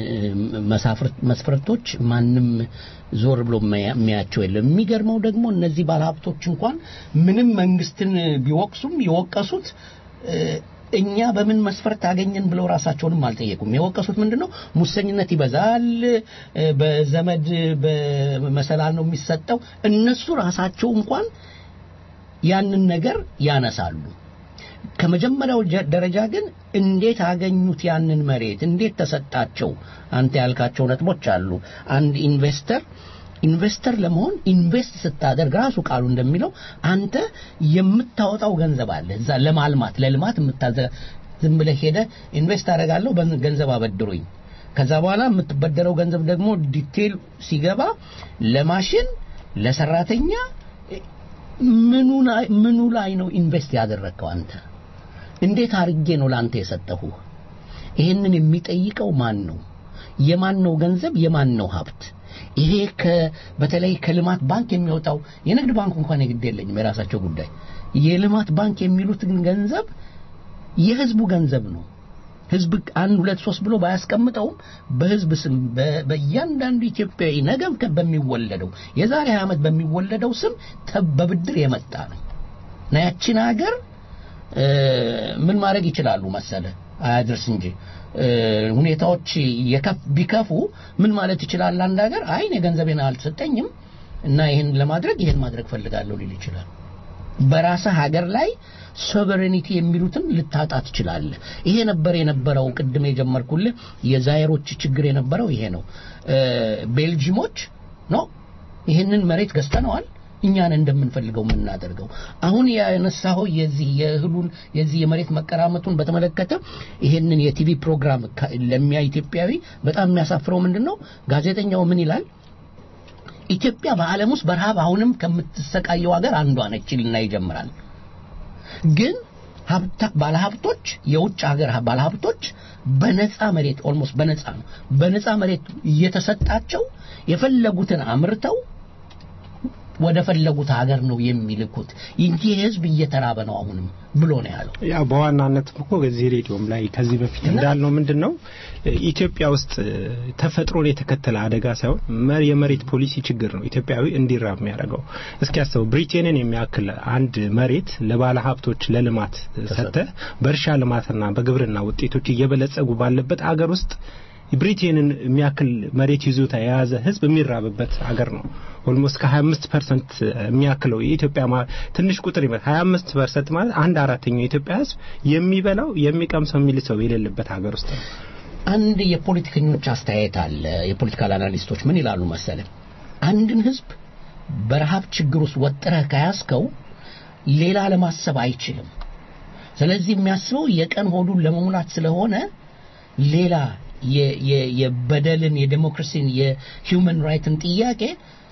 መስፈርቶች ማንም ዞር ብሎ የሚያቸው የለም የሚገርመው ደግሞ እነዚህ ባለሀብቶች እንኳን ምንም መንግስትን ቢወቅሱም የወቀሱት እኛ በምን መስፈርት አገኘን ብለው ራሳቸውንም አልጠየቁም የወቀሱት ምንድነው ሙሰኝነት ይበዛል በዘመድ በመሰላል ነው የሚሰጠው እነሱ ራሳቸው እንኳን ያንን ነገር ያነሳሉ ከመጀመሪያው ደረጃ ግን እንዴት አገኙት ያንን መሬት እንዴት ተሰጣቸው አንተ ያልካቸው ነጥቦች አሉ አንድ ኢንቨስተር ኢንቨስተር ለመሆን ኢንቨስት ስታደርግ ራሱ ቃሉ እንደሚለው አንተ የምታወጣው ገንዘብ አለ እዛ ለማልማት ለልማት የምታዘ ዝም ብለህ ሄደ ኢንቨስት አደርጋለሁ ገንዘብ አበድሩኝ ከዛ በኋላ የምትበደረው ገንዘብ ደግሞ ዲቴል ሲገባ ለማሽን ለሰራተኛ ምኑ ላይ ነው ኢንቨስት ያደረግከው አንተ እንዴት አርጌ ነው ላንተ የሰጠሁ ይህንን የሚጠይቀው ማን ነው የማን ነው ገንዘብ የማን ነው ሀብት ይሄ በተለይ ከልማት ባንክ የሚወጣው የንግድ ባንክ እንኳን የግድ የለኝም የራሳቸው ጉዳይ የልማት ባንክ የሚሉትን ገንዘብ የህዝቡ ገንዘብ ነው ህዝብ አንድ ሁለት ሶስት ብሎ ባያስቀምጠውም በህዝብ ስም በእያንዳንዱ ኢትዮጵያዊ ነገም በሚወለደው የዛሬ ዓመት በሚወለደው ስም በብድር የመጣ ነው እና ያችን ሀገር ምን ማድረግ ይችላሉ መሰለ አያድርስ እንጂ ሁኔታዎች ቢከፉ ምን ማለት ይችላል አንድ ሀገር አይ እኔ ገንዘቤን አልተሰጠኝም እና ይህን ለማድረግ ይህን ማድረግ ፈልጋለሁ ሊል ይችላል በራስህ ሀገር ላይ ሶቨሬኒቲ የሚሉትን ልታጣ ትችላለህ ይሄ ነበር የነበረው ቅድም የጀመርኩልህ የዛይሮች ችግር የነበረው ይሄ ነው ቤልጂሞች ነው ይህንን መሬት ገዝተነዋል እኛን እንደምንፈልገው የምናደርገው አሁን ያነሳኸው የዚህ የእህሉን የዚህ የመሬት መቀራመቱን በተመለከተ ይሄንን የቲቪ ፕሮግራም ለሚያ ኢትዮጵያዊ በጣም የሚያሳፍረው ምንድን ነው ጋዜጠኛው ምን ይላል ኢትዮጵያ በዓለም ውስጥ በረሃብ አሁንም ከምትሰቃየው ሀገር አንዷ ነች ይልና ይጀምራል ግን ባለሀብቶች የውጭ ሀገር ባለሀብቶች በነፃ መሬት ኦልሞስት በነፃ ነው በነፃ መሬት እየተሰጣቸው የፈለጉትን አምርተው ወደ ፈለጉት ሀገር ነው የሚልኩት እንጂ ህዝብ እየተራበ ነው አሁንም ብሎ ነው ያለው ያው በዋናነት እኮ በዚህ ሬዲዮም ላይ ከዚህ በፊት እንዳልነው ምንድን ነው ኢትዮጵያ ውስጥ ተፈጥሮን የተከተለ አደጋ ሳይሆን የመሬት ፖሊሲ ችግር ነው ኢትዮጵያዊ እንዲራብ የሚያደርገው እስኪ ያስበው ብሪቴንን የሚያክል አንድ መሬት ለባለ ሀብቶች ለልማት ሰተ በእርሻ ልማትና በግብርና ውጤቶች እየበለጸጉ ባለበት አገር ውስጥ ብሪቴንን የሚያክል መሬት ይዞታ የያዘ ህዝብ የሚራብበት ሀገር ነው ኦልሞስት ከ25 ፐርሰንት የሚያክለው የኢትዮጵያ ትንሽ ቁጥር ይመ 25 ፐርሰንት ማለት አንድ አራተኛው የኢትዮጵያ ህዝብ የሚበላው የሚቀምሰው የሚልሰው የሌለበት ሀገር ውስጥ ነው አንድ የፖለቲከኞች አስተያየት አለ የፖለቲካል አናሊስቶች ምን ይላሉ መሰለ አንድን ህዝብ በረሃብ ችግር ውስጥ ወጥረህ ከያዝከው ሌላ ለማሰብ አይችልም ስለዚህ የሚያስበው የቀን ሆዱን ለመሙላት ስለሆነ ሌላ የበደልን የዴሞክራሲን የሂውመን ራይትን ጥያቄ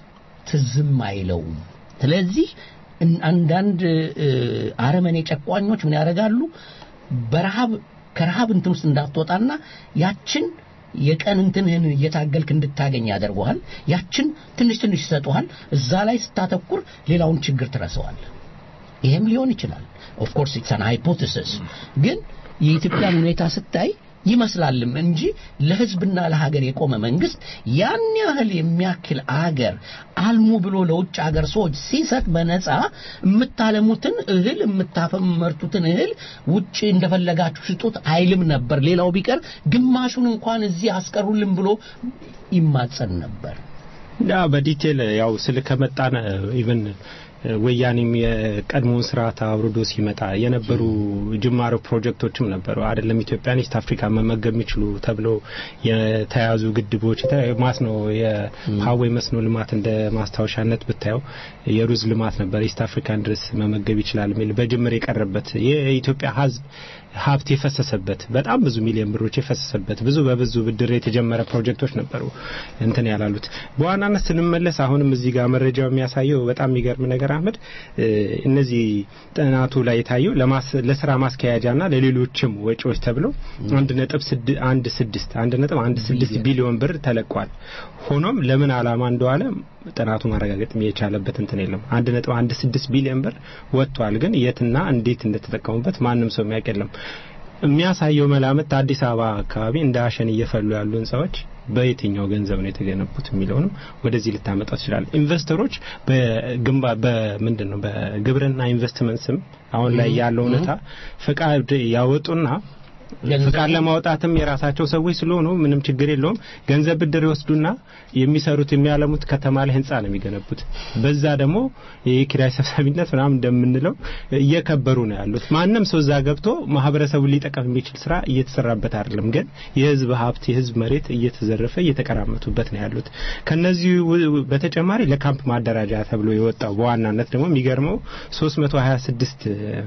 ትዝም አይለውም ስለዚህ አንዳንድ አረመኔ ጨቋኞች ምን ያደርጋሉ በረሃብ ከረሃብ እንትን ውስጥ እንዳትወጣና ያችን የቀን እንትንህን እየታገልክ እንድታገኝ ያደርገዋል ያችን ትንሽ ትንሽ ይሰጡሃል እዛ ላይ ስታተኩር ሌላውን ችግር ትረሰዋል ይሄም ሊሆን ይችላል ኦፍኮርስ ኢትስ አን ሃይፖቴሲስ ግን የኢትዮጵያን ሁኔታ ስታይ ይመስላልም እንጂ ለህዝብና ለሀገር የቆመ መንግስት ያን ያህል የሚያክል አገር አልሙ ብሎ ለውጭ ሀገር ሰዎች ሲሰጥ በነፃ የምታለሙትን እህል የምታፈመርቱትን እህል ውጭ እንደፈለጋችሁ ሽጡት አይልም ነበር ሌላው ቢቀር ግማሹን እንኳን እዚህ አስቀሩልን ብሎ ይማጸን ነበር ያ በዲቴል ያው ስል ከመጣን ኢቨን ወያኔም የቀድሞውን ስርዓት አውርዶ ሲመጣ የነበሩ ጅማሮ ፕሮጀክቶችም ነበሩ አይደለም ኢትዮጵያን ኢስት አፍሪካ መመገብ የሚችሉ ተብሎ የተያዙ ግድቦች ማስኖ የሀዌ መስኖ ልማት እንደ ማስታወሻነት ብታየው የሩዝ ልማት ነበር ኢስት አፍሪካን ድረስ መመገብ ይችላል የሚል በጅምር የቀረበት የኢትዮጵያ ህዝብ ሀብት የፈሰሰበት በጣም ብዙ ሚሊዮን ብሮች የፈሰሰበት ብዙ በብዙ ብድር የተጀመረ ፕሮጀክቶች ነበሩ እንትን ያላሉት በዋናነት ስንመለስ አሁንም እዚህ ጋር መረጃው የሚያሳየው በጣም የሚገርም ነገር አህመድ እነዚህ ጥናቱ ላይ የታየው ለስራ ማስኪያጃና ለሌሎችም ወጪዎች ተብሎ አንድ ነጥብ አንድ ስድስት አንድ ነጥብ አንድ ስድስት ቢሊዮን ብር ተለቋል ሆኖም ለምን አላማ እንደዋለ ጥናቱ ማረጋገጥ የቻለበት እንትን የለም አንድ ነጥብ አንድ ስድስት ቢሊዮን ብር ወጥቷል ግን የትና እንዴት እንደተጠቀሙበት ማንም ሰው የሚያውቅ የለም የሚያሳየው መላምት አዲስ አበባ አካባቢ እንደ አሸን እየፈሉ ያሉ ህንፃዎች በየትኛው ገንዘብ ነው የተገነቡት የሚለውንም ወደዚህ ልታመጣው ትችላል ኢንቨስተሮች በግንባ በምንድን ነው በግብርና ኢንቨስትመንት ስም አሁን ላይ ያለው እውነታ ፈቃድ ያወጡና ፍቃድ ለማውጣትም የራሳቸው ሰዎች ስለሆኑ ምንም ችግር የለውም ገንዘብ ብድር ይወስዱና የሚሰሩት የሚያለሙት ከተማ ላይ ህንፃ ነው የሚገነቡት በዛ ደግሞ የኪራይ ሰብሳቢነት ምናምን እንደምንለው እየከበሩ ነው ያሉት ማንም ሰው እዛ ገብቶ ማህበረሰቡን ሊጠቀም የሚችል ስራ እየተሰራበት አይደለም ግን የህዝብ ሀብት የህዝብ መሬት እየተዘረፈ እየተቀራመቱበት ነው ያሉት ከነዚህ በተጨማሪ ለካምፕ ማደራጃ ተብሎ የወጣው በዋናነት ደግሞ የሚገርመው 326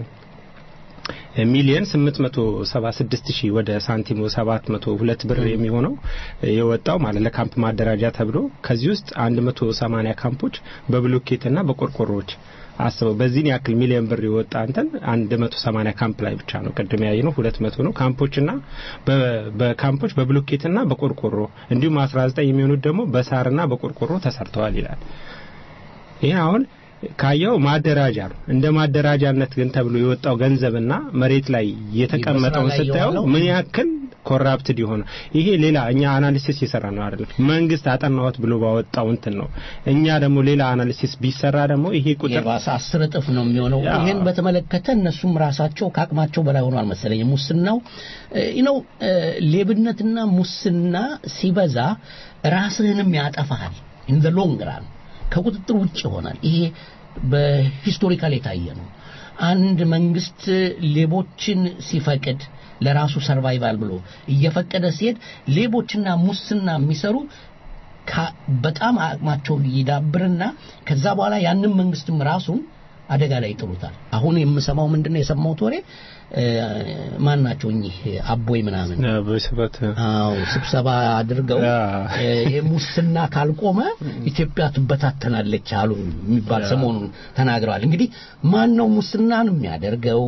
ሚሊየን 876 ሺህ ወደ ሳንቲሙ 702 ብር የሚሆነው የወጣው ማለት ለካምፕ ማደራጃ ተብሎ ከዚህ ውስጥ 180 ካምፖች በብሎኬትና በቆርቆሮዎች አስበው በዚህን ያክል ሚሊዮን ብር የወጣ እንትን 180 ካምፕ ላይ ብቻ ነው ቅድም ያየ ነው 200 ነው ካምፖችና በካምፖች በብሎኬትና በቆርቆሮ እንዲሁም 19 የሚሆኑት ደግሞ በሳርና በቆርቆሮ ተሰርተዋል ይላል ይህ አሁን ካየው ማደራጃ ነው እንደ ማደራጃነት ግን ተብሎ የወጣው ገንዘብና መሬት ላይ የተቀመጠውን ስታየው ምን ያክል ኮራፕትድ የሆነ ይሄ ሌላ እኛ አናሊሲስ እየሰራ ነው አይደለም። መንግስት አጠናወት ብሎ ባወጣው እንትን ነው። እኛ ደግሞ ሌላ አናሊሲስ ቢሰራ ደግሞ ይሄ ቁጥር የባሰ አስር እጥፍ ነው የሚሆነው። ይሄን በተመለከተ እነሱም ራሳቸው ከአቅማቸው በላይ ሆኗል መሰለኝ። ሙስናው ነው ሌብነትና ሙስና ሲበዛ ራስህንም ያጠፋሃል። ኢን ዘ ሎንግ ራን ከቁጥጥር ውጭ ይሆናል። ይሄ በሂስቶሪካል የታየ ነው። አንድ መንግስት ሌቦችን ሲፈቅድ ለራሱ ሰርቫይቫል ብሎ እየፈቀደ ሲሄድ ሌቦችና ሙስና የሚሰሩ በጣም አቅማቸው ይዳብርና ከዛ በኋላ ያንን መንግስትም ራሱን አደጋ ላይ ይጥሉታል። አሁን የምሰማው ምንድነው የሰማሁት ወሬ ማን ናቸው እኚህ አቦይ ምናምን አዎ ስብሰባ አድርገው ይሄ ሙስና ካልቆመ ኢትዮጵያ ትበታተናለች አሉ የሚባል ሰሞኑን ተናግረዋል። እንግዲህ ማን ነው ሙስናን የሚያደርገው?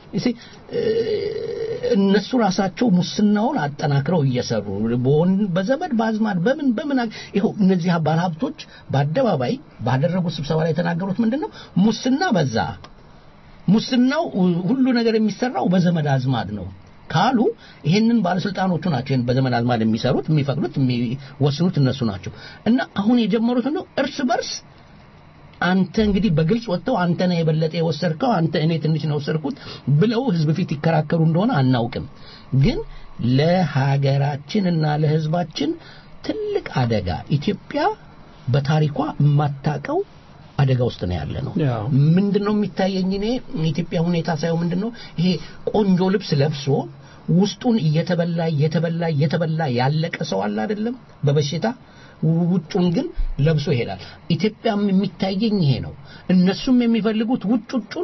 እነሱ ራሳቸው ሙስናውን አጠናክረው እየሰሩ በዘመድ በአዝማድ በምን በምን ይኸው እነዚህ ባለሀብቶች በአደባባይ ባደረጉት ስብሰባ ላይ የተናገሩት ምንድን ነው? ሙስና በዛ ሙስናው ሁሉ ነገር የሚሰራው በዘመድ አዝማድ ነው ካሉ ይሄንን ባለስልጣኖቹ ናቸው ይሄን በዘመድ አዝማድ የሚሰሩት የሚፈቅዱት የሚወስኑት እነሱ ናቸው እና አሁን የጀመሩት ነው እርስ በርስ አንተ እንግዲህ በግልጽ ወጥተው አንተ ነህ የበለጠ የወሰድከው አንተ እኔ ትንሽ ነው ወሰድኩት ብለው ህዝብ ፊት ይከራከሩ እንደሆነ አናውቅም ግን ለሀገራችን እና ለህዝባችን ትልቅ አደጋ ኢትዮጵያ በታሪኳ የማታቀው አደጋ ውስጥ ነው ያለ ነው ምንድነው የሚታየኝ እኔ የኢትዮጵያ ሁኔታ ሳይሆን ምንድነው ይሄ ቆንጆ ልብስ ለብሶ ውስጡን እየተበላ እየተበላ እየተበላ ያለቀ ሰው አለ አይደለም በበሽታ ውጩን ግን ለብሶ ይሄዳል ኢትዮጵያም የሚታየኝ ይሄ ነው እነሱም የሚፈልጉት ውጭ ውጩን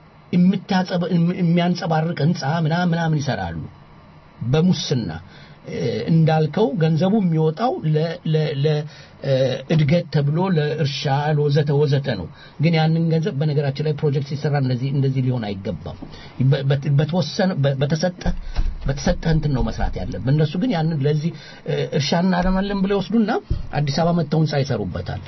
የሚያንጸባርቅ ህንፃ ምናምን ምናምን ይሰራሉ በሙስና እንዳልከው ገንዘቡ የሚወጣው ለእድገት ተብሎ ለእርሻ ለወዘተ ወዘተ ነው ግን ያንን ገንዘብ በነገራችን ላይ ፕሮጀክት ሲሰራ እንደዚህ እንደዚህ ሊሆን አይገባም በተወሰነ በተሰጠ በተሰጠ እንትን ነው መስራት ያለብን እነሱ ግን ያንን ለዚህ እርሻ እናለማለን ብለው ይወስዱና አዲስ አበባ መጥተው ህንፃ ይሰሩበታል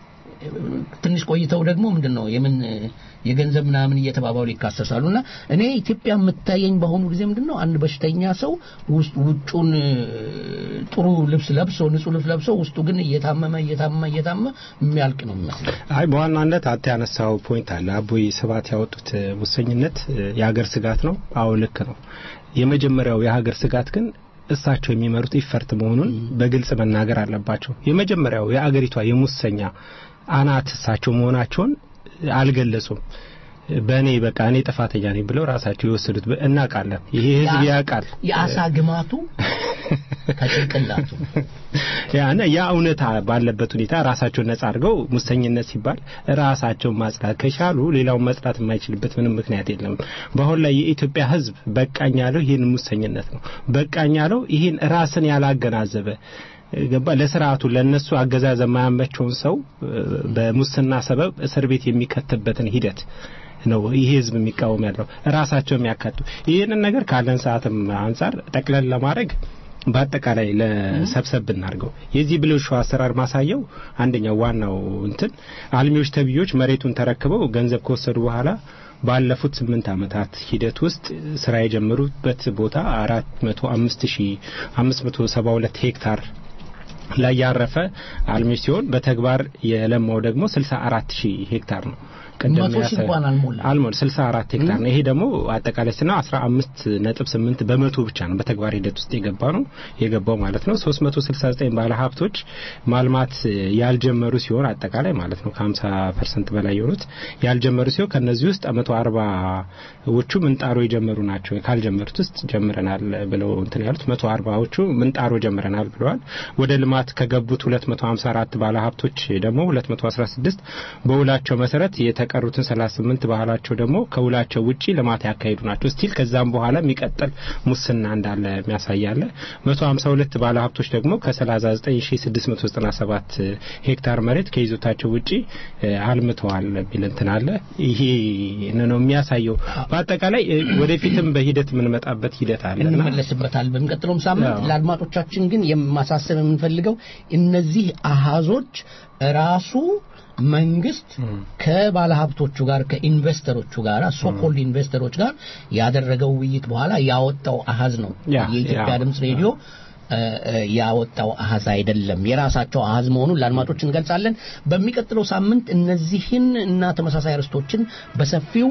ትንሽ ቆይተው ደግሞ ምንድን ነው የምን የገንዘብ ምናምን እየተባባሉ ይካሰሳሉ እና እኔ ኢትዮጵያ የምታየኝ በአሁኑ ጊዜ ምንድን ነው አንድ በሽተኛ ሰው ውጩን ጥሩ ልብስ ለብሶ ንጹህ ልብስ ለብሶ ውስጡ ግን እየታመመ እየታመመ እየታመመ የሚያልቅ ነው የሚመስለው አይ በዋናነት አንተ ያነሳው ፖይንት አለ አቦይ ስባት ያወጡት ሙሰኝነት የሀገር ስጋት ነው አዎ ልክ ነው የመጀመሪያው የሀገር ስጋት ግን እሳቸው የሚመሩት ይፈርት መሆኑን በግልጽ መናገር አለባቸው የመጀመሪያው የአገሪቷ የሙሰኛ አናት እሳቸው መሆናቸውን አልገለጹም በእኔ በቃ እኔ ጥፋተኛ ነኝ ብለው ራሳቸው የወሰዱት እናውቃለን ይሄ ህዝብ ያውቃል የአሳ ግማቱ ከጭንቅላቱ ያነ ያ እውነታ ባለበት ሁኔታ ራሳቸውን ነጻ አድርገው ሙሰኝነት ሲባል ራሳቸውን ማጽዳት ከቻሉ ሌላውን መጽዳት የማይችልበት ምንም ምክንያት የለም በአሁን ላይ የኢትዮጵያ ህዝብ በቃኝ ያለው ይህን ሙሰኝነት ነው በቃኝ ያለው ይህን ራስን ያላገናዘበ ገባ ለስርዓቱ ለነሱ አገዛዝ የማያመቸውን ሰው በሙስና ሰበብ እስር ቤት የሚከትበትን ሂደት ነው ይሄ ህዝብ የሚቃወም ያለው ራሳቸው የሚያካቱ ይህንን ነገር ካለን ሰዓትም አንጻር ጠቅለል ለማድረግ በአጠቃላይ ለሰብሰብ ብናርገው የዚህ ብልሹ አሰራር ማሳየው አንደኛው ዋናው እንትን አልሚዎች ተብዮች መሬቱን ተረክበው ገንዘብ ከወሰዱ በኋላ ባለፉት ስምንት ዓመታት ሂደት ውስጥ ስራ የጀመሩበት ቦታ አራት መቶ አምስት ሺ አምስት መቶ ሰባ ሁለት ሄክታር ላይ ያረፈ አልሚ ሲሆን በተግባር የለማው ደግሞ 64 ሺህ ሄክታር ነው። መቶ ሺህ እንኳን አልሞላ አልሞላ 64 ሄክታር ነው። ይሄ ደግሞ አጠቃላይ ስና 15 ነጥብ 8 በመቶ ብቻ ነው በተግባር ሂደት ውስጥ የገባ ነው የገባው ማለት ነው። 369 ባለ ሀብቶች ማልማት ያልጀመሩ ሲሆን አጠቃላይ ማለት ነው ከ50% በላይ የሆኑት ያልጀመሩ ሲሆን ከነዚህ ውስጥ 140ዎቹ ምንጣሮ የጀመሩ ናቸው። ካልጀመሩት ውስጥ ጀምረናል ብለው እንትን ያሉት 140ዎቹ ምንጣሮ ጀምረናል ብለዋል። ወደ ልማት ከገቡት 254 ባለ ሀብቶች ደግሞ 216 በውላቸው መሰረት የተቀሩትን 38 ባህላቸው ደግሞ ከውላቸው ውጪ ልማት ያካሂዱ ናቸው። ስቲል ከዛም በኋላ የሚቀጥል ሙስና እንዳለ የሚያሳያለ 152 ባለ ሀብቶች ደግሞ ከ39697 ሄክታር መሬት ከይዞታቸው ውጪ አልምተዋል የሚል እንትን አለ። ይሄ ነው የሚያሳየው። በአጠቃላይ ወደፊትም በሂደት የምንመጣበት ሂደት አለ እንመለስበታል። በሚቀጥለውም ሳምንት ለአድማጮቻችን ግን የማሳሰብ የምንፈልገው እነዚህ አሃዞች ራሱ መንግስት ከባለሀብቶቹ ጋር ከኢንቨስተሮቹ ጋር ሶኮልድ ኢንቨስተሮች ጋር ያደረገው ውይይት በኋላ ያወጣው አሃዝ ነው። የኢትዮጵያ ድምፅ ሬዲዮ ያወጣው አሃዝ አይደለም። የራሳቸው አሃዝ መሆኑን ለአድማጮች እንገልጻለን። በሚቀጥለው ሳምንት እነዚህን እና ተመሳሳይ ርዕሶችን በሰፊው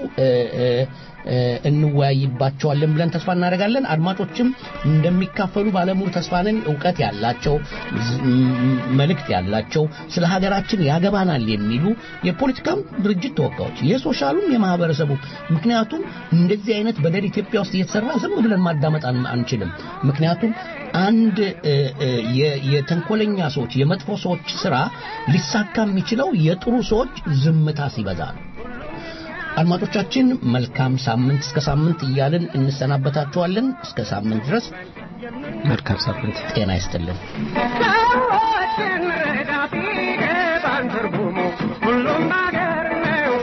እንወያይባቸዋለን ብለን ተስፋ እናደርጋለን። አድማጮችም እንደሚካፈሉ ባለሙሉ ተስፋ ነን። እውቀት ያላቸው መልእክት ያላቸው ስለ ሀገራችን ያገባናል የሚሉ የፖለቲካም ድርጅት ተወካዮች፣ የሶሻሉም የማህበረሰቡ ምክንያቱም እንደዚህ አይነት በደል ኢትዮጵያ ውስጥ እየተሰራ ዝም ብለን ማዳመጥ አንችልም። ምክንያቱም አንድ የተንኮለኛ ሰዎች የመጥፎ ሰዎች ስራ ሊሳካ የሚችለው የጥሩ ሰዎች ዝምታ ሲበዛ ነው። አድማጮቻችን መልካም ሳምንት እስከ ሳምንት እያልን እንሰናበታችኋለን። እስከ ሳምንት ድረስ መልካም ሳምንት፣ ጤና ይስጥልን። ሰዎችን ረዳት ይገባን ትርጉሙ ሁሉም ነገር ነው።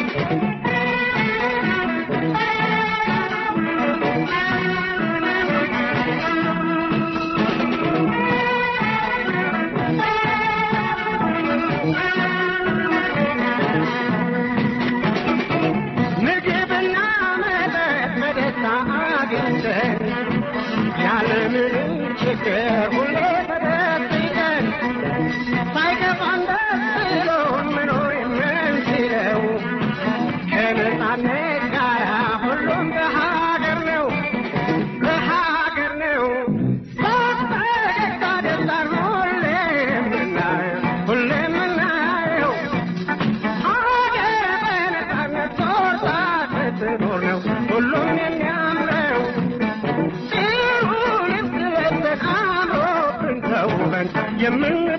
ምግብና መጠጥ በደስታ አግኝተን ያለምንም ችግር ሁሌ ተደብቀን ሳይከፋን ደስ ብሎን መኖር የምንችለው ከነጻነት ጋር ሁሉም በሀገር ነው በሀገር ነው በፈገግታ ደስታን ሁሌ የምናየው ሁሌ የምናየው ሀገር በነጻነት ሶርታ ስትኖር ነው ሁሉም የሚያምረው ይሁን ስለተን አምሮብን ተውበን የምን